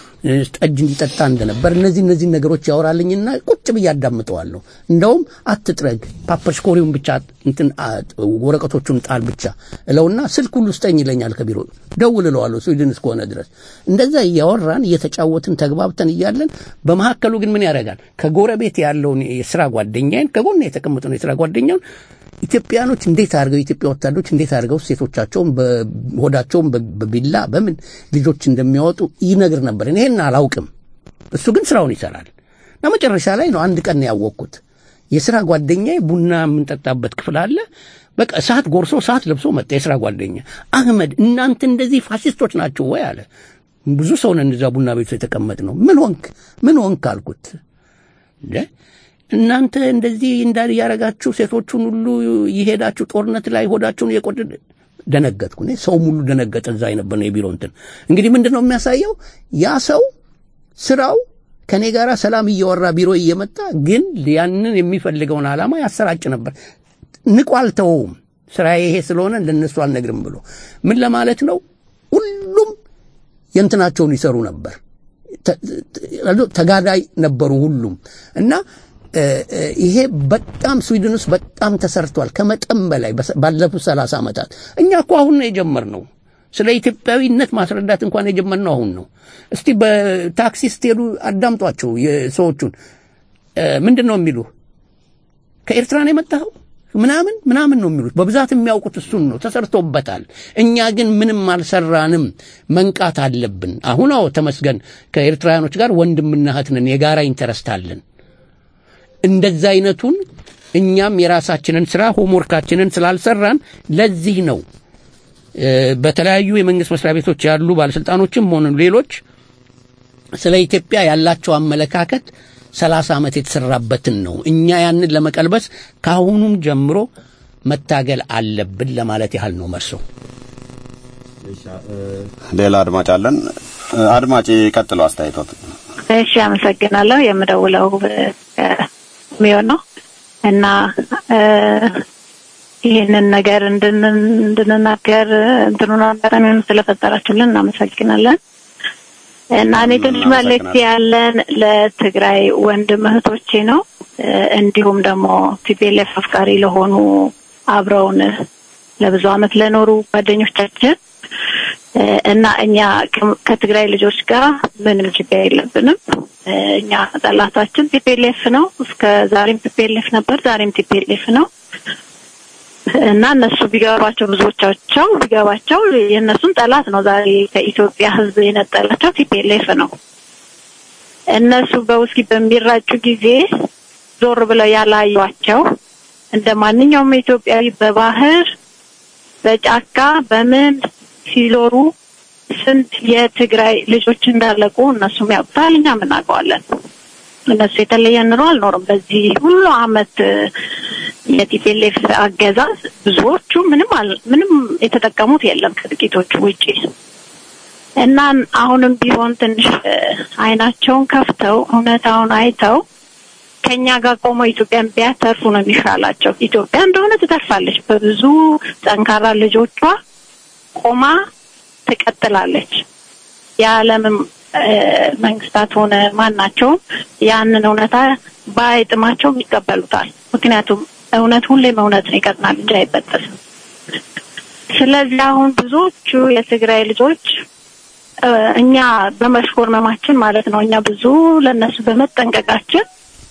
ጠጅ እንዲጠጣ እንደነበር እነዚህ እነዚህ ነገሮች ያወራልኝና ቁጭ ብዬ አዳምጠዋለሁ። እንደውም አትጥረግ ፓፐርሽኮሪውን ብቻ እንትን አ- ወረቀቶቹን ጣል ብቻ እለውና ስልክ ሁሉ ስጠኝ ይለኛል። ከቢሮ ደውል እለዋለሁ ስዊድን እስከሆነ ድረስ እንደዛ እያወራን እየተጫወትን ተግባብተን እያለን በመካከሉ ግን ምን ያደርጋል ከጎረቤት ያለውን የስራ ጓደኛዬን ከጎን የተቀመጠውን የስራ ጓደኛውን ኢትዮጵያኖች እንዴት አድርገው የኢትዮጵያ ወታደሮች እንዴት አድርገው ሴቶቻቸውን በሆዳቸውን በ- በቢላ በምን ልጆች እንደሚያወጡ ይነግር ነበር። እኔ ይሄን አላውቅም። እሱ ግን ስራውን ይሰራል። እና መጨረሻ ላይ ነው አንድ ቀን ነው ያወቅኩት። የስራ ጓደኛዬ ቡና የምንጠጣበት ክፍል አለ። በቃ ሰዓት ጎርሶ ሰዓት ለብሶ መጣ። የስራ ጓደኛ አህመድ፣ እናንተ እንደዚህ ፋሽስቶች ናቸው ወይ አለ። ብዙ ሰው ነን እዛ ቡና ቤቱ የተቀመጥ ነው። ምን ሆንክ ምን ሆንክ አልኩት። እንደ እናንተ እንደዚህ እንዳል ያረጋችሁ ሴቶቹን ሁሉ የሄዳችሁ ጦርነት ላይ ሆዳችሁን እየቆድ ደነገጥኩ። እኔ ሰው ሙሉ ደነገጠ። እዛ የነበር ነው የቢሮ እንትን እንግዲህ ምንድን ነው የሚያሳየው ያ ሰው ስራው ከኔ ጋር ሰላም እያወራ ቢሮ እየመጣ ግን ያንን የሚፈልገውን ዓላማ ያሰራጭ ነበር። ንቁ አልተወውም። ስራዬ ይሄ ስለሆነ ለነሱ አልነግርም ብሎ ምን ለማለት ነው? ሁሉም የእንትናቸውን ይሰሩ ነበር። ተ- ተ- ተጋዳይ ነበሩ ሁሉም እና እ፣ እ፣ ይሄ በጣም ስዊድን ውስጥ በጣም ተሰርቷል ከመጠን በላይ በሰ- ባለፉት ሰላሳ ዓመታት እኛ እኮ አሁን ነው የጀመርነው ስለ ኢትዮጵያዊነት ማስረዳት እንኳን የጀመርነው አሁን ነው እስቲ በታክሲ ስትሄዱ አዳምጧቸው የሰዎቹን እ፣ ምንድን ነው የሚሉ ከኤርትራ ነው የመጣኸው ምናምን ምናምን ነው የሚሉት በብዛት የሚያውቁት እሱን ነው ተሰርቶበታል እኛ ግን ምንም አልሰራንም መንቃት አለብን አሁን አዎ ተመስገን ከኤርትራውያኖች ጋር ወንድምና እህት ነን የጋራ ኢንተረስት አለን እንደዛ አይነቱን እኛም የራሳችንን ስራ ሆምወርካችንን ስላልሰራን ለዚህ ነው እ፣ በተለያዩ የመንግስት መስሪያ ቤቶች ያሉ ባለስልጣኖችም ሆኑ ሌሎች ስለ ኢትዮጵያ ያላቸው አመለካከት ሰላሳ ዓመት የተሰራበትን ነው። እኛ ያንን ለመቀልበስ ከአሁኑም ጀምሮ መታገል አለብን ለማለት ያህል ነው መርሶ። ሌላ አድማጭ አለን። አድማጭ ቀጥሎ አስተያየቶት። እሺ፣ አመሰግናለሁ። የምደውለው ሚሆን ነው እና ይህንን ነገር እንድንናገር እንትኑን አጋጣሚውን ስለፈጠራችሁልን እናመሰግናለን። እና እኔ ትንሽ መልእክት ያለን ለትግራይ ወንድም እህቶቼ ነው። እንዲሁም ደግሞ ቲፒኤልኤፍ አፍቃሪ ለሆኑ አብረውን ለብዙ አመት ለኖሩ ጓደኞቻችን እና እኛ ከትግራይ ልጆች ጋር ምንም ችግር የለብንም። እኛ ጠላታችን ቲፒኤልኤፍ ነው። እስከ ዛሬም ቲፒኤልኤፍ ነበር፣ ዛሬም ቲፒኤልኤፍ ነው እና እነሱ ቢገባቸው ብዙዎቻቸው ቢገባቸው የእነሱን ጠላት ነው ዛሬ ከኢትዮጵያ ሕዝብ የነጠላቸው ቲፒኤልኤፍ ነው። እነሱ በውስኪ በሚራጩ ጊዜ ዞር ብለው ያላዩቸው እንደ ማንኛውም ኢትዮጵያዊ በባህር በጫካ በምን ሲዞሩ ስንት የትግራይ ልጆች እንዳለቁ እነሱም ያውቁታል፣ እኛም እናውቀዋለን። እነሱ የተለየ ኑሮ አልኖርም። በዚህ ሁሉ አመት የቲፒኤልኤፍ አገዛዝ ብዙዎቹ ምንም ምንም የተጠቀሙት የለም ከጥቂቶቹ ውጪ እና አሁንም ቢሆን ትንሽ አይናቸውን ከፍተው እውነታውን አይተው ከኛ ጋር ቆመው ኢትዮጵያን ቢያተርፉ ነው የሚሻላቸው። ኢትዮጵያ እንደሆነ ትተርፋለች። በብዙ ጠንካራ ልጆቿ ቆማ ትቀጥላለች። የዓለምም መንግስታት ሆነ ማናቸውም ያንን እውነታ ባይጥማቸውም ይቀበሉታል። ምክንያቱም እውነት ሁሌም እውነት ነው፣ ይቀጥናል እንጂ አይበጠስም። ስለዚህ አሁን ብዙዎቹ የትግራይ ልጆች እኛ በመሽኮርመማችን ማለት ነው እኛ ብዙ ለእነሱ በመጠንቀቃችን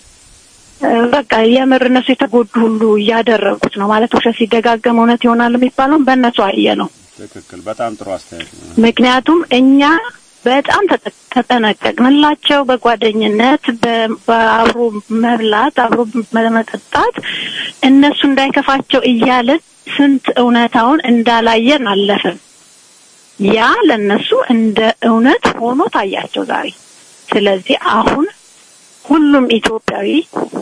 በቃ የምር እነሱ የተጎዱ ሁሉ እያደረጉት ነው ማለት ውሸት ሲደጋገም እውነት ይሆናል የሚባለውን በእነሱ አየ ነው። ትክክል። በጣም ጥሩ አስተያየት ነው። ምክንያቱም እኛ በጣም ተጠነቀቅንላቸው። በጓደኝነት በአብሮ መብላት፣ አብሮ መጠጣት እነሱ እንዳይከፋቸው እያልን ስንት እውነታውን እንዳላየን አለፍን። ያ ለነሱ እንደ እውነት ሆኖ ታያቸው ዛሬ። ስለዚህ አሁን ሁሉም ኢትዮጵያዊ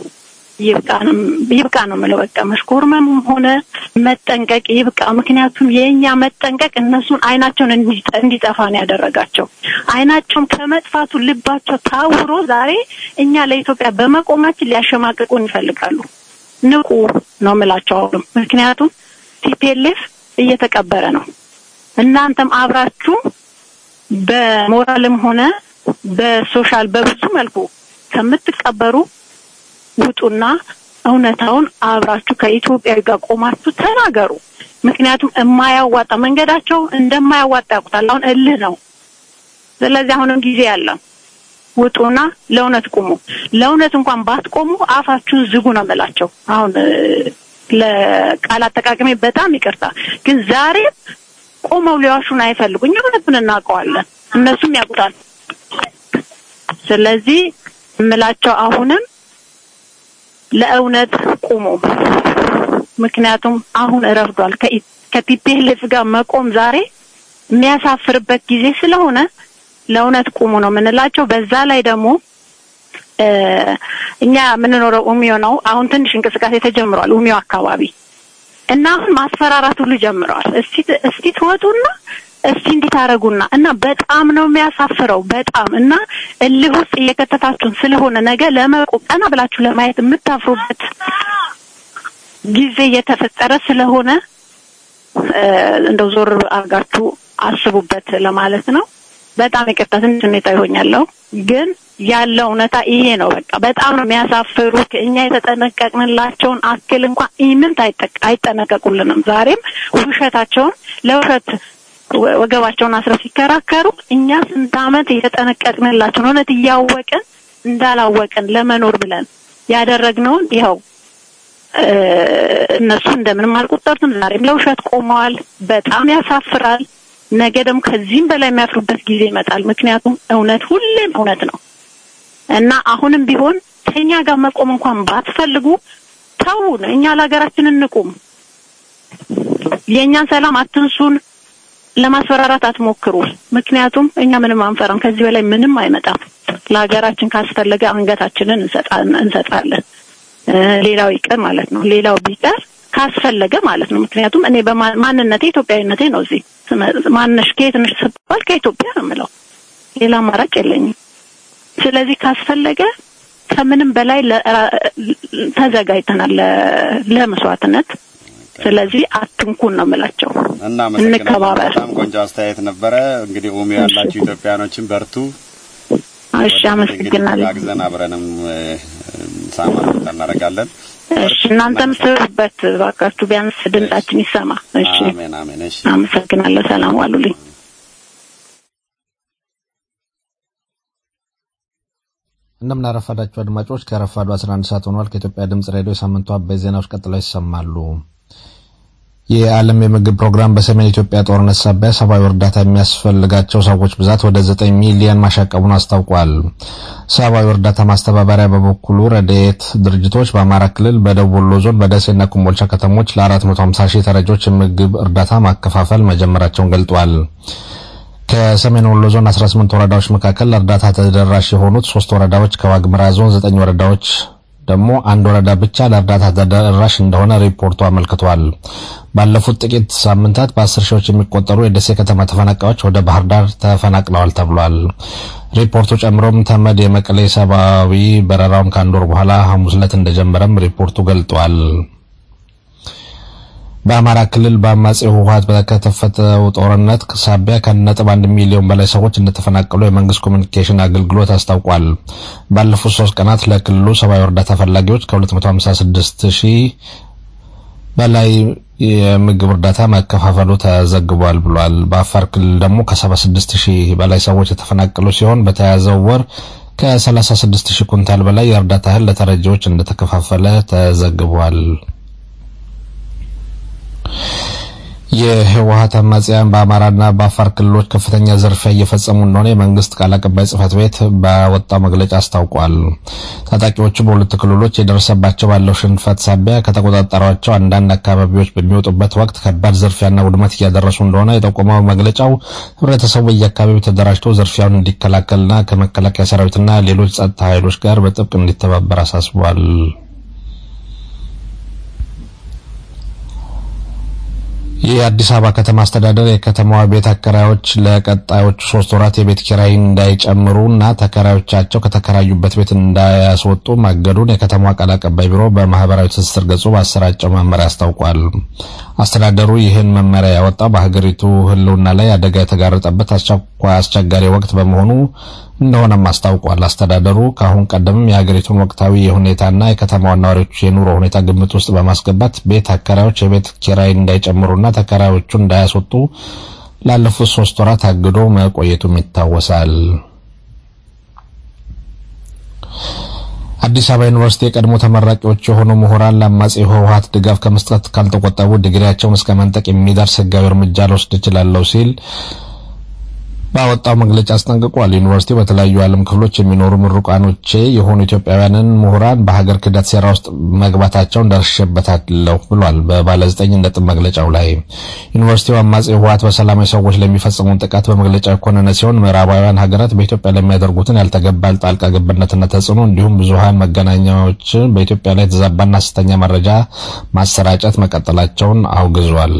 ይብቃ ነው የምለው። በቃ መሽኮርመምም ሆነ መጠንቀቅ ይብቃ። ምክንያቱም የእኛ መጠንቀቅ እነሱን አይናቸውን እንዲጠፋ ነው ያደረጋቸው። አይናቸውን ከመጥፋቱ ልባቸው ታውሮ ዛሬ እኛ ለኢትዮጵያ በመቆማችን ሊያሸማቅቁን ይፈልጋሉ። ንቁ ነው የምላቸው አሁንም። ምክንያቱም ቲፒኤልኤፍ እየተቀበረ ነው። እናንተም አብራችሁ በሞራልም ሆነ በሶሻል በብዙ መልኩ ከምትቀበሩ ውጡና እውነታውን አብራችሁ ከኢትዮጵያዊ ጋር ቆማችሁ ተናገሩ። ምክንያቱም የማያዋጣ መንገዳቸው እንደማያዋጣ ያውቁታል። አሁን እልህ ነው። ስለዚህ አሁንም ጊዜ ያለ ውጡና ለእውነት ቁሙ። ለእውነት እንኳን ባትቆሙ አፋችሁን ዝጉ ነው የምላቸው። አሁን ለቃል አጠቃቀሜ በጣም ይቅርታ፣ ግን ዛሬ ቆመው ሊዋሹን አይፈልጉ። እኛ እውነቱን እናውቀዋለን፣ እነሱም ያውቁታል። ስለዚህ የምላቸው አሁንም ለእውነት ቁሙ። ምክንያቱም አሁን እረፍዷል። ከቲፒኤልኤፍ ጋር መቆም ዛሬ የሚያሳፍርበት ጊዜ ስለሆነ ለእውነት ቁሙ ነው የምንላቸው። በዛ ላይ ደግሞ እኛ የምንኖረው ኡሚዮ ነው። አሁን ትንሽ እንቅስቃሴ ተጀምሯል ኡሚዮ አካባቢ እና አሁን ማስፈራራት ሁሉ ጀምረዋል። እስቲ እስቲ ትወጡና እስቲ እንዲህ ታረጉና እና በጣም ነው የሚያሳፍረው። በጣም እና እልህ ውስጥ እየከተታችሁን ስለሆነ ነገ ለመቆም ቀና ብላችሁ ለማየት የምታፍሩበት ጊዜ እየተፈጠረ ስለሆነ እንደው ዞር አድርጋችሁ አስቡበት ለማለት ነው። በጣም ይቅርታ ትንሽ ሁኔታ ይሆኛለሁ፣ ግን ያለው እውነታ ይሄ ነው። በቃ በጣም ነው የሚያሳፍሩት። እኛ የተጠነቀቅንላቸውን አክል እንኳን ኢምንት አይጠነቀቁልንም። ዛሬም ውሸታቸውን ለውሸት ወገባቸውን አስረው ሲከራከሩ እኛ ስንት ዓመት የተጠነቀቅንላቸውን እውነት እያወቅን እንዳላወቅን ለመኖር ብለን ያደረግነውን ይኸው እነሱ እንደምንም አልቆጠሩትም። ዛሬም ለውሸት ቆመዋል። በጣም ያሳፍራል። ነገ ደግሞ ከዚህም በላይ የሚያፍሩበት ጊዜ ይመጣል። ምክንያቱም እውነት ሁሌም እውነት ነው እና አሁንም ቢሆን ከኛ ጋር መቆም እንኳን ባትፈልጉ ተውን። እኛ ለሀገራችን እንቁም። የእኛን ሰላም አትንሱን። ለማስፈራራት አትሞክሩ። ምክንያቱም እኛ ምንም አንፈራም። ከዚህ በላይ ምንም አይመጣም። ለሀገራችን ካስፈለገ አንገታችንን እንሰጣለን። ሌላው ይቀር ማለት ነው። ሌላው ቢቀር ካስፈለገ ማለት ነው። ምክንያቱም እኔ በማንነቴ ኢትዮጵያዊነቴ ነው እዚህ ማነሽ ከየት ነሽ ስባል ከኢትዮጵያ ነው የምለው። ሌላ አማራጭ የለኝም። ስለዚህ ካስፈለገ ከምንም በላይ ተዘጋጅተናል ለመስዋዕትነት። ስለዚህ አትንኩን ነው የምላቸው። እንከባበር። በጣም ቆንጆ አስተያየት ነበረ። እንግዲህ ኡሚ ያላችሁ ኢትዮጵያኖችን በርቱ። እሺ፣ አመሰግናለሁ። አግዘን አብረንም ሳማ እናደርጋለን። እሺ፣ እናንተም ስሩበት ባካችሁ፣ ቢያንስ ድምጻችን ይሰማ። እሺ፣ አሜን አሜን። እሺ፣ አመሰግናለሁ። ሰላም ዋሉልኝ። እንደምናረፈዳችሁ አድማጮች ከረፋዱ 11 ሰዓት ሆኗል። ከኢትዮጵያ ድምጽ ሬዲዮ የሳምንቱ አበይት ዜናዎች ቀጥለው ይሰማሉ። የዓለም የምግብ ፕሮግራም በሰሜን ኢትዮጵያ ጦርነት ሳቢያ ሰብአዊ እርዳታ የሚያስፈልጋቸው ሰዎች ብዛት ወደ 9 ሚሊዮን ማሻቀቡን አስታውቋል። ሰብአዊ እርዳታ ማስተባበሪያ በበኩሉ ረድኤት ድርጅቶች በአማራ ክልል በደቡብ ወሎ ዞን በደሴና ኮምቦልቻ ከተሞች ለ450 ሺህ ተረጂዎች የምግብ እርዳታ ማከፋፈል መጀመራቸውን ገልጧል። ከሰሜን ወሎ ዞን 18 ወረዳዎች መካከል እርዳታ ተደራሽ የሆኑት ሶስት ወረዳዎች ከዋግምራ ዞን ዘጠኝ ወረዳዎች ደግሞ አንድ ወረዳ ብቻ ለእርዳታ ተደራሽ እንደሆነ ሪፖርቱ አመልክቷል። ባለፉት ጥቂት ሳምንታት በአስር ሺዎች የሚቆጠሩ የደሴ ከተማ ተፈናቃዮች ወደ ባህር ዳር ተፈናቅለዋል ተብሏል። ሪፖርቱ ጨምሮም ተመድ የመቀሌ ሰብአዊ በረራውን ከአንድ ወር በኋላ ሐሙስ ዕለት እንደጀመረም ሪፖርቱ ገልጧል። በአማራ ክልል በአማጺው ህወሀት በተከፈተው ጦርነት ሳቢያ ከነጥብ አንድ ሚሊዮን በላይ ሰዎች እንደተፈናቀሉ የመንግስት ኮሚኒኬሽን አገልግሎት አስታውቋል። ባለፉት ሶስት ቀናት ለክልሉ ሰብአዊ እርዳታ ፈላጊዎች ከ256 ሺህ በላይ የምግብ እርዳታ መከፋፈሉ ተዘግቧል ብሏል። በአፋር ክልል ደግሞ ከ76 ሺህ በላይ ሰዎች የተፈናቀሉ ሲሆን በተያያዘው ወር ከ36 ሺህ ኩንታል በላይ የእርዳታ እህል ለተረጂዎች እንደተከፋፈለ ተዘግቧል። የህወሀት አማጽያን በአማራና በአፋር ክልሎች ከፍተኛ ዝርፊያ እየፈጸሙ እንደሆነ የመንግስት ቃል አቀባይ ጽህፈት ቤት ባወጣው መግለጫ አስታውቋል። ታጣቂዎቹ በሁለቱ ክልሎች የደረሰባቸው ባለው ሽንፈት ሳቢያ ከተቆጣጠሯቸው አንዳንድ አካባቢዎች በሚወጡበት ወቅት ከባድ ዝርፊያና ውድመት እያደረሱ እንደሆነ የጠቆመው መግለጫው ህብረተሰቡ በየአካባቢው ተደራጅቶ ዝርፊያውን እንዲከላከልና ከመከላከያ ሰራዊትና ሌሎች ጸጥታ ኃይሎች ጋር በጥብቅ እንዲተባበር አሳስቧል። የአዲስ አበባ ከተማ አስተዳደር የከተማዋ ቤት አከራዮች ለቀጣዮቹ ሶስት ወራት የቤት ኪራይ እንዳይጨምሩ እና ተከራዮቻቸው ከተከራዩበት ቤት እንዳያስወጡ ማገዱን የከተማዋ ቃል አቀባይ ቢሮ በማህበራዊ ትስስር ገጹ ባሰራጨው መመሪያ አስታውቋል። አስተዳደሩ ይህን መመሪያ ያወጣው በሀገሪቱ ሕልውና ላይ አደጋ የተጋረጠበት አስቸኳይ አስቸጋሪ ወቅት በመሆኑ እንደሆነም አስታውቋል። አስተዳደሩ ከአሁን ቀደምም የሀገሪቱን ወቅታዊ የሁኔታና የከተማዋ ነዋሪዎች የኑሮ ሁኔታ ግምት ውስጥ በማስገባት ቤት አከራዮች የቤት ኪራይ እንዳይጨምሩና ተከራዮቹ እንዳያስወጡ ላለፉት ሶስት ወራት አግዶ መቆየቱም ይታወሳል። አዲስ አበባ ዩኒቨርሲቲ የቀድሞ ተመራቂዎች የሆኑ ምሁራን ለአማጺ ህወሀት ድጋፍ ከመስጠት ካልተቆጠቡ ዲግሪያቸውን እስከ መንጠቅ የሚደርስ ህጋዊ እርምጃ ልወስድ እችላለሁ ሲል ባወጣው መግለጫ አስጠንቅቋል። ዩኒቨርሲቲው በተለያዩ የዓለም ክፍሎች የሚኖሩ ምሩቃኖቼ የሆኑ ኢትዮጵያውያንን ምሁራን በሀገር ክህደት ሴራ ውስጥ መግባታቸውን ደርሼበታለሁ ብሏል። በባለ ዘጠኝ ነጥብ መግለጫው ላይ ዩኒቨርሲቲው አማጺ ህወሀት በሰላማዊ ሰዎች ለሚፈጽሙን ጥቃት በመግለጫው የኮነነ ሲሆን ምዕራባውያን ሀገራት በኢትዮጵያ ለሚያደርጉትን ያልተገባ ጣልቃ ገብነትና ተጽዕኖ እንዲሁም ብዙሀን መገናኛዎች በኢትዮጵያ ላይ የተዛባና ሐሰተኛ መረጃ ማሰራጨት መቀጠላቸውን አውግዟል።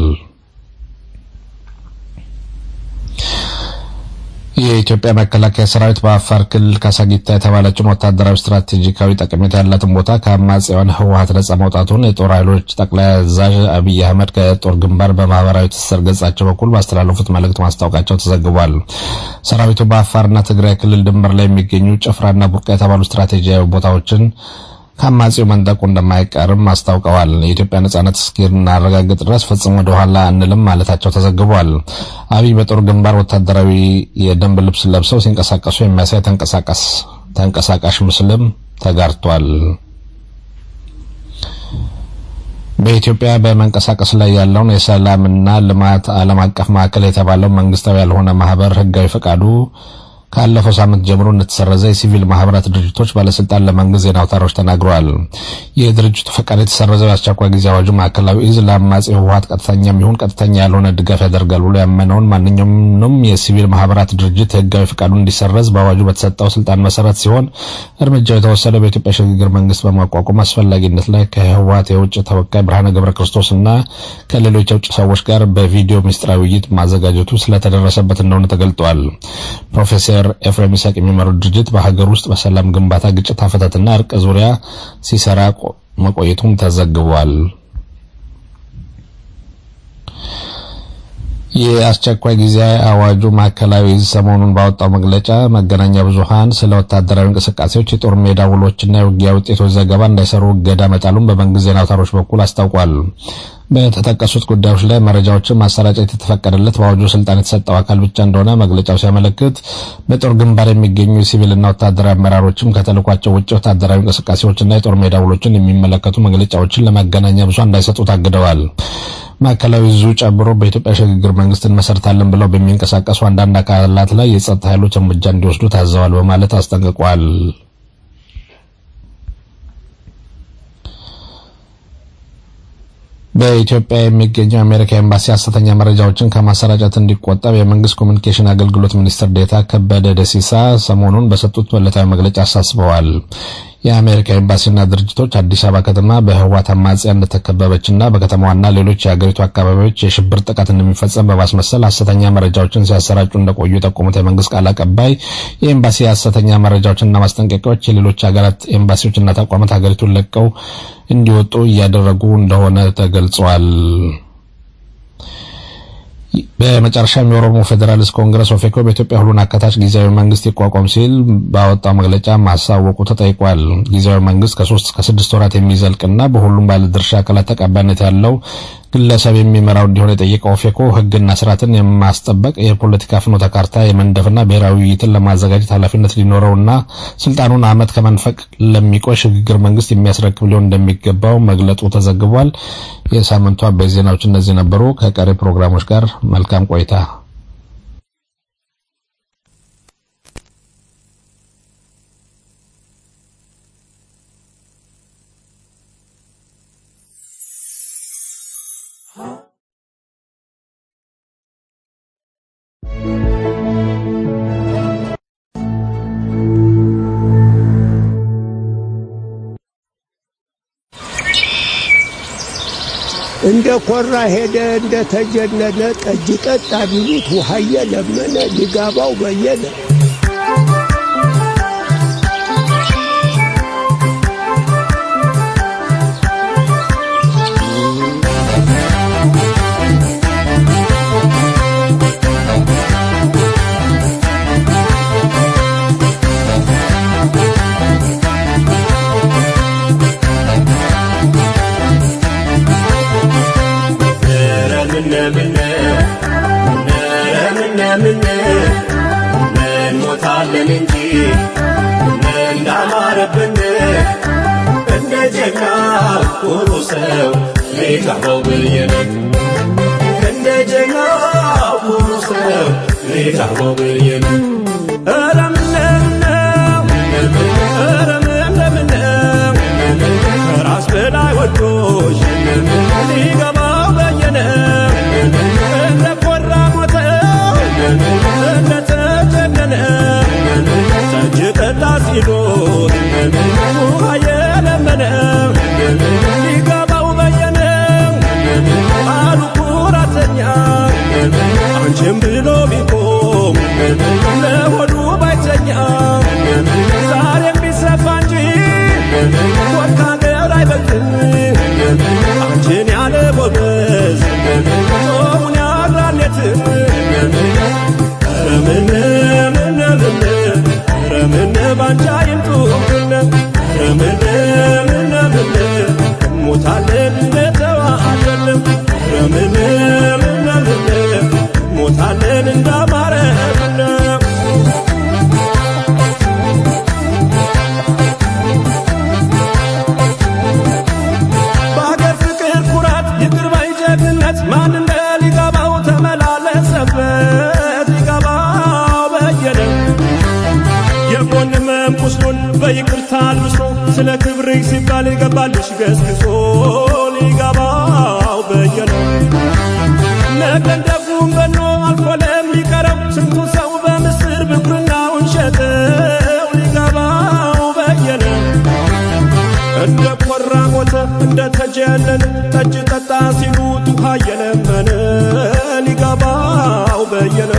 የኢትዮጵያ መከላከያ ሰራዊት በአፋር ክልል ካሳጊታ የተባለችውን ወታደራዊ ስትራቴጂካዊ ጠቀሜታ ያላትን ቦታ ከአማጽያን ህወሀት ነጻ ማውጣቱን የጦር ኃይሎች ጠቅላይ አዛዥ አብይ አህመድ ከጦር ግንባር በማህበራዊ ትስስር ገጻቸው በኩል ባስተላለፉት መልእክት ማስታወቃቸው ተዘግቧል። ሰራዊቱ በአፋርና ትግራይ ክልል ድንበር ላይ የሚገኙ ጭፍራና ቡርቃ የተባሉ ስትራቴጂያዊ ቦታዎችን ከአማጺው መንጠቁ እንደማይቀርም አስታውቀዋል። የኢትዮጵያ ነጻነት እስኪናረጋግጥ ድረስ ፈጽሞ ወደ ኋላ አንልም ማለታቸው ተዘግቧል። አብይ በጦር ግንባር ወታደራዊ የደንብ ልብስ ለብሰው ሲንቀሳቀሱ የሚያሳይ ተንቀሳቃስ ተንቀሳቃሽ ምስልም ተጋርቷል። በኢትዮጵያ በመንቀሳቀስ ላይ ያለውን የሰላምና ልማት ዓለም አቀፍ ማዕከል የተባለው መንግስታዊ ያልሆነ ማህበር ህጋዊ ፈቃዱ ካለፈው ሳምንት ጀምሮ እንደተሰረዘ የሲቪል ማህበራት ድርጅቶች ባለስልጣን ለመንግስት ዜና አውታሮች ተናግረዋል። የድርጅቱ ፈቃድ የተሰረዘው የአስቸኳይ ጊዜ አዋጁ ማዕከላዊ እዝ ለአማጺ ህወሀት ቀጥተኛ የሚሆን ቀጥተኛ ያልሆነ ድጋፍ ያደርጋል ብሎ ያመነውን ማንኛውም የሲቪል ማህበራት ድርጅት ህጋዊ ፈቃዱ እንዲሰረዝ በአዋጁ በተሰጠው ስልጣን መሰረት ሲሆን እርምጃው የተወሰደው በኢትዮጵያ ሽግግር መንግስት በማቋቋም አስፈላጊነት ላይ ከህወሀት የውጭ ተወካይ ብርሃነ ገብረ ክርስቶስ እና ከሌሎች የውጭ ሰዎች ጋር በቪዲዮ ምስጢራዊ ውይይት ማዘጋጀቱ ስለተደረሰበት እንደሆነ ተገልጧል። ፕሮፌሰር ኤፍሬም ይስሐቅ የሚመሩት ድርጅት በሀገር ውስጥ በሰላም ግንባታ፣ ግጭት አፈታትና እርቅ ዙሪያ ሲሰራ መቆየቱም ተዘግቧል። የአስቸኳይ ጊዜ አዋጁ ማዕከላዊ እዝ ሰሞኑን ባወጣው መግለጫ መገናኛ ብዙኃን ስለ ወታደራዊ እንቅስቃሴዎች፣ የጦር ሜዳ ውሎችና የውጊያ ውጤቶች ዘገባ እንዳይሰሩ እገዳ መጣሉን በመንግስት ዜና አውታሮች በኩል አስታውቋል። በተጠቀሱት ጉዳዮች ላይ መረጃዎችን ማሰራጨት የተፈቀደለት በአዋጁ ስልጣን የተሰጠው አካል ብቻ እንደሆነ መግለጫው ሲያመለክት በጦር ግንባር የሚገኙ የሲቪልና ወታደራዊ አመራሮችም ከተልኳቸው ውጭ ወታደራዊ እንቅስቃሴዎችና የጦር ሜዳ ውሎችን የሚመለከቱ መግለጫዎችን ለመገናኛ ብዙኃን እንዳይሰጡ ታግደዋል። ማዕከላዊ እዙ ጨምሮ በኢትዮጵያ ሽግግር መንግስት እንመሰርታለን ብለው በሚንቀሳቀሱ አንዳንድ አካላት ላይ የጸጥታ ኃይሎች እርምጃ እንዲወስዱ ታዘዋል በማለት አስጠንቅቋል። በኢትዮጵያ የሚገኘው የአሜሪካ ኤምባሲ ሐሰተኛ መረጃዎችን ከማሰራጨት እንዲቆጠብ የመንግስት ኮሚኒኬሽን አገልግሎት ሚኒስትር ዴታ ከበደ ደሲሳ ሰሞኑን በሰጡት ዕለታዊ መግለጫ አሳስበዋል። የአሜሪካ ኤምባሲና ድርጅቶች አዲስ አበባ ከተማ በህወሓት አማጽያን እንደተከበበችና በከተማዋና ሌሎች የሀገሪቱ አካባቢዎች የሽብር ጥቃት እንደሚፈጸም በማስመሰል ሐሰተኛ መረጃዎችን ሲያሰራጩ እንደቆዩ የጠቆሙት የመንግስት ቃል አቀባይ የኤምባሲ ሐሰተኛ መረጃዎችና ማስጠንቀቂያዎች የሌሎች ሀገራት ኤምባሲዎችና ተቋማት ሀገሪቱን ለቀው እንዲወጡ እያደረጉ እንደሆነ ተገልጿል። በመጨረሻም የኦሮሞ ፌዴራሊስት ኮንግረስ ኦፌኮ በኢትዮጵያ ሁሉን አካታች ጊዜያዊ መንግስት ይቋቋም ሲል ባወጣው መግለጫ ማሳወቁ ተጠይቋል። ጊዜያዊ መንግስት ከሶስት እስከ ስድስት ወራት የሚዘልቅና በሁሉም ባለድርሻ አካላት ተቀባይነት ያለው ግለሰብ የሚመራው እንዲሆን የጠየቀው ኦፌኮ ህግና ስርዓትን የማስጠበቅ የፖለቲካ ፍኖተ ካርታ የመንደፍና ብሔራዊ ውይይትን ለማዘጋጀት ኃላፊነት ሊኖረውና ስልጣኑን አመት ከመንፈቅ ለሚቆይ ሽግግር መንግስት የሚያስረክብ ሊሆን እንደሚገባው መግለጡ ተዘግቧል። የሳምንቱ አበይት ዜናዎች እነዚህ ነበሩ። ከቀሪ ፕሮግራሞች ጋር መልካም ቆይታ። እንደ ኮራ ሄደ እንደ ተጀነነ ጠጅ ጠጣ ቢሉት ውሃየ ለመነ ሊጋባው በየነ እንሞታለን እንጂ እንዳማረብን እንደ ጀግና ኩሩ ሰው ሊጋባው ብዬን እንደ ጀግና ኩሩ ሰው ሊጋባው ብዬን ኧረ ምነው ኧረ ምነው ከራስ በላይ ወዶሽ ሊገባው በየነ እንደ ኮራ ሞተው እንደተጀነነ ጠጅ ጠጣ ሲሉት ውሃ የለመነ ሊገባው በየነ አሉ ኩራተኛ አንቺም ብሎ ቢቆም ለሆዱ ባይተኛ ዛሬም ቢሰፋ እንጂ ወርቅ ሀገር አይበልጥም አንቺን ያለ ጎበዝ ጾሙን ያድራል የትም ረምን ምን ምን ረምን ባንቻ ይምጡብን ረምን ምን ምን ሞታለን እንደተዋለን ረምን ምን ምን ሞታለን እንዳማረብን በሀገር ፍቅር ኩራት ይቅር ባይ ጀግንነት ማን እንደ ሊገባው ተመላለሰበት ሊገባው በየነ ሊገባልሽ ገስግሶ ሊገባው በየነ ነገን ደጉም በኖ አልፎ ለሚቀረው ስንቱ ሰው በምስር ብኩርናውን ሸጠው ሊገባው በየነ እንደ ቆራ ሞተ እንደ ተጀነነ ጠጅ ጠጣ ሲሉት ውሃ እየለመነ ሊገባው በየነ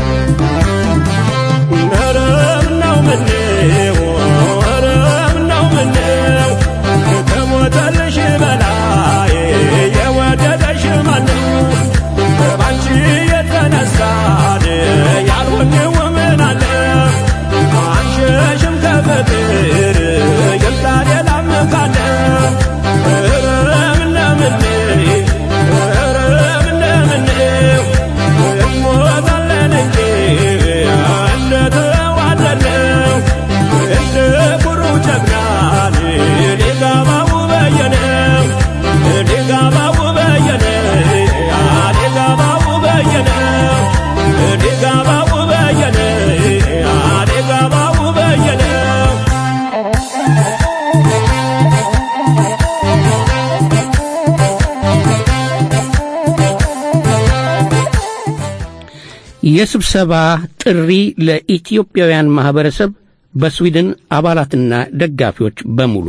ኧረ ምነው ምነው ኧረ ምነው ምነው ከሞተልሽ በላይ የወደደሽ ማነው ባንቺ የተነሳን ያልሆንው ምን አለ አንሸሽም ከፍቅር ይምጣ ሌላም ካለ ኧረ ምነው ምነው ኧረ ምነው ምነው እንሞታለን እንጂ እንደተዋደድነው እንደ ኩሩ ጀግናን ሊገባው በየነው ሊገባው በየነው ሊገባው በየነው ሊገባው በየነው ሊገባው በየነው የስብሰባ ጥሪ ለኢትዮጵያውያን ማህበረሰብ በስዊድን አባላትና ደጋፊዎች በሙሉ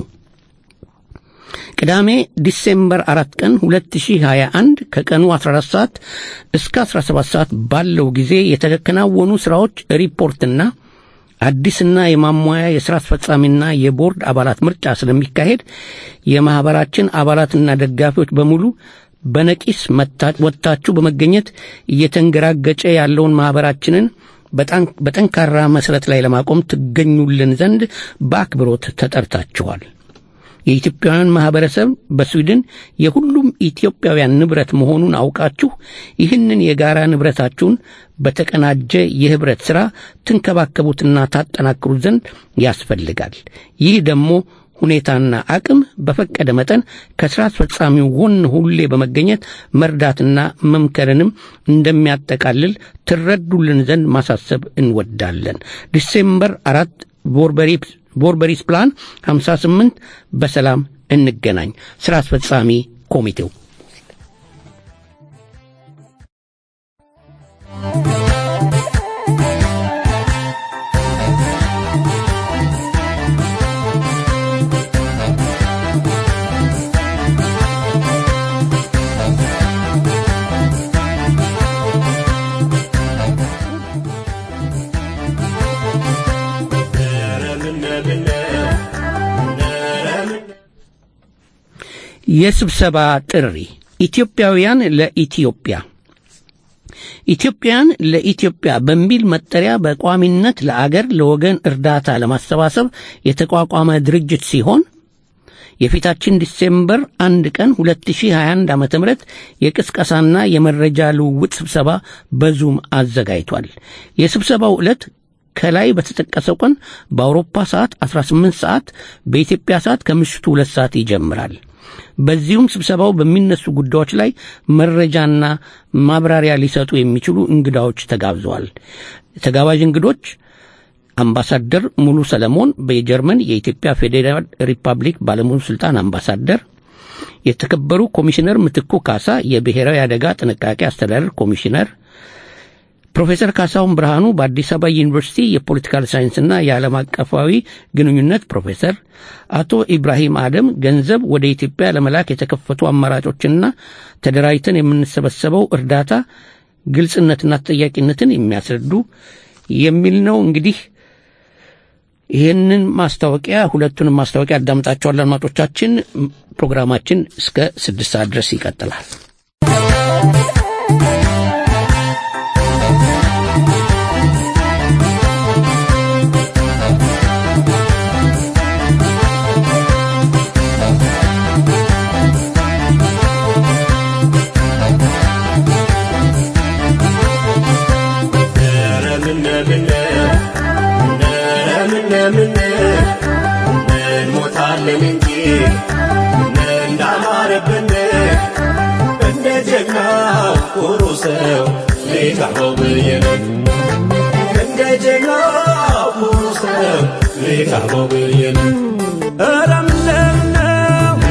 ቅዳሜ ዲሴምበር አራት ቀን 2021 ከቀኑ 14 ሰዓት እስከ 17 ሰዓት ባለው ጊዜ የተከናወኑ ስራዎች ሪፖርትና አዲስና የማሟያ የሥራ አስፈጻሚና የቦርድ አባላት ምርጫ ስለሚካሄድ የማኅበራችን አባላትና ደጋፊዎች በሙሉ በነቂስ መታ- ወጥታችሁ በመገኘት እየተንገራገጨ ያለውን ማኅበራችንን በጣን- በጠንካራ መሠረት ላይ ለማቆም ትገኙልን ዘንድ በአክብሮት ተጠርታችኋል። የኢትዮጵያውያን ማህበረሰብ በስዊድን የሁሉም ኢትዮጵያውያን ንብረት መሆኑን አውቃችሁ ይህንን የጋራ ንብረታችሁን በተቀናጀ የህብረት ሥራ ትንከባከቡትና ታጠናክሩት ዘንድ ያስፈልጋል። ይህ ደግሞ ሁኔታና አቅም በፈቀደ መጠን ከሥራ አስፈጻሚው ጎን ሁሌ በመገኘት መርዳትና መምከርንም እንደሚያጠቃልል ትረዱልን ዘንድ ማሳሰብ እንወዳለን። ዲሴምበር አራት ቦርበሪ ቦርበሪስ ፕላን 58 በሰላም እንገናኝ። ሥራ አስፈጻሚ ኮሚቴው የስብሰባ ጥሪ ኢትዮጵያውያን ለኢትዮጵያ ኢትዮጵያን ለኢትዮጵያ በሚል መጠሪያ በቋሚነት ለአገር ለወገን እርዳታ ለማሰባሰብ የተቋቋመ ድርጅት ሲሆን የፊታችን ዲሴምበር አንድ ቀን 2021 ዓ ም የቅስቀሳና የመረጃ ልውውጥ ስብሰባ በዙም አዘጋጅቷል። የስብሰባው ዕለት ከላይ በተጠቀሰው ቀን በአውሮፓ ሰዓት 18 ሰዓት በኢትዮጵያ ሰዓት ከምሽቱ ሁለት ሰዓት ይጀምራል። በዚሁም ስብሰባው በሚነሱ ጉዳዮች ላይ መረጃና ማብራሪያ ሊሰጡ የሚችሉ እንግዳዎች ተጋብዘዋል። ተጋባዥ እንግዶች አምባሳደር ሙሉ ሰለሞን በጀርመን የኢትዮጵያ ፌዴራል ሪፐብሊክ ባለሙሉ ስልጣን አምባሳደር፣ የተከበሩ ኮሚሽነር ምትኩ ካሳ የብሔራዊ አደጋ ጥንቃቄ አስተዳደር ኮሚሽነር፣ ፕሮፌሰር ካሳሁን ብርሃኑ በአዲስ አበባ ዩኒቨርሲቲ የፖለቲካል ሳይንስና የዓለም አቀፋዊ ግንኙነት ፕሮፌሰር፣ አቶ ኢብራሂም አደም ገንዘብ ወደ ኢትዮጵያ ለመላክ የተከፈቱ አማራጮችና ተደራጅተን የምንሰበሰበው እርዳታ ግልጽነትና ተጠያቂነትን የሚያስረዱ የሚል ነው። እንግዲህ ይህንን ማስታወቂያ ሁለቱንም ማስታወቂያ አዳምጣቸዋል አድማጮቻችን። ፕሮግራማችን እስከ ስድስት ሰዓት ድረስ ይቀጥላል። እንሞታለን እንጂ እንዳማረብን እንደ ጀግናው ኩሩ ሰው ሊቀርበው ብዬ ነው። እንደ ጀግናው ኩሩ ሰው ሊቀርበው ብዬ ነው። ኧረ ምነው ምነው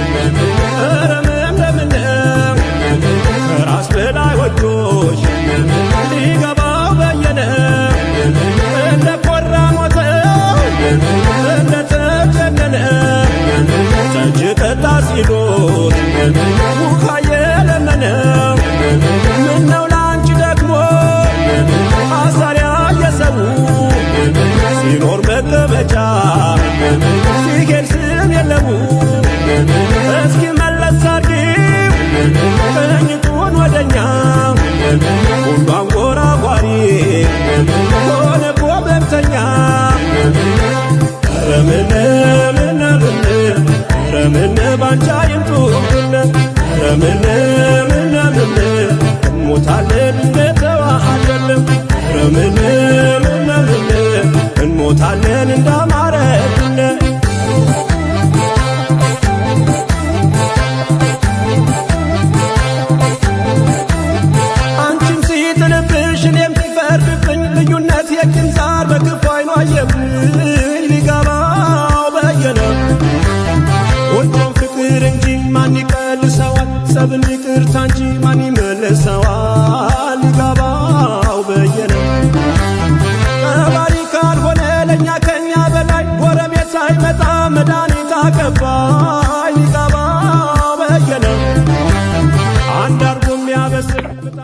ዛር በክፉ አይኑ አየብኝ ሊገባው በየነ ወዶም ፍቅር እንጂ ማን ይቀልሰዋል ሰብን ይቅርታ እንጂ ማን ይመልሰዋል ሊገባው በየነ ቀባሪ ካልሆነ ለእኛ ከኛ በላይ ጎረቤት ሳይመጣ መድኃኒት አቀባይ ሊገባው በየነ አንድ አርጎ የሚያበስር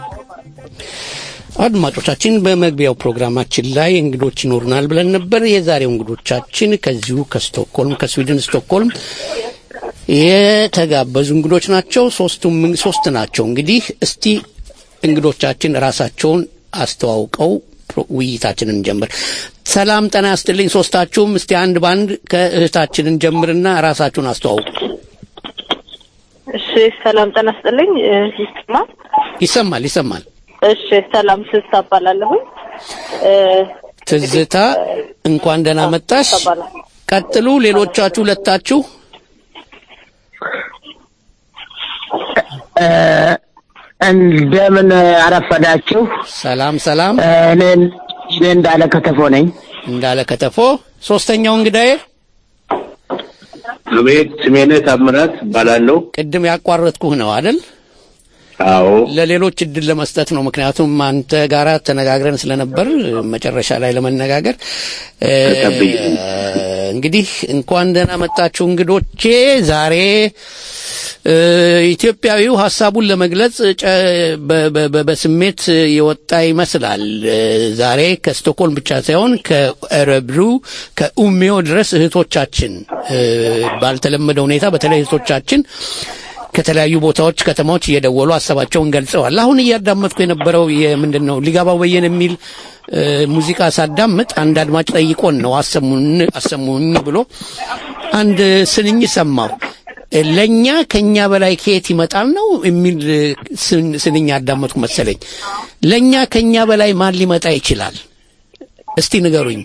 አድማጮቻችን በመግቢያው ፕሮግራማችን ላይ እንግዶች ይኖሩናል ብለን ነበር። የዛሬው እንግዶቻችን ከዚሁ ከስቶክሆልም ከስዊድን ስቶክሆልም የተጋበዙ እንግዶች ናቸው። ሶስቱም ሶስት ናቸው። እንግዲህ እስቲ እንግዶቻችን ራሳቸውን አስተዋውቀው ፕሮ- ውይይታችንን ጀምር። ሰላም ጤና ያስጥልኝ ሶስታችሁም። እስቲ አንድ ባንድ ከእህታችንን ጀምርና ራሳችሁን አስተዋውቁ። እሺ ሰላም ጤና ይስጥልኝ እ፣ ይሰማል ይሰማል ይሰማል። እሺ ሰላም ስስታ እባላለሁኝ እ፣ ትዝታ እንኳን ደህና መጣሽ። እባላለሁ። ቀጥሉ። ሌሎቻችሁ ሁለታችሁ እንደምን አረፈዳችሁ። ሰላም ሰላም። እኔ እኔ እንዳለ ከተፎ ነኝ። እንዳለ ከተፎ። ሶስተኛው እንግዳዬ አቤት፣ ስሜነህ ታምራት እባላለሁ። ቅድም ያቋረጥኩህ ነው አይደል? አዎ ለሌሎች እድል ለመስጠት ነው። ምክንያቱም አንተ ጋራ ተነጋግረን ስለነበር መጨረሻ ላይ ለመነጋገር እ፣ እንግዲህ እንኳን ደህና መጣችሁ እንግዶቼ። ዛሬ እ፣ ኢትዮጵያዊው ሀሳቡን ለመግለጽ ጨ- በ- በ- በ- በስሜት የወጣ ይመስላል። እ፣ ዛሬ ከስቶክሆልም ብቻ ሳይሆን ከእረብሩ ከኡሜዮ ድረስ እህቶቻችን እ፣ ባልተለመደ ሁኔታ በተለይ እህቶቻችን ከተለያዩ ቦታዎች ከተማዎች እየደወሉ ሀሳባቸውን ገልጸዋል። አሁን እያዳመጥኩ የነበረው የምንድን ነው ሊጋባው በየነ የሚል እ፣ ሙዚቃ ሳዳምጥ አንድ አድማጭ ጠይቆን ነው አሰሙን አሰሙኝ ብሎ አንድ ስንኝ ሰማሁ። እ፣ ለእኛ ከኛ በላይ ከየት ይመጣል ነው የሚል እ፣ ስን- ስንኝ አዳመጥኩ መሰለኝ። ለእኛ ከኛ በላይ ማን ሊመጣ ይችላል? እስቲ ንገሩኝ።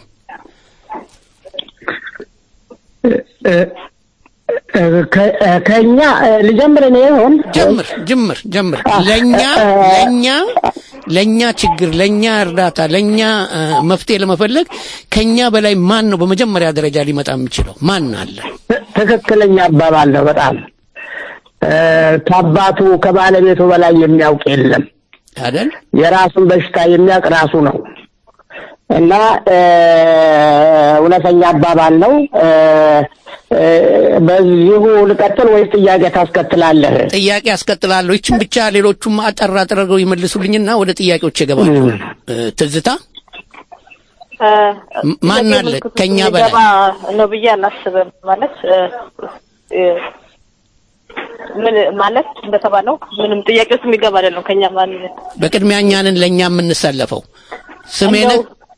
ከ- ከእኛ ልጀምር እኔ ይሆን ጀምር ጀምር ጀምር። ለኛ ለኛ ለኛ ችግር ለኛ እርዳታ ለኛ እ፣ መፍትሄ ለመፈለግ ከኛ በላይ ማን ነው በመጀመሪያ ደረጃ ሊመጣ የሚችለው? ማን አለ? ትክክለኛ አባባል ነው። በጣም እ፣ ከአባቱ ከባለቤቱ በላይ የሚያውቅ የለም። አይደል? የራሱን በሽታ የሚያውቅ ራሱ ነው እና እ፣ እውነተኛ አባባል ነው። እ፣ እ፣ በዚሁ ልቀጥል ወይስ ጥያቄ ታስከትላለህ? ጥያቄ አስቀጥላለሁ። ይችን ብቻ ሌሎቹም አጠር አድርገው ይመልሱልኝና ወደ ጥያቄዎች እገባለሁ። እ፣ ትዝታ እ፣ ም- ማን አለ የገመትኩት ከኛ የሚገባ በላይ? ነው ብዬ አላስብም። ማለት እ፣ እ፣ ምን ማለት እንደተባለው ምንም ጥያቄ ውስጥ የሚገባ አይደለም። ከኛ ማን በቅድሚያ እኛንን ለእኛ የምንሰለፈው ስሜነ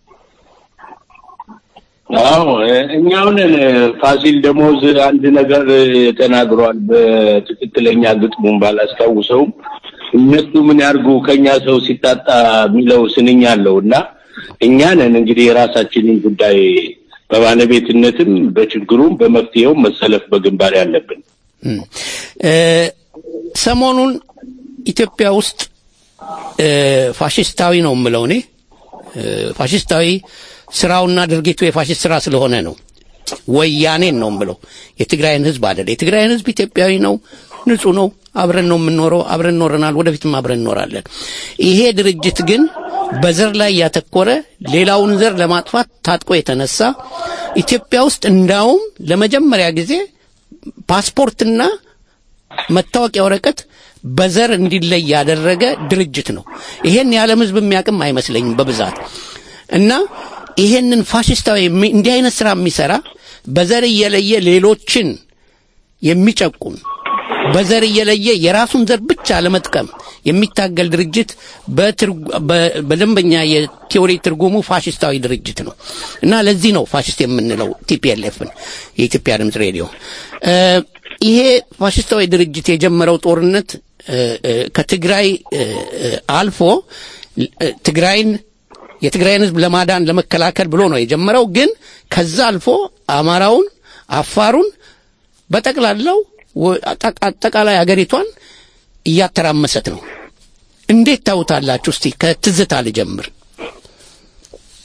አዎ እኛውን ፋሲል ደሞዝ አንድ ነገር ተናግሯል። በትክክለኛ ግጥሙን ባላስታውሰውም እነሱ ምን ያርጉ ከኛ ሰው ሲታጣ የሚለው ስንኝ አለው እና እኛ ነን እንግዲህ የራሳችንን ጉዳይ በባለቤትነትም በችግሩም በመፍትሄውም መሰለፍ በግንባር ያለብን። እ፣ ሰሞኑን ኢትዮጵያ ውስጥ እ፣ ፋሽስታዊ ነው የምለው እኔ እ፣ ፋሽስታዊ ስራውና ድርጊቱ የፋሽስት ስራ ስለሆነ ነው። ወያኔን ነው የምለው የትግራይን ህዝብ አይደል። የትግራይን ህዝብ ኢትዮጵያዊ ነው፣ ንጹህ ነው። አብረን ነው የምንኖረው፣ አብረን ኖረናል፣ ወደፊትም አብረን እንኖራለን። ይሄ ድርጅት ግን በዘር ላይ ያተኮረ ሌላውን ዘር ለማጥፋት ታጥቆ የተነሳ ኢትዮጵያ ውስጥ እንዳውም ለመጀመሪያ ጊዜ ፓስፖርትና መታወቂያ ወረቀት በዘር እንዲለይ ያደረገ ድርጅት ነው። ይሄን የዓለም ህዝብ የሚያውቅም አይመስለኝም በብዛት እና ይሄንን ፋሽስታዊ የሚ- እንዲህ አይነት ስራ የሚሰራ በዘር እየለየ ሌሎችን የሚጨቁን በዘር እየለየ የራሱን ዘር ብቻ ለመጥቀም የሚታገል ድርጅት በትርጉ- በ- በደንበኛ የቲዎሪ ትርጉሙ ፋሽስታዊ ድርጅት ነው እና ለዚህ ነው ፋሽስት የምንለው ቲፒኤልኤፍን የኢትዮጵያ ድምፅ ሬዲዮ እ፣ ይሄ ፋሽስታዊ ድርጅት የጀመረው ጦርነት እ፣ እ፣ ከትግራይ እ፣ እ፣ አልፎ እ፣ ትግራይን የትግራይን ህዝብ ለማዳን ለመከላከል ብሎ ነው የጀመረው። ግን ከዛ አልፎ አማራውን፣ አፋሩን በጠቅላላው ወ- አጠ- አጠቃላይ አገሪቷን እያተራመሰት ነው። እንዴት ታውታላችሁ? እስቲ ከትዝታ ልጀምር።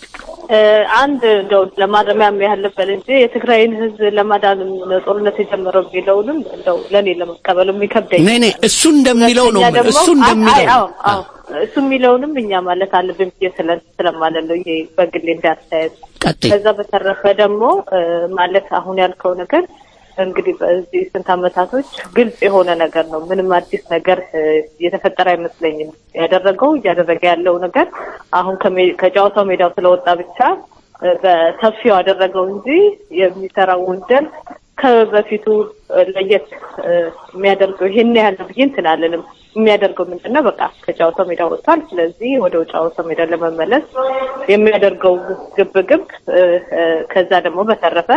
እ፣ አንድ እንደው ለማረሚያ ያህል ልበል እንጂ የትግራይን ህዝብ ለማዳን ነው ጦርነት የጀመረው የሚለውንም እንደው ለእኔ ለመቀበል የሚከብደኝ ኔ ኔ እሱ እንደሚለው ነው ሁለተኛ ደግሞ- እሱ እንደሚለው አይ፣ ነው። አዎ፣ አዎ። እሱ የሚለውንም እኛ ማለት አለብን ብዬ ስለ- ስለማለት ነው። ይሄ በግሌ እንዳስተያየት ቀጥይ። ከዛ በተረፈ ደግሞ እ፣ ማለት አሁን ያልከው ነገር እንግዲህ በዚህ ስንት አመታቶች ግልጽ የሆነ ነገር ነው። ምንም አዲስ ነገር እ፣ የተፈጠረ አይመስለኝም። ያደረገው እያደረገ ያለው ነገር አሁን ከሜ- ከጨዋታው ሜዳው ስለወጣ ብቻ እ፣ በሰፊው አደረገው እንጂ የሚሰራው ወንጀል ከበፊቱ እ፣ ለየት እ፣ የሚያደርገው ይሄን ያህል ነው ብዬ እንትን አልልም። የሚያደርገው ምንድን ነው? በቃ ከጨዋታው ሜዳ ወጥቷል። ስለዚህ ወደ ጨዋታው ሜዳ ለመመለስ የሚያደርገው ግብግብ እ፣ እ፣ ከዛ ደግሞ በተረፈ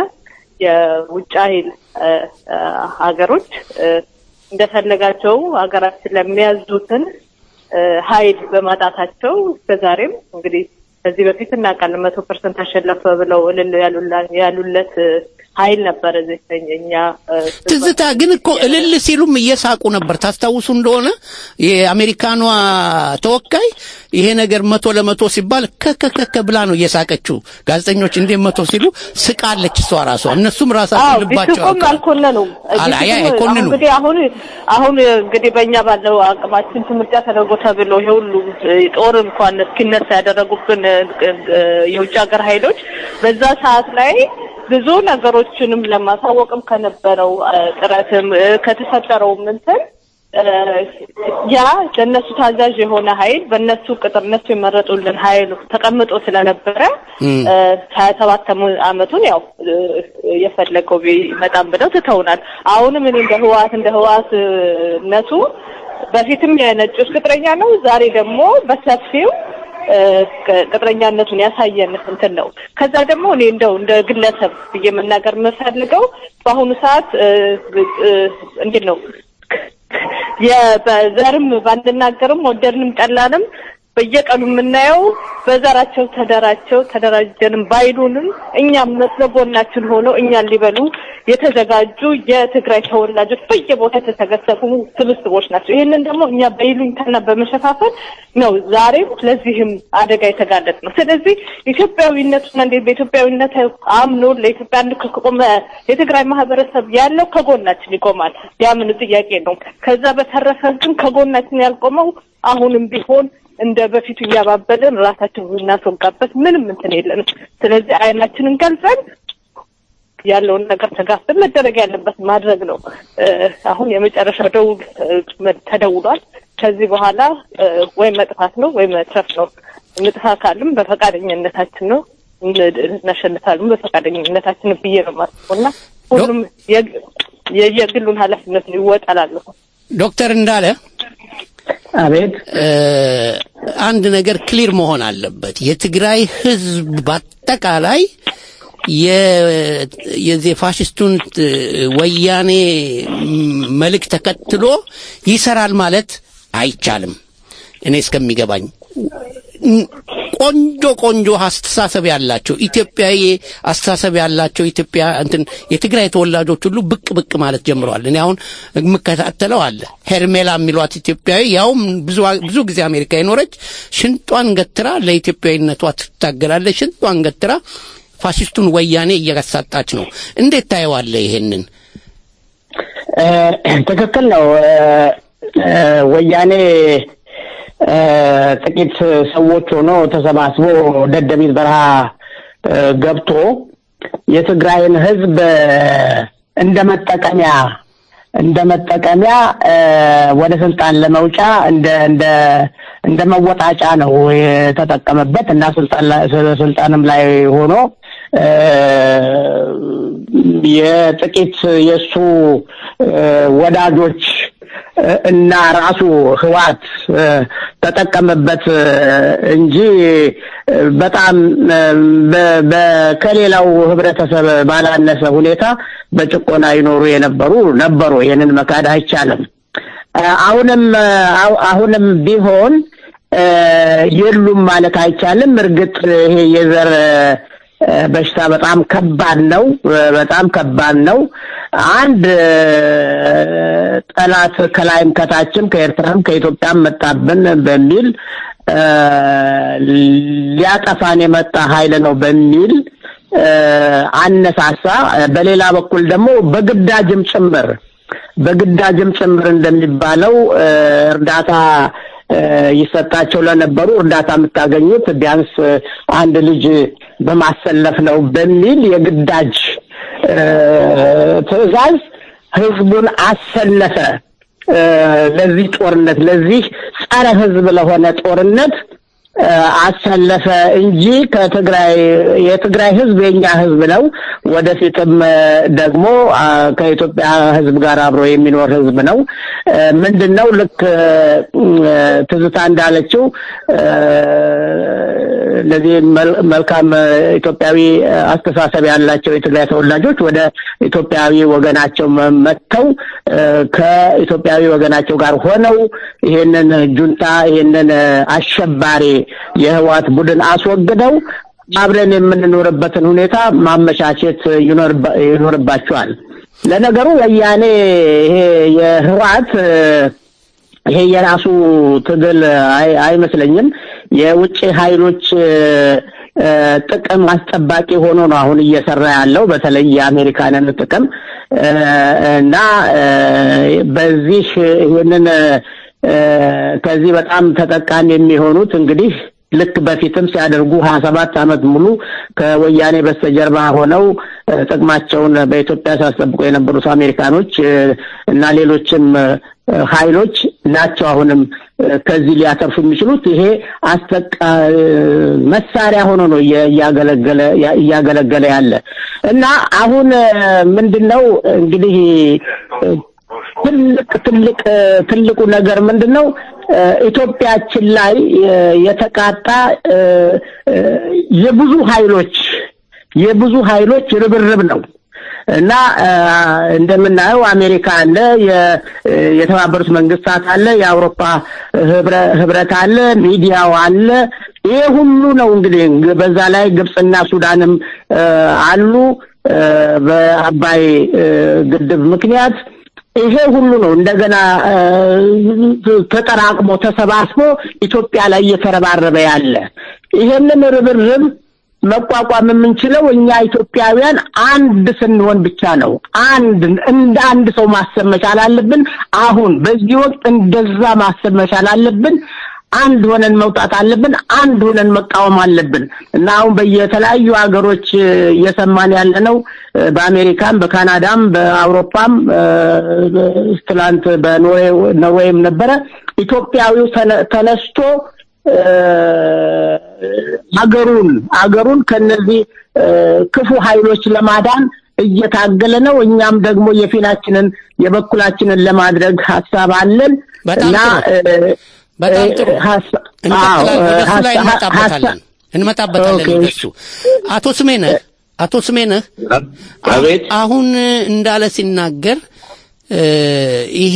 የውጭ ኃይል እ፣ እ፣ ሀገሮች እ፣ እንደፈለጋቸው ሀገራችን ለሚያዙትን እ፣ ኃይል በማጣታቸው እስከዛሬም እንግዲህ ከዚህ በፊት እናውቃለን መቶ ፐርሰንት አሸነፈ ብለው እልል ያሉላ- ያሉለት እ፣ ኃይል ነበረ እዚህ እኛ እ፣ ትዝታ ግን እኮ እልል ሲሉም እየሳቁ ነበር። ታስታውሱ እንደሆነ የአሜሪካኗ ተወካይ ይሄ ነገር መቶ ለመቶ ሲባል ከከከከ ብላ ነው እየሳቀችው። ጋዜጠኞች እንዴት መቶ ሲሉ ስቃለች እሷ ራሷ። እነሱም ራሳቸው ልባቸው ቢስቁም አልኮነኑም። አላ- አይ- ቢስቁም አይኮንኑም። እንግዲህ አሁን አሁን እንግዲህ በእኛ ባለው አቅማችን ምርጫ ተደርጎ ተብሎ ይሄ ሁሉ እ፣ ጦር እንኳን እስኪነሳ ያደረጉብን እ፣ እ፣ የውጭ ሀገር ኃይሎች በዛ ሰዓት ላይ ብዙ ነገሮችንም ለማሳወቅም ከነበረው እ፣ ጥረትም እ፣ ከተፈጠረውም እንትን እ፣ ያ ለእነሱ ታዛዥ የሆነ ኃይል በእነሱ ቅጥር እነሱ የመረጡልን ኃይል ተቀምጦ ስለነበረ እም። ሀያ ሰባት አመቱን ያው እ፣ የፈለገው ቢመጣም ብለው ትተውናል። አሁንም እኔ እንደ ህወሓት እንደ ህወሓትነቱ በፊትም የነጮች ቅጥረኛ ነው። ዛሬ ደግሞ በሰፊው እ፣ ቅ- ቅጥረኛነቱን ያሳየን እንትን ነው። ከዛ ደግሞ እኔ እንደው እንደ ግለሰብ ብዬ መናገር የምፈልገው በአሁኑ ሰዓት እ፣ እ፣ እንዴት ነው የ- በዘርም ባንናገርም ወደድንም ጠላንም በየቀኑ የምናየው በዘራቸው ተደራቸው ተደራጀንም ባይሉንም እኛም መስለ ጎናችን ሆነው እኛን ሊበሉ የተዘጋጁ የትግራይ ተወላጆች በየቦታ የተሰገሰጉ ስብስቦች ናቸው። ይህንን ደግሞ እኛ በይሉኝታና በመሸፋፈን ነው ዛሬም ለዚህም አደጋ የተጋለጥ ነው። ስለዚህ ኢትዮጵያዊነቱና እንዴት በኢትዮጵያዊነት አምኖ ለኢትዮጵያ አንድ ከቆመ የትግራይ ማህበረሰብ ያለው ከጎናችን ይቆማል። ያምን ጥያቄ ነው። ከዛ በተረፈ ግን ከጎናችን ያልቆመው አሁንም ቢሆን እንደ በፊቱ እያባበልን ራሳችን የምናስወጋበት ምንም እንትን የለንም። ስለዚህ አይናችንን ገልጸን ያለውን ነገር ተጋፍተን መደረግ ያለበት ማድረግ ነው። እ፣ አሁን የመጨረሻው ደውል እ፣ መ- ተደውሏል። ከዚህ በኋላ እ፣ ወይ መጥፋት ነው ወይ መትረፍ ነው። እንጥፋ ካልም በፈቃደኝነታችን ነው፣ እን- እናሸንፋለን በፈቃደኝነታችን ብዬ ነው የማስበው እና ሁሉም የግ- የ- የግሉን ኃላፊነት ይወጣላለሁ። ዶክተር እንዳለ አቤት አንድ ነገር ክሊር መሆን አለበት። የትግራይ ህዝብ በአጠቃላይ የ- የዚህ ፋሽስቱን ት- ወያኔ ም- መልክ ተከትሎ ይሰራል ማለት አይቻልም። እኔ እስከሚገባኝ ን- ቆንጆ ቆንጆ አስተሳሰብ ያላቸው ኢትዮጵያዊ አስተሳሰብ ያላቸው ኢትዮጵያ እንትን የትግራይ ተወላጆች ሁሉ ብቅ ብቅ ማለት ጀምረዋል። እኔ አሁን የምከታተለው አለ ሄርሜላ የሚሏት ኢትዮጵያዊ ያውም ብዙ ብዙ ጊዜ አሜሪካ የኖረች ሽንጧን ገትራ ለኢትዮጵያዊነቷ ትታገላለች። ሽንጧን ገትራ ፋሽስቱን ወያኔ እያሳጣች ነው። እንዴት ታየዋለህ ይሄንን? እ፣ ትክክል ነው። እ፣ እ፣ ወያኔ እ፣ ጥቂት ሰዎች ሆኖ ተሰባስቦ ደደቢት በረሃ እ፣ ገብቶ የትግራይን ሕዝብ እ፣ እንደ መጠቀሚያ እንደ መጠቀሚያ እ፣ ወደ ስልጣን ለመውጫ እንደ እንደ እንደ መወጣጫ ነው የተጠቀመበት እና ስልጣን ላይ ስልጣንም ላይ ሆኖ እ፣ የጥቂት የእሱ እ፣ ወዳጆች እ፣ እና ራሱ ህዋት ተጠቀመበት እ፣ እንጂ እ፣ በጣም እ፣ በ- በ- ከሌላው ህብረተሰብ ባላነሰ ሁኔታ በጭቆና ይኖሩ የነበሩ ነበሩ። ይህንን መካድ አይቻልም። እ፣ አሁንም እ፣ አሁ- አሁንም ቢሆን እ፣ የሉም ማለት አይቻልም። እርግጥ ይሄ የዘር በሽታ በጣም ከባድ ነው። በጣም ከባድ ነው። አንድ ጠላት ከላይም ከታችም ከኤርትራም ከኢትዮጵያም መጣብን በሚል ሊያጠፋን የመጣ ኃይል ነው በሚል አነሳሳ። በሌላ በኩል ደግሞ በግዳጅም ጭምር በግዳጅም ጭምር እንደሚባለው እርዳታ ይሰጣቸው ለነበሩ እርዳታ የምታገኙት ቢያንስ አንድ ልጅ በማሰለፍ ነው በሚል የግዳጅ ትዕዛዝ ህዝቡን አሰለፈ። ለዚህ ጦርነት ለዚህ ጸረ ህዝብ ለሆነ ጦርነት አሰለፈ እንጂ ከትግራይ የትግራይ ህዝብ የኛ ህዝብ ነው። ወደፊትም ደግሞ ከኢትዮጵያ ህዝብ ጋር አብሮ የሚኖር ህዝብ ነው። ምንድን ነው ልክ ትዝታ እንዳለችው እነዚህ መልካም ኢትዮጵያዊ አስተሳሰብ ያላቸው የትግራይ ተወላጆች ወደ ኢትዮጵያዊ ወገናቸው መጥተው ከኢትዮጵያዊ ወገናቸው ጋር ሆነው ይሄንን ጁንታ ይሄንን አሸባሪ የህዋት ቡድን አስወግደው አብረን የምንኖርበትን ሁኔታ ማመቻቸት ይኖርባቸዋል። ለነገሩ ወያኔ ይሄ የህዋት ይሄ የራሱ ትግል አይመስለኝም። የውጭ ኃይሎች ጥቅም አስጠባቂ ሆኖ ነው አሁን እየሰራ ያለው በተለይ የአሜሪካንን ጥቅም እና በዚህ ይህንን ከዚህ በጣም ተጠቃሚ የሚሆኑት እንግዲህ ልክ በፊትም ሲያደርጉ ሀያ ሰባት ዓመት ሙሉ ከወያኔ በስተጀርባ ሆነው ጥቅማቸውን በኢትዮጵያ ሲያስጠብቁ የነበሩት አሜሪካኖች እና ሌሎችም ኃይሎች ናቸው። አሁንም ከዚህ ሊያተርፉ የሚችሉት ይሄ አስጠቃ መሳሪያ ሆኖ ነው እያገለገለ እያገለገለ ያለ እና አሁን ምንድን ነው እንግዲህ ትልቅ ትልቅ ትልቁ ነገር ምንድን ነው? ኢትዮጵያችን ላይ የተቃጣ የብዙ ኃይሎች የብዙ ኃይሎች ርብርብ ነው እና እንደምናየው አሜሪካ አለ፣ የተባበሩት መንግስታት አለ፣ የአውሮፓ ህብረት አለ፣ ሚዲያው አለ። ይሄ ሁሉ ነው እንግዲህ በዛ ላይ ግብፅና ሱዳንም አሉ በአባይ ግድብ ምክንያት ይሄ ሁሉ ነው እንደገና ተጠራቅሞ ተሰባስቦ ኢትዮጵያ ላይ እየተረባረበ ያለ ይሄንን ርብርብ መቋቋም የምንችለው እኛ ኢትዮጵያውያን አንድ ስንሆን ብቻ ነው። አንድ እንደ አንድ ሰው ማሰብ መቻል አለብን። አሁን በዚህ ወቅት እንደዛ ማሰብ መቻል አለብን። አንድ ሆነን መውጣት አለብን። አንድ ሆነን መቃወም አለብን እና አሁን በየተለያዩ ሀገሮች እየሰማን ያለ ነው። በአሜሪካም፣ በካናዳም፣ በአውሮፓም ትላንት በኖርዌይም ነበረ ኢትዮጵያዊው ተነስቶ አገሩን አገሩን ከነዚህ ክፉ ኃይሎች ለማዳን እየታገለ ነው። እኛም ደግሞ የፊናችንን የበኩላችንን ለማድረግ ሀሳብ አለን እና በጣም ጥሩ እንቀጥላለን። ወደሱ ላይ እንመጣበታለን እንመጣበታለን ወደሱ። አቶ ስሜነህ አቶ ስሜነህ አቤት አሁን እንዳለ ሲናገር ይሄ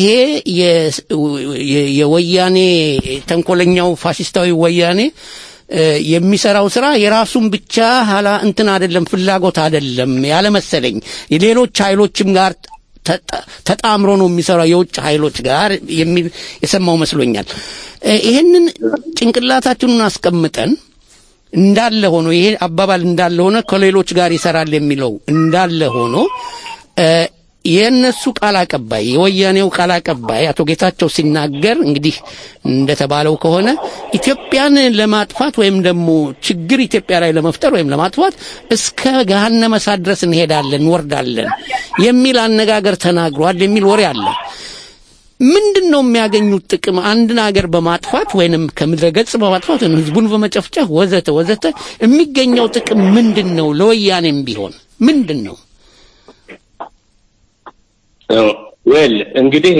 የወያኔ ተንኮለኛው ፋሽስታዊ ወያኔ የሚሰራው ስራ የራሱን ብቻ ኋላ እንትን አይደለም ፍላጎት አይደለም ያለ መሰለኝ የሌሎች ኃይሎችም ጋር ተጣምሮ ነው የሚሰራው የውጭ ኃይሎች ጋር የሚል የሰማው መስሎኛል። ይህንን ጭንቅላታችንን አስቀምጠን እንዳለ ሆኖ ይሄ አባባል እንዳለ ሆነ ከሌሎች ጋር ይሰራል የሚለው እንዳለ ሆኖ የእነሱ ቃል አቀባይ የወያኔው ቃል አቀባይ አቶ ጌታቸው ሲናገር እንግዲህ እንደተባለው ከሆነ ኢትዮጵያን ለማጥፋት ወይም ደግሞ ችግር ኢትዮጵያ ላይ ለመፍጠር ወይም ለማጥፋት እስከ ገሃነመ እሳት ድረስ እንሄዳለን እንወርዳለን የሚል አነጋገር ተናግሯል የሚል ወሬ አለ። ምንድን ነው የሚያገኙት ጥቅም? አንድን ሀገር በማጥፋት ወይንም ከምድረ ገጽ በማጥፋት ወይም ህዝቡን በመጨፍጨፍ ወዘተ ወዘተ የሚገኘው ጥቅም ምንድን ነው? ለወያኔም ቢሆን ምንድን ነው? ዌል እንግዲህ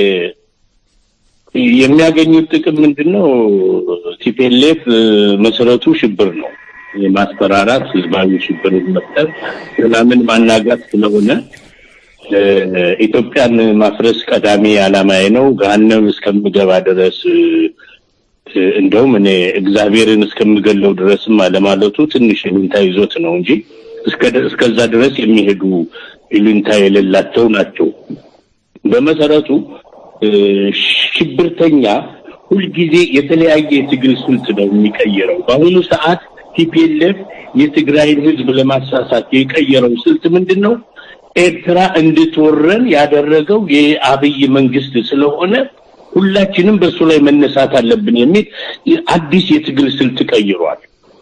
የሚያገኙት ጥቅም ምንድን ነው? ቲፔሌፍ መሰረቱ ሽብር ነው። የማስፈራራት ህዝባዊ ሽብር መፍጠር፣ ሰላምን ማናጋት ስለሆነ ኢትዮጵያን ማፍረስ ቀዳሚ ዓላማዬ ነው። ገሃነም እስከምገባ ድረስ እንደውም እኔ እግዚአብሔርን እስከምገለው ድረስም አለማለቱ ትንሽ ይሉኝታ ይዞት ነው እንጂ እስከዛ ድረስ የሚሄዱ ይሉኝታ የሌላቸው ናቸው። በመሰረቱ ሽብርተኛ ሁልጊዜ የተለያየ የትግል ስልት ነው የሚቀይረው። በአሁኑ ሰዓት ቲፒኤልኤፍ የትግራይን ህዝብ ለማሳሳት የቀየረው ስልት ምንድን ነው? ኤርትራ እንድትወረን ያደረገው የአብይ መንግስት ስለሆነ ሁላችንም በእሱ ላይ መነሳት አለብን የሚል አዲስ የትግል ስልት ቀይሯል።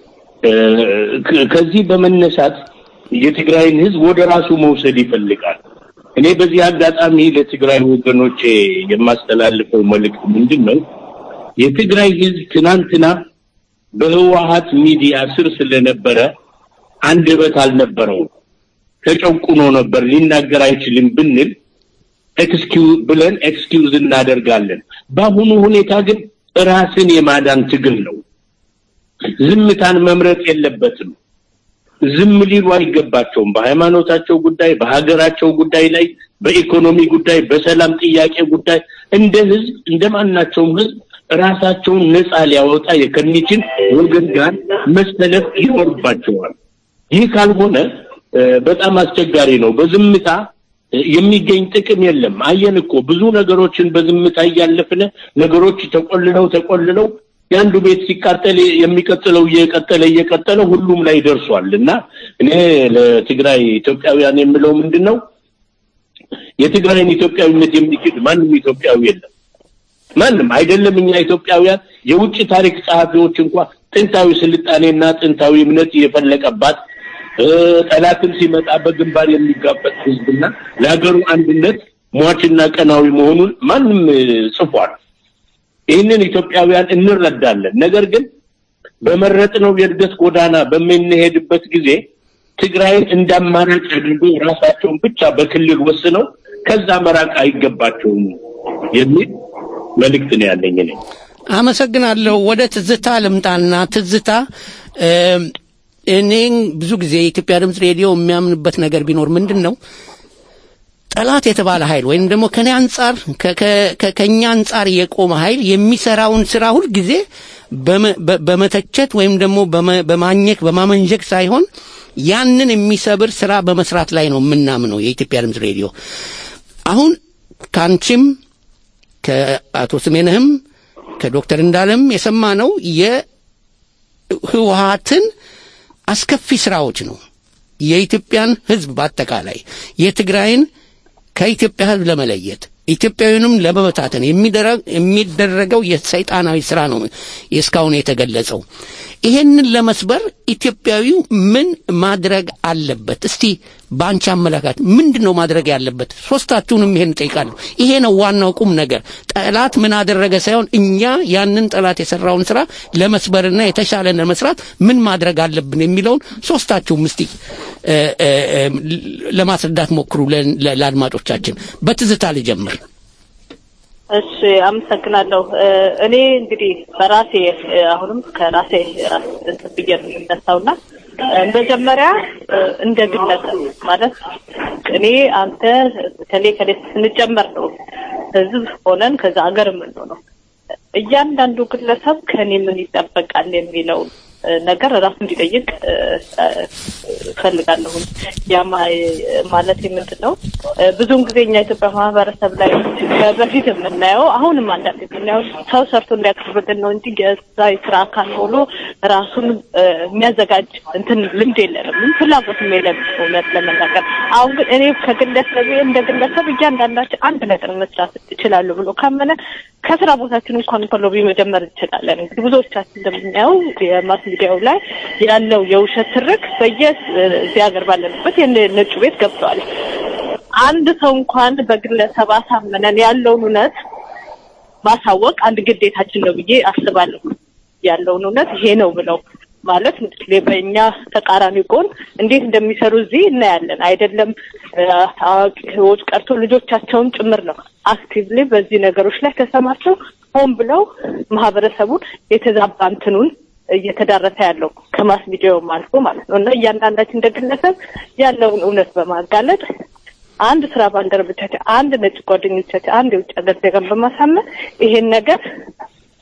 ከዚህ በመነሳት የትግራይን ህዝብ ወደ ራሱ መውሰድ ይፈልጋል። እኔ በዚህ አጋጣሚ ለትግራይ ወገኖቼ የማስተላልፈው መልእክት ምንድን ነው? የትግራይ ህዝብ ትናንትና በህወሀት ሚዲያ ስር ስለነበረ አንደበት አልነበረውም። ተጨቁኖ ነበር፣ ሊናገር አይችልም ብንል ኤክስኪው ብለን ኤክስኪውዝ እናደርጋለን። በአሁኑ ሁኔታ ግን ራስን የማዳን ትግል ነው። ዝምታን መምረጥ የለበትም። ዝም ሊሉ አይገባቸውም። በሃይማኖታቸው ጉዳይ፣ በሀገራቸው ጉዳይ ላይ፣ በኢኮኖሚ ጉዳይ፣ በሰላም ጥያቄ ጉዳይ እንደ ህዝብ እንደ ማናቸውም ህዝብ ራሳቸውን ነፃ ሊያወጣ ከሚችል ወገን ጋር መሰለፍ ይኖርባቸዋል። ይህ ካልሆነ በጣም አስቸጋሪ ነው። በዝምታ የሚገኝ ጥቅም የለም። አየን እኮ ብዙ ነገሮችን በዝምታ እያለፍን ነገሮች ተቆልለው ተቆልለው የአንዱ ቤት ሲቃጠል የሚቀጥለው እየቀጠለ እየቀጠለ ሁሉም ላይ ደርሷል እና እኔ ለትግራይ ኢትዮጵያውያን የምለው ምንድን ነው የትግራይን ኢትዮጵያዊነት የሚክድ ማንም ኢትዮጵያዊ የለም። ማንም አይደለም። እኛ ኢትዮጵያውያን የውጭ ታሪክ ጸሐፊዎች እንኳ ጥንታዊ ስልጣኔና ጥንታዊ እምነት የፈለቀባት ጠላትም ሲመጣ በግንባር የሚጋፈጥ ህዝብና ለሀገሩ አንድነት ሟችና ቀናዊ መሆኑን ማንም ጽፏል። ይህንን ኢትዮጵያውያን እንረዳለን። ነገር ግን በመረጥነው የእድገት ጎዳና በምንሄድበት ጊዜ ትግራይን እንደ አማራጭ አድርጎ ራሳቸውን ብቻ በክልል ወስነው ከዛ መራቅ አይገባቸውም የሚል መልእክት ነው ያለኝ እኔ። አመሰግናለሁ። ወደ ትዝታ ልምጣና ትዝታ እኔ ብዙ ጊዜ የኢትዮጵያ ድምፅ ሬዲዮ የሚያምንበት ነገር ቢኖር ምንድን ነው ጠላት የተባለ ኃይል ወይም ደግሞ ከኔ አንጻር ከኛ አንጻር የቆመ ኃይል የሚሰራውን ስራ ሁል ጊዜ በመተቸት ወይም ደግሞ በማኘክ በማመንጀክ ሳይሆን ያንን የሚሰብር ስራ በመስራት ላይ ነው የምናምነው የኢትዮጵያ ድምፅ ሬዲዮ። አሁን ከአንቺም ከአቶ ስሜነህም ከዶክተር እንዳለም የሰማነው የህወሀትን አስከፊ ስራዎች ነው። የኢትዮጵያን ህዝብ በአጠቃላይ የትግራይን ከኢትዮጵያ ህዝብ ለመለየት ኢትዮጵያዊንም ለመበታተን የሚደረገው የሰይጣናዊ ስራ ነው እስካሁን የተገለጸው። ይሄንን ለመስበር ኢትዮጵያዊው ምን ማድረግ አለበት? እስቲ በአንቺ አመለካከት ምንድን ነው ማድረግ ያለበት? ሶስታችሁንም ይሄን ጠይቃለሁ። ይሄ ነው ዋናው ቁም ነገር። ጠላት ምን አደረገ ሳይሆን እኛ ያንን ጠላት የሰራውን ስራ ለመስበርና የተሻለ ለመስራት ምን ማድረግ አለብን የሚለውን ሶስታችሁም እስቲ ለማስረዳት ሞክሩ ለአድማጮቻችን። በትዝታ ልጀምር። እሺ አመሰግናለሁ። እኔ እንግዲህ በራሴ አሁንም ከራሴ ራስ ብዬ ነው የምነሳውና መጀመሪያ እንደ ግለሰብ ማለት እኔ አንተ ከሌ ከሌ ስንጨመር ነው ህዝብ ሆነን ከዛ ሀገር የምንሆነው። እያንዳንዱ ግለሰብ ከኔ ምን ይጠበቃል የሚለውን ነገር ራሱ እንዲጠይቅ እፈልጋለሁ። ያ ማለት ምንድን ነው? ብዙውን ጊዜ እኛ ኢትዮጵያ ማህበረሰብ ላይ በፊት የምናየው አሁንም አንዳንድ የምናየው ሰው ሰርቶ እንዲያቀርብልን ነው እንጂ የዛ የስራ አካል ሆኖ ራሱን የሚያዘጋጅ እንትን ልምድ የለንም፣ ፍላጎትም የለንም እውነት ለመናገር። አሁን ግን እኔ ከግለሰብ እንደ ግለሰብ እያንዳንዳችን አንድ ነገር መስራት ይችላሉ ብሎ ካመነ ከስራ ቦታችን እንኳን ከሎቢ መጀመር እንችላለን። እንግዲህ ብዙዎቻችን እንደምናየው የማስ ሚዲያው ላይ ያለው የውሸት ትርክ በየዚህ ሀገር ባለንበት የነጩ ቤት ገብተዋል። አንድ ሰው እንኳን በግለሰብ አሳመነን ያለውን እውነት ማሳወቅ አንድ ግዴታችን ነው ብዬ አስባለሁ። ያለውን እውነት ይሄ ነው ብለው ማለት እንግዲህ በእኛ ተቃራኒ ጎን እንዴት እንደሚሰሩ እዚህ እናያለን። አይደለም አዋቂዎች ቀርቶ ልጆቻቸውም ጭምር ነው አክቲቭሊ በዚህ ነገሮች ላይ ተሰማርተው ሆን ብለው ማህበረሰቡን የተዛባ እንትኑን እየተዳረሰ ያለው ከማስ ሚዲያውም አልፎ ማለት ነው እና እያንዳንዳችን እንደ ግለሰብ ያለውን እውነት በማጋለጥ አንድ ስራ ባልደረቦቻችን፣ አንድ ነጭ ጓደኞቻችን፣ አንድ የውጭ ሀገር ዜጋን በማሳመን ይሄን ነገር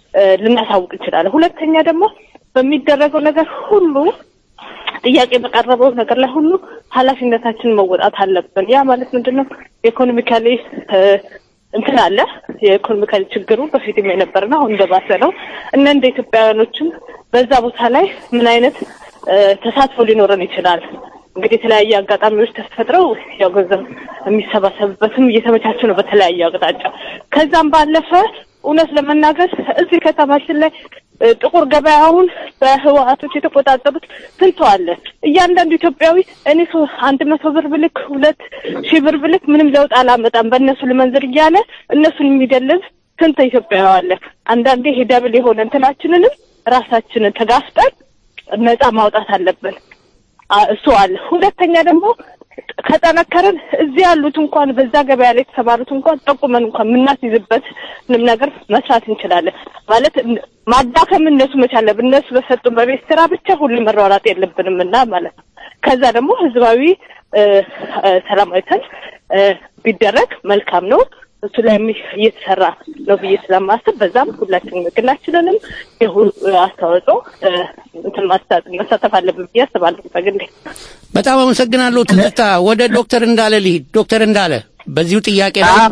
እ፣ ልናሳውቅ እንችላለን። ሁለተኛ ደግሞ በሚደረገው ነገር ሁሉ ጥያቄ በቀረበው ነገር ላይ ሁሉ ኃላፊነታችንን መወጣት አለብን። ያ ማለት ምንድን ነው? ኢኮኖሚካሊ እንትን አለ። የኢኮኖሚካሊ ችግሩ በፊትም የነበረ ነው፣ አሁን እንደባሰ ነው እና እንደ ኢትዮጵያውያኖችም በዛ ቦታ ላይ ምን አይነት እ፣ ተሳትፎ ሊኖረን ይችላል? እንግዲህ የተለያየ አጋጣሚዎች ተፈጥረው ያው ገንዘብ የሚሰባሰብበትም እየተመቻቸ ነው በተለያየ አቅጣጫ። ከዛም ባለፈ እውነት ለመናገር እዚህ ከተማችን ላይ እ፣ ጥቁር ገበያውን በህወሀቶች የተቆጣጠሩት ስንቱ አለ። እያንዳንዱ ኢትዮጵያዊ እኔ ሶ አንድ መቶ ብር ብልክ ሁለት ሺህ ብር ብልክ ምንም ለውጥ አላመጣም በእነሱ ልመንዝር እያለ እነሱን የሚደልብ ስንት ኢትዮጵያዊ አለ። አንዳንዴ ይሄ ደብል የሆነ እንትናችንንም ራሳችንን ተጋፍጠን ነፃ ማውጣት አለብን። አ- እሱ አለ። ሁለተኛ ደግሞ ከጠነከርን እዚህ ያሉት እንኳን በዛ ገበያ ላይ የተሰማሩት እንኳን ጠቁመን እንኳን የምናስይዝበት ምንም ነገር መስራት እንችላለን። ማለት እን- ማዳከም እነሱ መቻል አለብን። እነሱ በሰጡን በቤት ስራ ብቻ ሁሉ መሯሯጥ የለብንም እና ማለት ነው። ከዛ ደግሞ ህዝባዊ እ፣ እ፣ ሰላማዊ ሰልፍ እ፣ ቢደረግ መልካም ነው። እሱ ላይ የሚ- እየተሰራ ነው ብዬ ስለማስብ በዛም ሁላችንም ግላችንንም የሁ አስተዋጽኦ እ፣ እንትን ማስታ- መሳተፍ አለብን ብዬ አስባለሁ በግሌ። በጣም አመሰግናለሁ ትዝታ። ወደ ዶክተር እንዳለ ልሂድ። ዶክተር እንዳለ በዚሁ ጥያቄ ላይ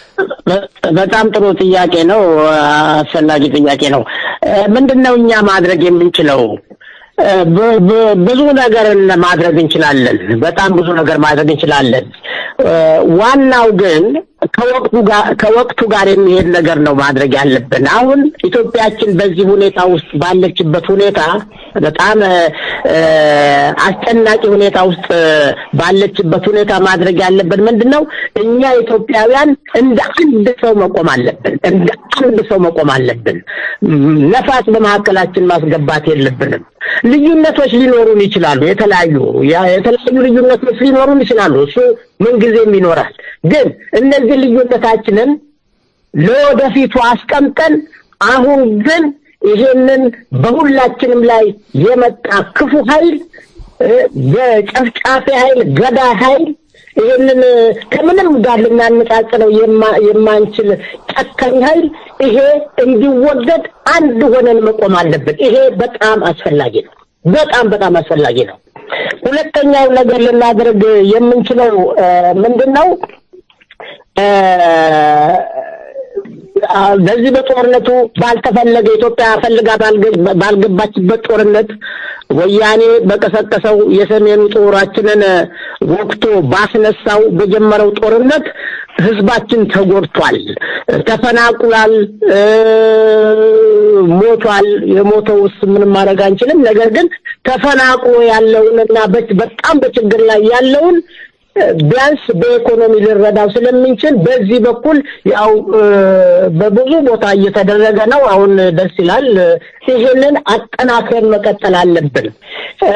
በጣም ጥሩ ጥያቄ ነው። አስፈላጊ ጥያቄ ነው። ምንድን ነው እኛ ማድረግ የምንችለው? እ፣ ብ- ብ- ብዙ ነገር ማድረግ እንችላለን። በጣም ብዙ ነገር ማድረግ እንችላለን። እ፣ ዋናው ግን ከወቅቱ ጋር ከወቅቱ ጋር የሚሄድ ነገር ነው ማድረግ ያለብን። አሁን ኢትዮጵያችን በዚህ ሁኔታ ውስጥ ባለችበት ሁኔታ በጣም እ፣ እ፣ አስጨናቂ ሁኔታ ውስጥ እ፣ ባለችበት ሁኔታ ማድረግ ያለብን ምንድን ነው? እኛ ኢትዮጵያውያን እንደ አንድ ሰው መቆም አለብን። እንደ አንድ ሰው መቆም አለብን። ም፣ ነፋስ በመካከላችን ማስገባት የለብንም። ልዩነቶች ሊኖሩን ይችላሉ። የተለያዩ ያ- የተለያዩ ልዩነቶች ሊኖሩን ይችላሉ። እሱ ምንጊዜም ይኖራል። ግን እነዚህ ልዩነታችንን ለወደፊቱ አስቀምጠን አሁን ግን ይሄንን በሁላችንም ላይ የመጣ ክፉ ኃይል እ፣ የጨፍጫፊ ኃይል፣ ገዳይ ኃይል ይሄንን እ፣ ከምንም ጋር ልናነጻጽረው የማ- የማንችል ጨካኝ ኃይል ይሄ እንዲወገድ አንድ ሆነን መቆም አለብን። ይሄ በጣም አስፈላጊ ነው። በጣም በጣም አስፈላጊ ነው። ሁለተኛው ነገር ልናደርግ የምንችለው እ፣ ምንድን ነው? እ፣ አ፣ በዚህ በጦርነቱ ባልተፈለገ ኢትዮጵያ ፈልጋ ባልገ- ባልገባችበት ጦርነት ወያኔ በቀሰቀሰው የሰሜኑ ጦራችንን ወቅቶ ባስነሳው በጀመረው ጦርነት ህዝባችን ተጎድቷል፣ ተፈናቅሏል፣ እ፣ ሞቷል። የሞተውስ ምንም ማድረግ አንችልም። ነገር ግን ተፈናቅሎ ያለውንና በ- በጣም በችግር ላይ ያለውን ቢያንስ በኢኮኖሚ ልንረዳው ስለምንችል በዚህ በኩል ያው እ፣ በብዙ ቦታ እየተደረገ ነው። አሁን ደስ ይላል። ይህንን አጠናክረን መቀጠል አለብን እ፣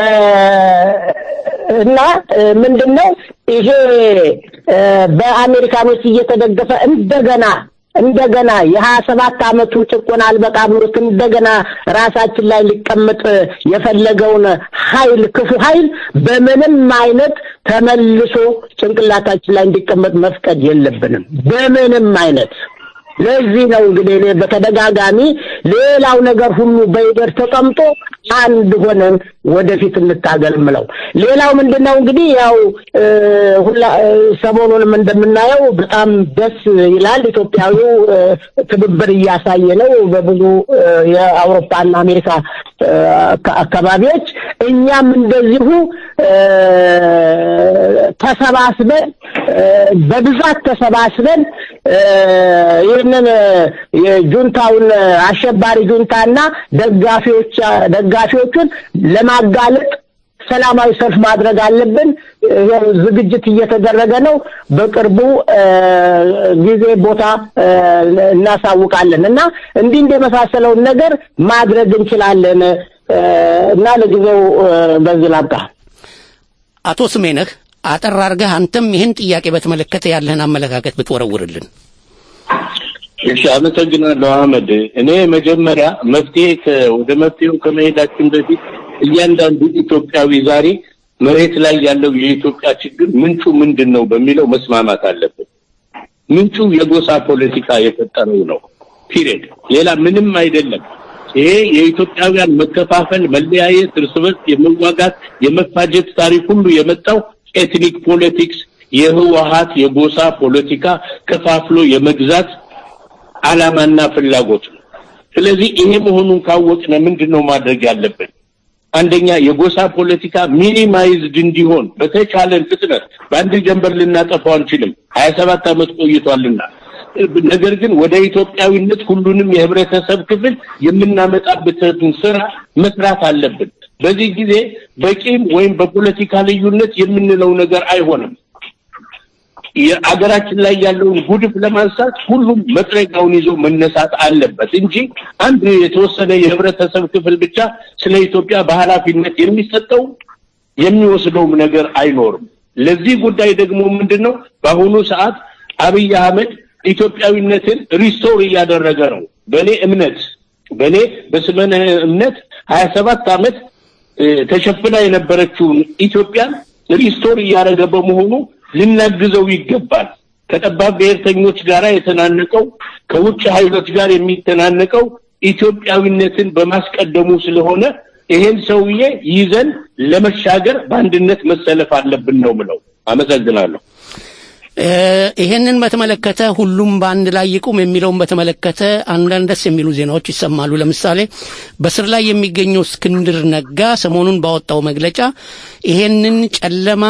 እና እ፣ ምንድን ነው ይሄ እ፣ በአሜሪካኖች እየተደገፈ እንደገና እንደገና የሀያ ሰባት አመቱ ጭቆና አልበቃ ብሎት እንደገና ራሳችን ላይ ሊቀመጥ የፈለገውን ኃይል ክፉ ኃይል በምንም አይነት ተመልሶ ጭንቅላታችን ላይ እንዲቀመጥ መፍቀድ የለብንም በምንም አይነት። ለዚህ ነው እንግዲህ እኔ በተደጋጋሚ ሌላው ነገር ሁሉ በይደር ተቀምጦ አንድ ሆነን ወደፊት እንታገል ምለው። ሌላው ምንድነው እንግዲህ ያው እ፣ ሁላ እ፣ ሰሞኑንም እንደምናየው በጣም ደስ ይላል። ኢትዮጵያዊው እ፣ ትብብር እያሳየ ነው በብዙ እ፣ የአውሮፓና አሜሪካ እ፣ አካ- አካባቢዎች እኛም እንደዚሁ እ፣ ተሰባስበን እ፣ በብዛት ተሰባስበን እ፣ ይህንን እ፣ የጁንታውን አሸባሪ ጁንታና ደጋፊዎች ደጋፊዎቹን ለማጋለጥ ሰላማዊ ሰልፍ ማድረግ አለብን። ይኸው ዝግጅት እየተደረገ ነው። በቅርቡ እ፣ ጊዜ ቦታ እ፣ እናሳውቃለን እና እንዲህ እንደ የመሳሰለውን ነገር ማድረግ እንችላለን እ፣ እና ለጊዜው እ፣ በዚህ ላብቃ። አቶ ስሜነህ አጠር አድርገህ አንተም ይህን ጥያቄ በተመለከተ ያለህን አመለካከት ብትወረውርልን። እሺ፣ አመሰግናለሁ አህመድ። እኔ መጀመሪያ መፍትሄ ከ- ወደ መፍትሄው ከመሄዳችን በፊት እያንዳንዱ ኢትዮጵያዊ ዛሬ መሬት ላይ ያለው የኢትዮጵያ ችግር ምንጩ ምንድን ነው በሚለው መስማማት አለብን። ምንጩ የጎሳ ፖለቲካ የፈጠረው ነው። ፒሪየድ። ሌላ ምንም አይደለም። ይሄ የኢትዮጵያውያን መከፋፈል፣ መለያየት፣ እርስ በርስ የመዋጋት የመፋጀት ታሪክ ሁሉ የመጣው ኤትኒክ ፖለቲክስ የህወሀት የጎሳ ፖለቲካ ከፋፍሎ የመግዛት አላማና ፍላጎት ነው። ስለዚህ ይሄ መሆኑን ካወቅነ ምንድን ነው ማድረግ ያለብን? አንደኛ የጎሳ ፖለቲካ ሚኒማይዝድ እንዲሆን በተቻለን ፍጥነት በአንድ ጀንበር ልናጠፋው አንችልም። ሀያ ሰባት ዓመት ቆይቷልና ነገር ግን ወደ ኢትዮጵያዊነት ሁሉንም የህብረተሰብ ክፍል የምናመጣበትን ስራ መስራት አለብን። በዚህ ጊዜ በቂም ወይም በፖለቲካ ልዩነት የምንለው ነገር አይሆንም። የአገራችን ላይ ያለውን ጉድፍ ለማንሳት ሁሉም መጥረጊያውን ይዞ መነሳት አለበት እንጂ አንድ የተወሰነ የህብረተሰብ ክፍል ብቻ ስለ ኢትዮጵያ በኃላፊነት የሚሰጠው የሚወስደውም ነገር አይኖርም። ለዚህ ጉዳይ ደግሞ ምንድን ነው በአሁኑ ሰዓት አብይ አህመድ ኢትዮጵያዊነትን ሪስቶር እያደረገ ነው። በእኔ እምነት በእኔ በስመነ እምነት ሀያ ሰባት ዓመት ተሸፍና የነበረችውን ኢትዮጵያን ሪስቶር እያደረገ በመሆኑ ልናግዘው ይገባል። ከጠባብ ብሔርተኞች ጋር የተናነቀው ከውጭ ኃይሎች ጋር የሚተናነቀው ኢትዮጵያዊነትን በማስቀደሙ ስለሆነ ይሄን ሰውዬ ይዘን ለመሻገር በአንድነት መሰለፍ አለብን ነው ምለው። አመሰግናለሁ። ይሄንን በተመለከተ ሁሉም በአንድ ላይ ይቁም የሚለውን በተመለከተ አንዳንድ ደስ የሚሉ ዜናዎች ይሰማሉ። ለምሳሌ በስር ላይ የሚገኘው እስክንድር ነጋ ሰሞኑን ባወጣው መግለጫ ይሄንን ጨለማ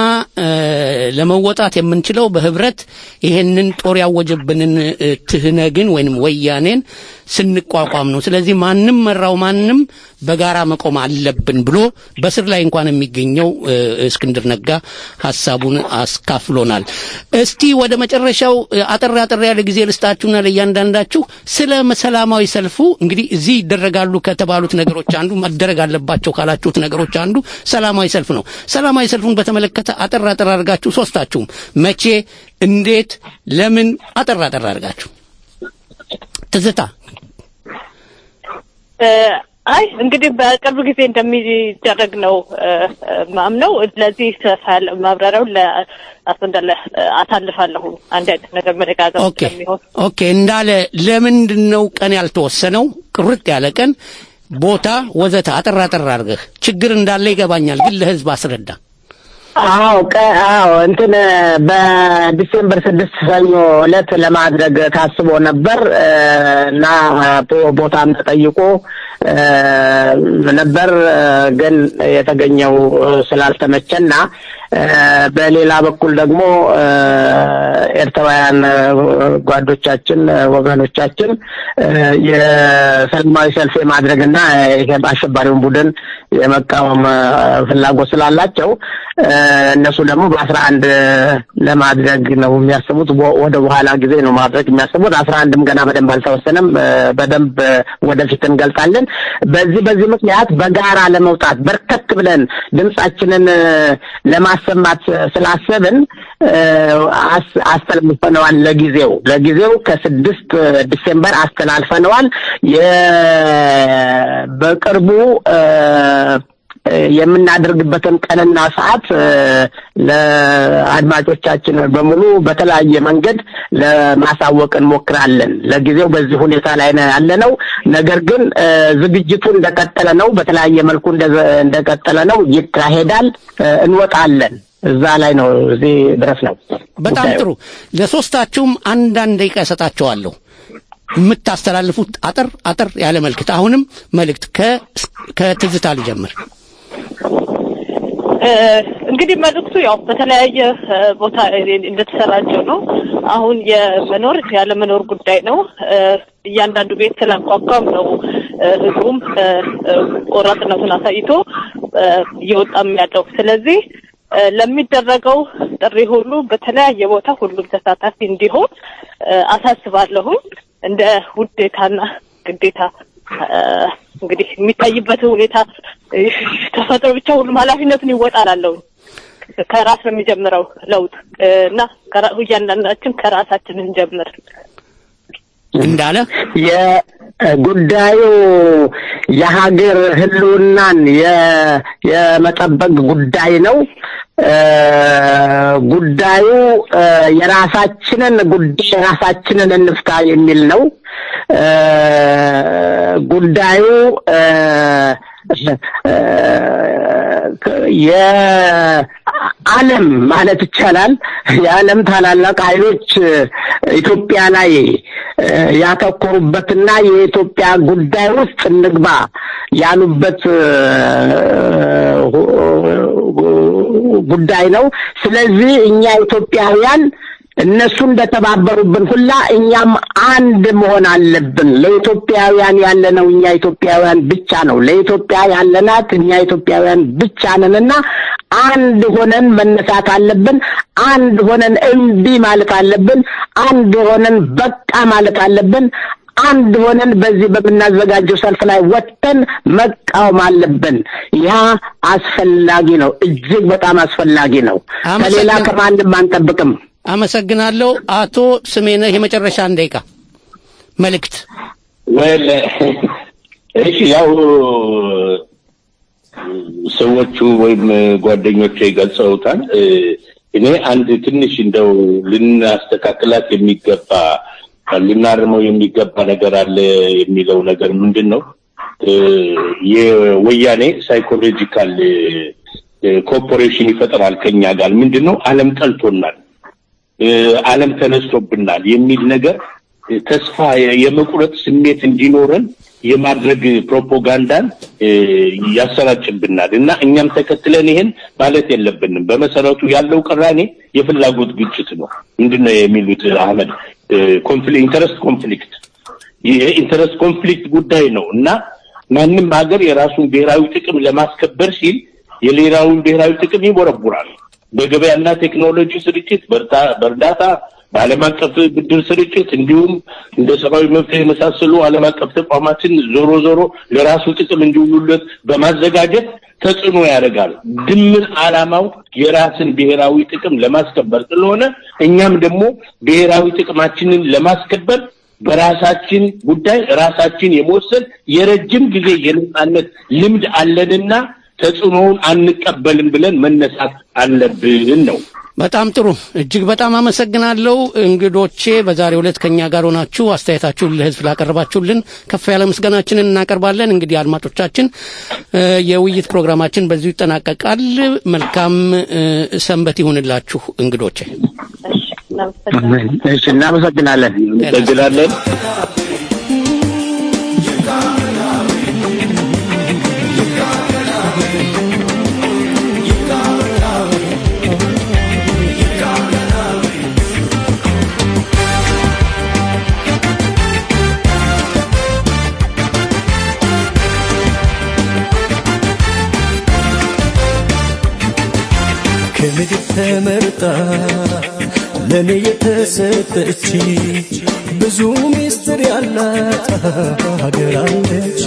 ለመወጣት የምንችለው በህብረት ይሄንን ጦር ያወጀብንን ትህነግን ወይንም ወያኔን ስንቋቋም ነው። ስለዚህ ማንም መራው ማንም በጋራ መቆም አለብን ብሎ በስር ላይ እንኳን የሚገኘው እስክንድር ነጋ ሀሳቡን አስካፍሎናል። እስቲ ወደ መጨረሻው አጠር አጠር ያለ ጊዜ ልስጣችሁና ለእያንዳንዳችሁ ስለ ሰላማዊ ሰልፉ እንግዲህ እዚህ ይደረጋሉ ከተባሉት ነገሮች አንዱ መደረግ አለባቸው ካላችሁት ነገሮች አንዱ ሰላማዊ ሰልፍ ነው። ሰላማዊ ሰልፉን በተመለከተ አጠር አጠር አድርጋችሁ ሶስታችሁም መቼ፣ እንዴት፣ ለምን አጠር አጠር አድርጋችሁ ትዝታ አይ እንግዲህ በቅርብ ጊዜ እንደሚደረግ ነው ማምነው። ለዚህ ሰፋ ያለ ማብራሪያው ለአቶ እንዳለ አሳልፋለሁ። አንድ አይነት ነገር መደጋገም ኦኬ ኦኬ። እንዳለ ለምንድን ነው ቀን ያልተወሰነው? ቁርጥ ያለ ቀን፣ ቦታ፣ ወዘተ አጠር አጠር አድርገህ ችግር እንዳለ ይገባኛል፣ ግን ለህዝብ አስረዳ። አዎ አዎ እንትን በዲሴምበር ስድስት ሰኞ ዕለት ለማድረግ ታስቦ ነበር እና ቦታም ተጠይቆ ነበር ግን የተገኘው ስላልተመቸና በሌላ በኩል ደግሞ ኤርትራውያን ጓዶቻችን ወገኖቻችን የሰላማዊ ሰልፍ የማድረግና ይሄ አሸባሪውን ቡድን የመቃወም ፍላጎት ስላላቸው እነሱ ደግሞ በአስራ አንድ ለማድረግ ነው የሚያስቡት። ወደ በኋላ ጊዜ ነው ማድረግ የሚያስቡት። አስራ አንድም ገና በደንብ አልተወሰነም። በደንብ ወደፊት እንገልጻለን። በዚህ በዚህ ምክንያት በጋራ ለመውጣት በርከት ብለን ድምጻችንን ለማሰማት ስላሰብን አስተላልፈነዋል። ለጊዜው ለጊዜው ከስድስት ዲሴምበር አስተላልፈነዋል። በቅርቡ የምናደርግበትን ቀንና ሰዓት ለአድማጮቻችን በሙሉ በተለያየ መንገድ ለማሳወቅ እንሞክራለን። ለጊዜው በዚህ ሁኔታ ላይ ነው ያለነው። ነገር ግን ዝግጅቱ እንደቀጠለ ነው። በተለያየ መልኩ እንደቀጠለ ነው። ይካሄዳል። እንወጣለን። እዛ ላይ ነው። እዚህ ድረስ ነው። በጣም ጥሩ። ለሶስታችሁም አንዳንድ ደቂቃ እሰጣቸዋለሁ። የምታስተላልፉት አጠር አጠር ያለ መልእክት። አሁንም መልእክት ከትዝታ ልጀምር። እንግዲህ መልእክቱ ያው በተለያየ ቦታ እንደተሰራጨው ነው። አሁን የመኖር ያለመኖር ጉዳይ ነው። እያንዳንዱ ቤት ስላቋቋም ነው ህዝቡም ቆራጥነቱን አሳይቶ እየወጣም ያለው። ስለዚህ ለሚደረገው ጥሪ ሁሉ በተለያየ ቦታ ሁሉም ተሳታፊ እንዲሆን አሳስባለሁኝ። እንደ ውዴታና ግዴታ እንግዲህ የሚታይበት ሁኔታ ተፈጥሮ ብቻ ሁሉም ኃላፊነቱን ይወጣላለሁ። ከራስ ነው የሚጀምረው ለውጥ እና እያንዳንዳችን ከራሳችን እንጀምር። እንዳለ የጉዳዩ የሀገር ህልውናን የመጠበቅ ጉዳይ ነው። ጉዳዩ የራሳችንን ጉዳይ ራሳችንን እንፍታ የሚል ነው። ጉዳዩ የዓለም ማለት ይቻላል የዓለም ታላላቅ ኃይሎች ኢትዮጵያ ላይ ያተኮሩበትና የኢትዮጵያ ጉዳይ ውስጥ እንግባ ያሉበት ጉዳይ ነው። ስለዚህ እኛ ኢትዮጵያውያን እነሱ እንደተባበሩብን ሁላ እኛም አንድ መሆን አለብን። ለኢትዮጵያውያን ያለነው እኛ ኢትዮጵያውያን ብቻ ነው። ለኢትዮጵያ ያለናት እኛ ኢትዮጵያውያን ብቻ ነንና አንድ ሆነን መነሳት አለብን። አንድ ሆነን እምቢ ማለት አለብን። አንድ ሆነን በቃ ማለት አለብን። አንድ ሆነን በዚህ በምናዘጋጀው ሰልፍ ላይ ወጥተን መቃወም አለብን። ያ አስፈላጊ ነው፣ እጅግ በጣም አስፈላጊ ነው። ከሌላ ከማንም አንጠብቅም። አመሰግናለሁ። አቶ ስሜነህ የመጨረሻ አንድ ደቂቃ መልእክት። ወል እሺ፣ ያው ሰዎቹ ወይም ጓደኞቼ ገልጸውታል። እኔ አንድ ትንሽ እንደው ልናስተካክላት የሚገባ ልናርመው የሚገባ ነገር አለ የሚለው ነገር ምንድን ነው? የወያኔ ሳይኮሎጂካል ኮርፖሬሽን ይፈጥራል ከኛ ጋር ምንድን ነው? ዓለም ጠልቶናል፣ ዓለም ተነስቶብናል የሚል ነገር ተስፋ የመቁረጥ ስሜት እንዲኖረን የማድረግ ፕሮፓጋንዳን ያሰራጭብናል እና እኛም ተከትለን ይሄን ማለት የለብንም። በመሰረቱ ያለው ቅራኔ የፍላጎት ግጭት ነው። ምንድን ነው የሚሉት አህመድ? ኢንተረስት ኮንፍሊክት የኢንተረስት ኮንፍሊክት ጉዳይ ነው እና ማንም ሀገር የራሱን ብሔራዊ ጥቅም ለማስከበር ሲል የሌላውን ብሔራዊ ጥቅም ይቦረቡራል። በገበያና ቴክኖሎጂ ስርጭት፣ በእርዳታ፣ በዓለም አቀፍ ብድር ስርጭት እንዲሁም እንደ ሰብአዊ መብት የመሳሰሉ ዓለም አቀፍ ተቋማትን ዞሮ ዞሮ ለራሱ ጥቅም እንዲውሉለት በማዘጋጀት ተጽዕኖ ያደርጋል። ድምር ዓላማው የራስን ብሔራዊ ጥቅም ለማስከበር ስለሆነ እኛም ደግሞ ብሔራዊ ጥቅማችንን ለማስከበር በራሳችን ጉዳይ ራሳችን የመወሰን የረጅም ጊዜ የነጻነት ልምድ አለንና ተጽዕኖውን አንቀበልም ብለን መነሳት አለብን ነው። በጣም ጥሩ። እጅግ በጣም አመሰግናለሁ እንግዶቼ። በዛሬው ዕለት ከኛ ጋር ሆናችሁ አስተያየታችሁን ለሕዝብ ላቀረባችሁልን ከፍ ያለ ምስጋናችንን እናቀርባለን። እንግዲህ አድማጮቻችን፣ የውይይት ፕሮግራማችን በዚሁ ይጠናቀቃል። መልካም ሰንበት ይሁንላችሁ እንግዶቼ። እሺ፣ እናመሰግናለን። እናመሰግናለን። ከምድር ተመርጣ ለእኔ የተሰጠች ብዙ ሚስጥር ያላት ሀገር አለች።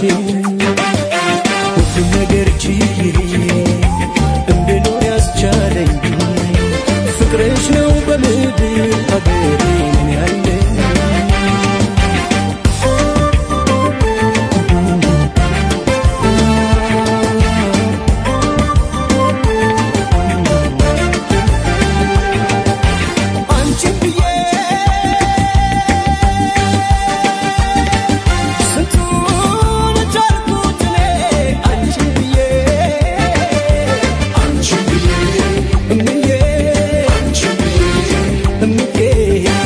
ሁሉም ነገር ችዬ እንድኖር ያስቻለኝ ፍቅርሽ ነው በምድር ሀገሬ ምን ያለኝ አንቺን ብዬ ስንቱን ቻልኩት እኔ አንቺን ብዬ አንቺን ብዬ እምዬ አንቺን ብዬ እምዬ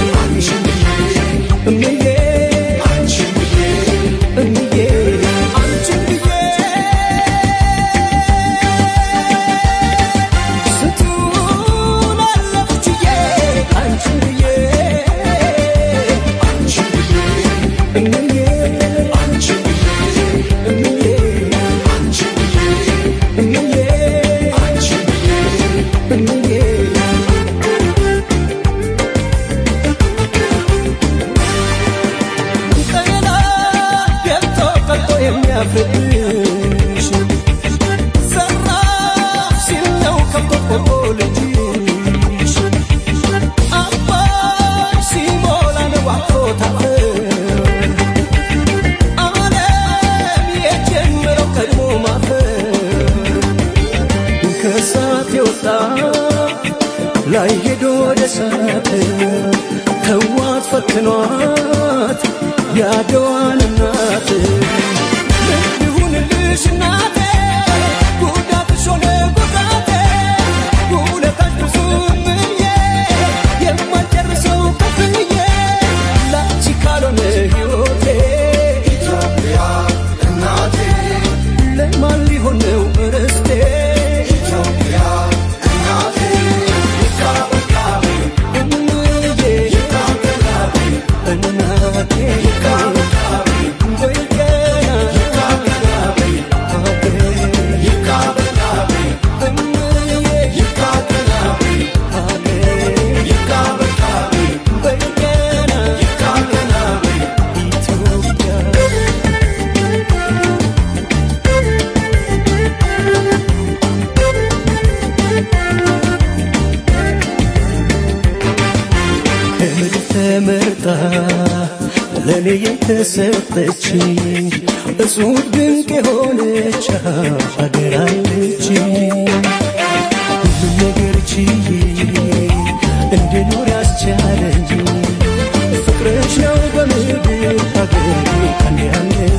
ላይ ሄዶ ወደ ሳት ተዋት ፈትኗት ያደዋን እናት ምን ይሁንልሽ እናቴ ጉዳትሽ ሆነ ጉዳቴ ውለታሽ ብዙ ምዬ የማልጨርሰው ከፍዬ ላንቺ ካልሆነ ሕይወቴ ኢትዮጵያ እናቴ ለማን ሊሆን ነው ርስቴ ኢትዮጵያ እናቴ ይካበቃቤ እምዬ ይካበቃቤ እናቴ ይካበቃቤ ወይ ገና ይካበቃቤ አቤ ይካበቃቤ እምዬ ይካበቃቤ አቤ ይካበቃቤ ወይ ገና ይካበቃቤ ኢትዮጵያ ከምድር ተመርጣ ለእኔ የተሰጠች እጹብ ድንቅ የሆነች ሀገር አለች። ሁሉም ነገር ችዬ እንድኖር ያስቻለኝ ፍቅርሽ ነው በምድር ሀገር ቀን ያለኝ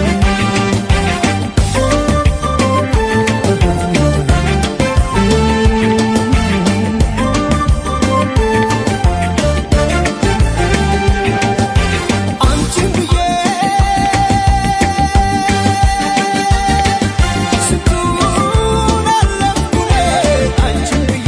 አንቺን ብዬ ስንቱን አለፍኩ እኔ አንቺን ብዬ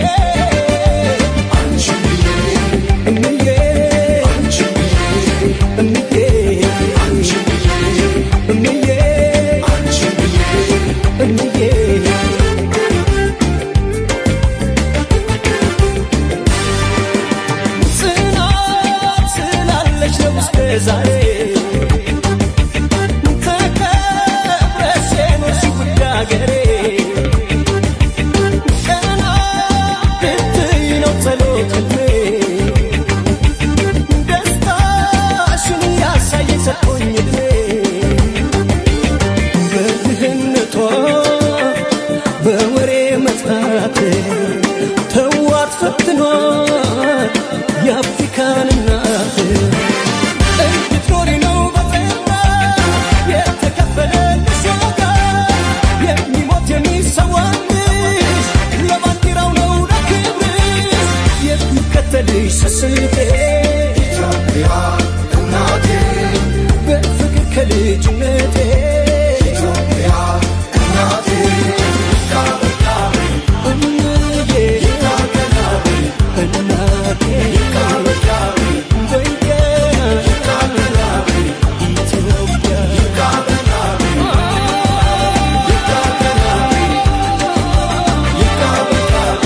አንቺን ብዬ እምዬ አንቺን ብዬ እምዬ አንቺን ብዬ እምዬ አንቺን ብዬ እምዬ ጽናት ስላለች ነው እስከ ዛሬ ተከብረሽ የኖርሽው ውድ አገሬ ቀና ብትይ ነው ጸሎት ህልሜ ደስታሽን ያሳየኝ ሰጥቶኝ እድሜ በድህነቷ በወሬ መጥፋት ተዋት ፈትኗት የአፍሪካን እናት እንድትኖሪ ነው በጤና የተከፈለልሽ ዋጋ የሚሞት የሚሰዋልሽ ለባንዲራው ነው ለክብርሽ የሚከተልሽ ስስቴ ኢትዮጵያ እናቴ በፍቅር ከልጅነቴ ኢትዮጵያ እናቴ ይካበቃቤ እምዬ ይካበቃቤ እናቴ ይካበቃቤ ወይ ገና ይካበቃቤ ኢትዮጵያ ይካበቃቤ ይካበቃቤ ይካበቃቤ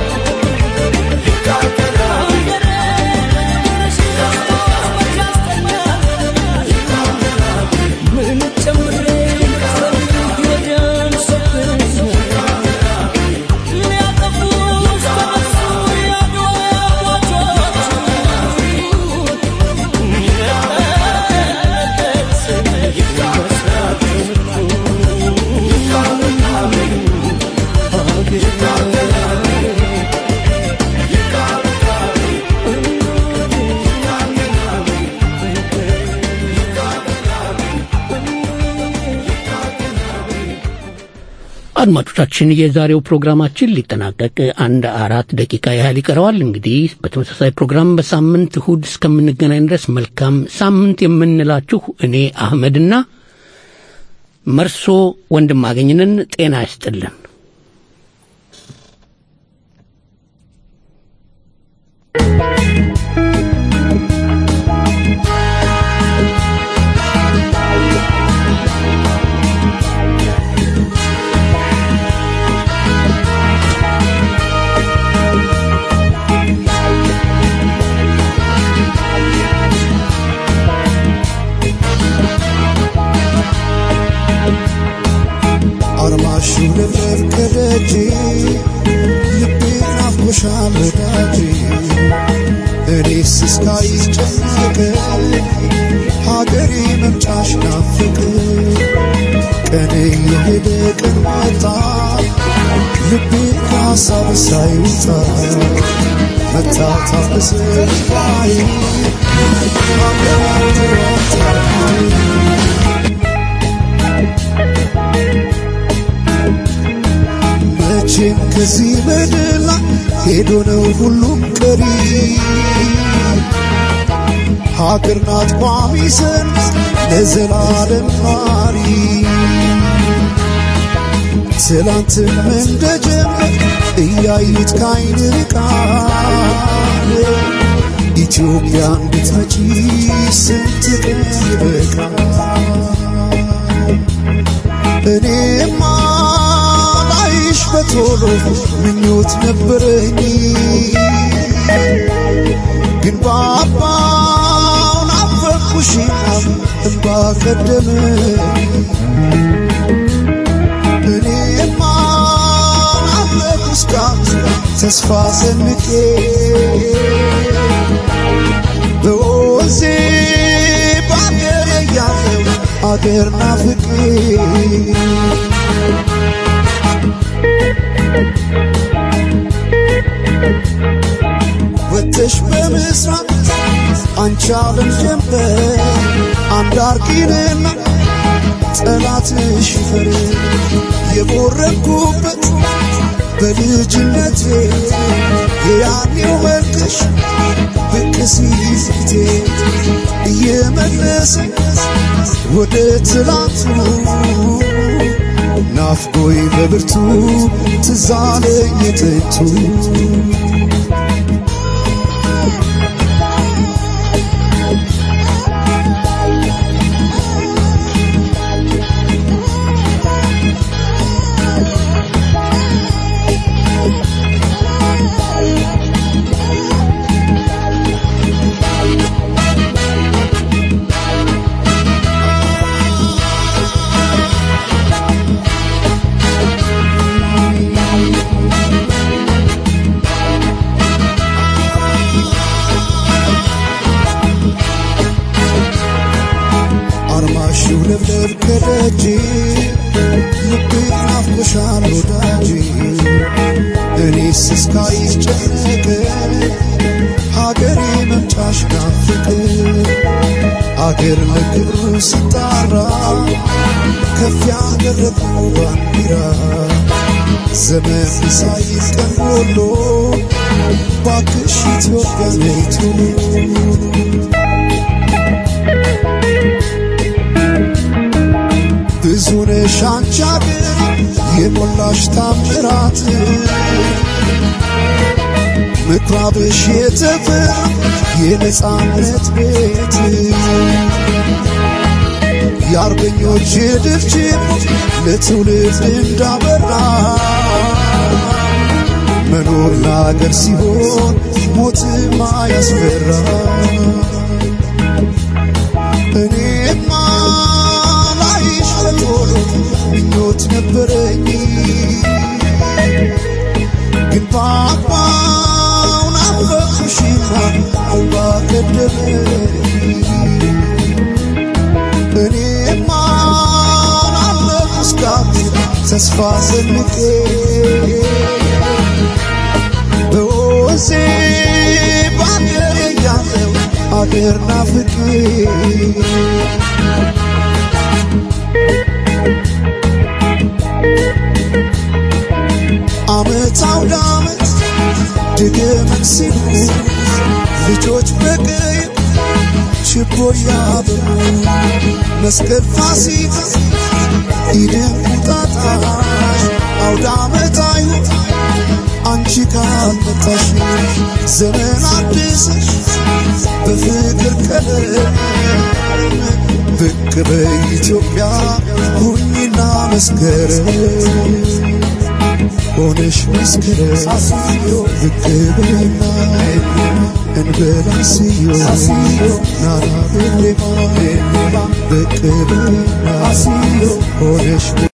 ምን ጨምሬ ወዲያን ሰብኝ ሊያጠፉ ተነሱ ያድዋ አድማጮቻችን የዛሬው ፕሮግራማችን ሊጠናቀቅ አንድ አራት ደቂቃ ያህል ይቀረዋል። እንግዲህ በተመሳሳይ ፕሮግራም በሳምንት እሁድ እስከምንገናኝ ድረስ መልካም ሳምንት የምንላችሁ እኔ አህመድና መርሶ ወንድም አገኝንን ጤና ይስጥልን። አርማሹ ልብለብ ከደጅ ልቤን አፍጎሻል ወዳጅ እኔስ እስካይጨነቅ ሀገሬ መምጫሽ ናፍቅ ቀን የሄደ ቀን መጣ ልቤ ሀሳብ ሳይወጣ መታታፍ በሰማይ መቼም ከዚህ ምድር ላይ ሄዶ ነው ሁሉም ቀሪ ሀገር ናት ቋሚ ሰንስ ለዘላለም ኗሪ ትላንትም እንደጀመር እያዩት ካይን ርቃል ኢትዮጵያ እንድትመጪ ስንት ቀን ይበቃል እኔማ ላይሽ በቶሎ ምኞት ነበረኝ ግን ባባው ናፈቅኩሽና እንባ ቀደመኝ እኔማ ናፈቅኩ እስካሁን ተስፋ ሰንቄ በወዜ በአገር ያለው አገር ናፍቄ ወተሽ በምስራቅ አንቺ ዓለም ጀንበር አንድ አርቂንና ጠላትሽ ይፈር የቦረኩበት በልጅነቴ የያኔው መልክሽ ብቅ ሲል ፊቴ እየመለሰኝ ወደ ትላንቱ ናፍቆይ በብርቱ ትዛለኝ ጥንቱ አርማሽው ለብለብ ከደጅ ልቤ ናፍቆሻል ወዳጅ እኔስ እስካይሽ ጨነቀ ሀገሬ መምጫሽ ናፍቅ አገር ለክብሩ ሲጣራ ከፍ ያደረገው ባንዲራ ዘመን ሳይዝ ቀን ጎሎ ባክሽ ኢትዮጵያ ነይቱ ብዙ ነሽ አንቺ አገር የሞላሽ ታምራት ምኩራብሽ የተፈራ የነጻነት ቤት የአርበኞች ድርጅት ለትውልድ እንዳበራ መኖር ለአገር ሲሆን ሞትማ ያስፈራ እኔማ ላይሽ በቶሎ ምኞት ነበረኝ ግን ባባው ናፈቅኩሽና እንባ ቀደመኝ እኔማ ናፈቅኩ እስካሁን ተስፋ ሰንቄ በወዜ በአገር ያለው አገር ናፍቄ አመት አውደ አመት ድግመት ሲሉ ልጆች በቀይ ችቦ ያበሩ መስቀል ፋሲካ ኢድን ቁጣጣሽ አውደ አመት አይሁት አንቺ ካልመጣሽ ዘመን አድሰሽ በፍቅር ቀለም ብቅ በኢትዮጵያ ሁኚና መስከረም ሆነሽ መስከረም ብቅ በይና እንበላ ስዮ ናና ቤሌማ ብቅ በይና ሆነሽ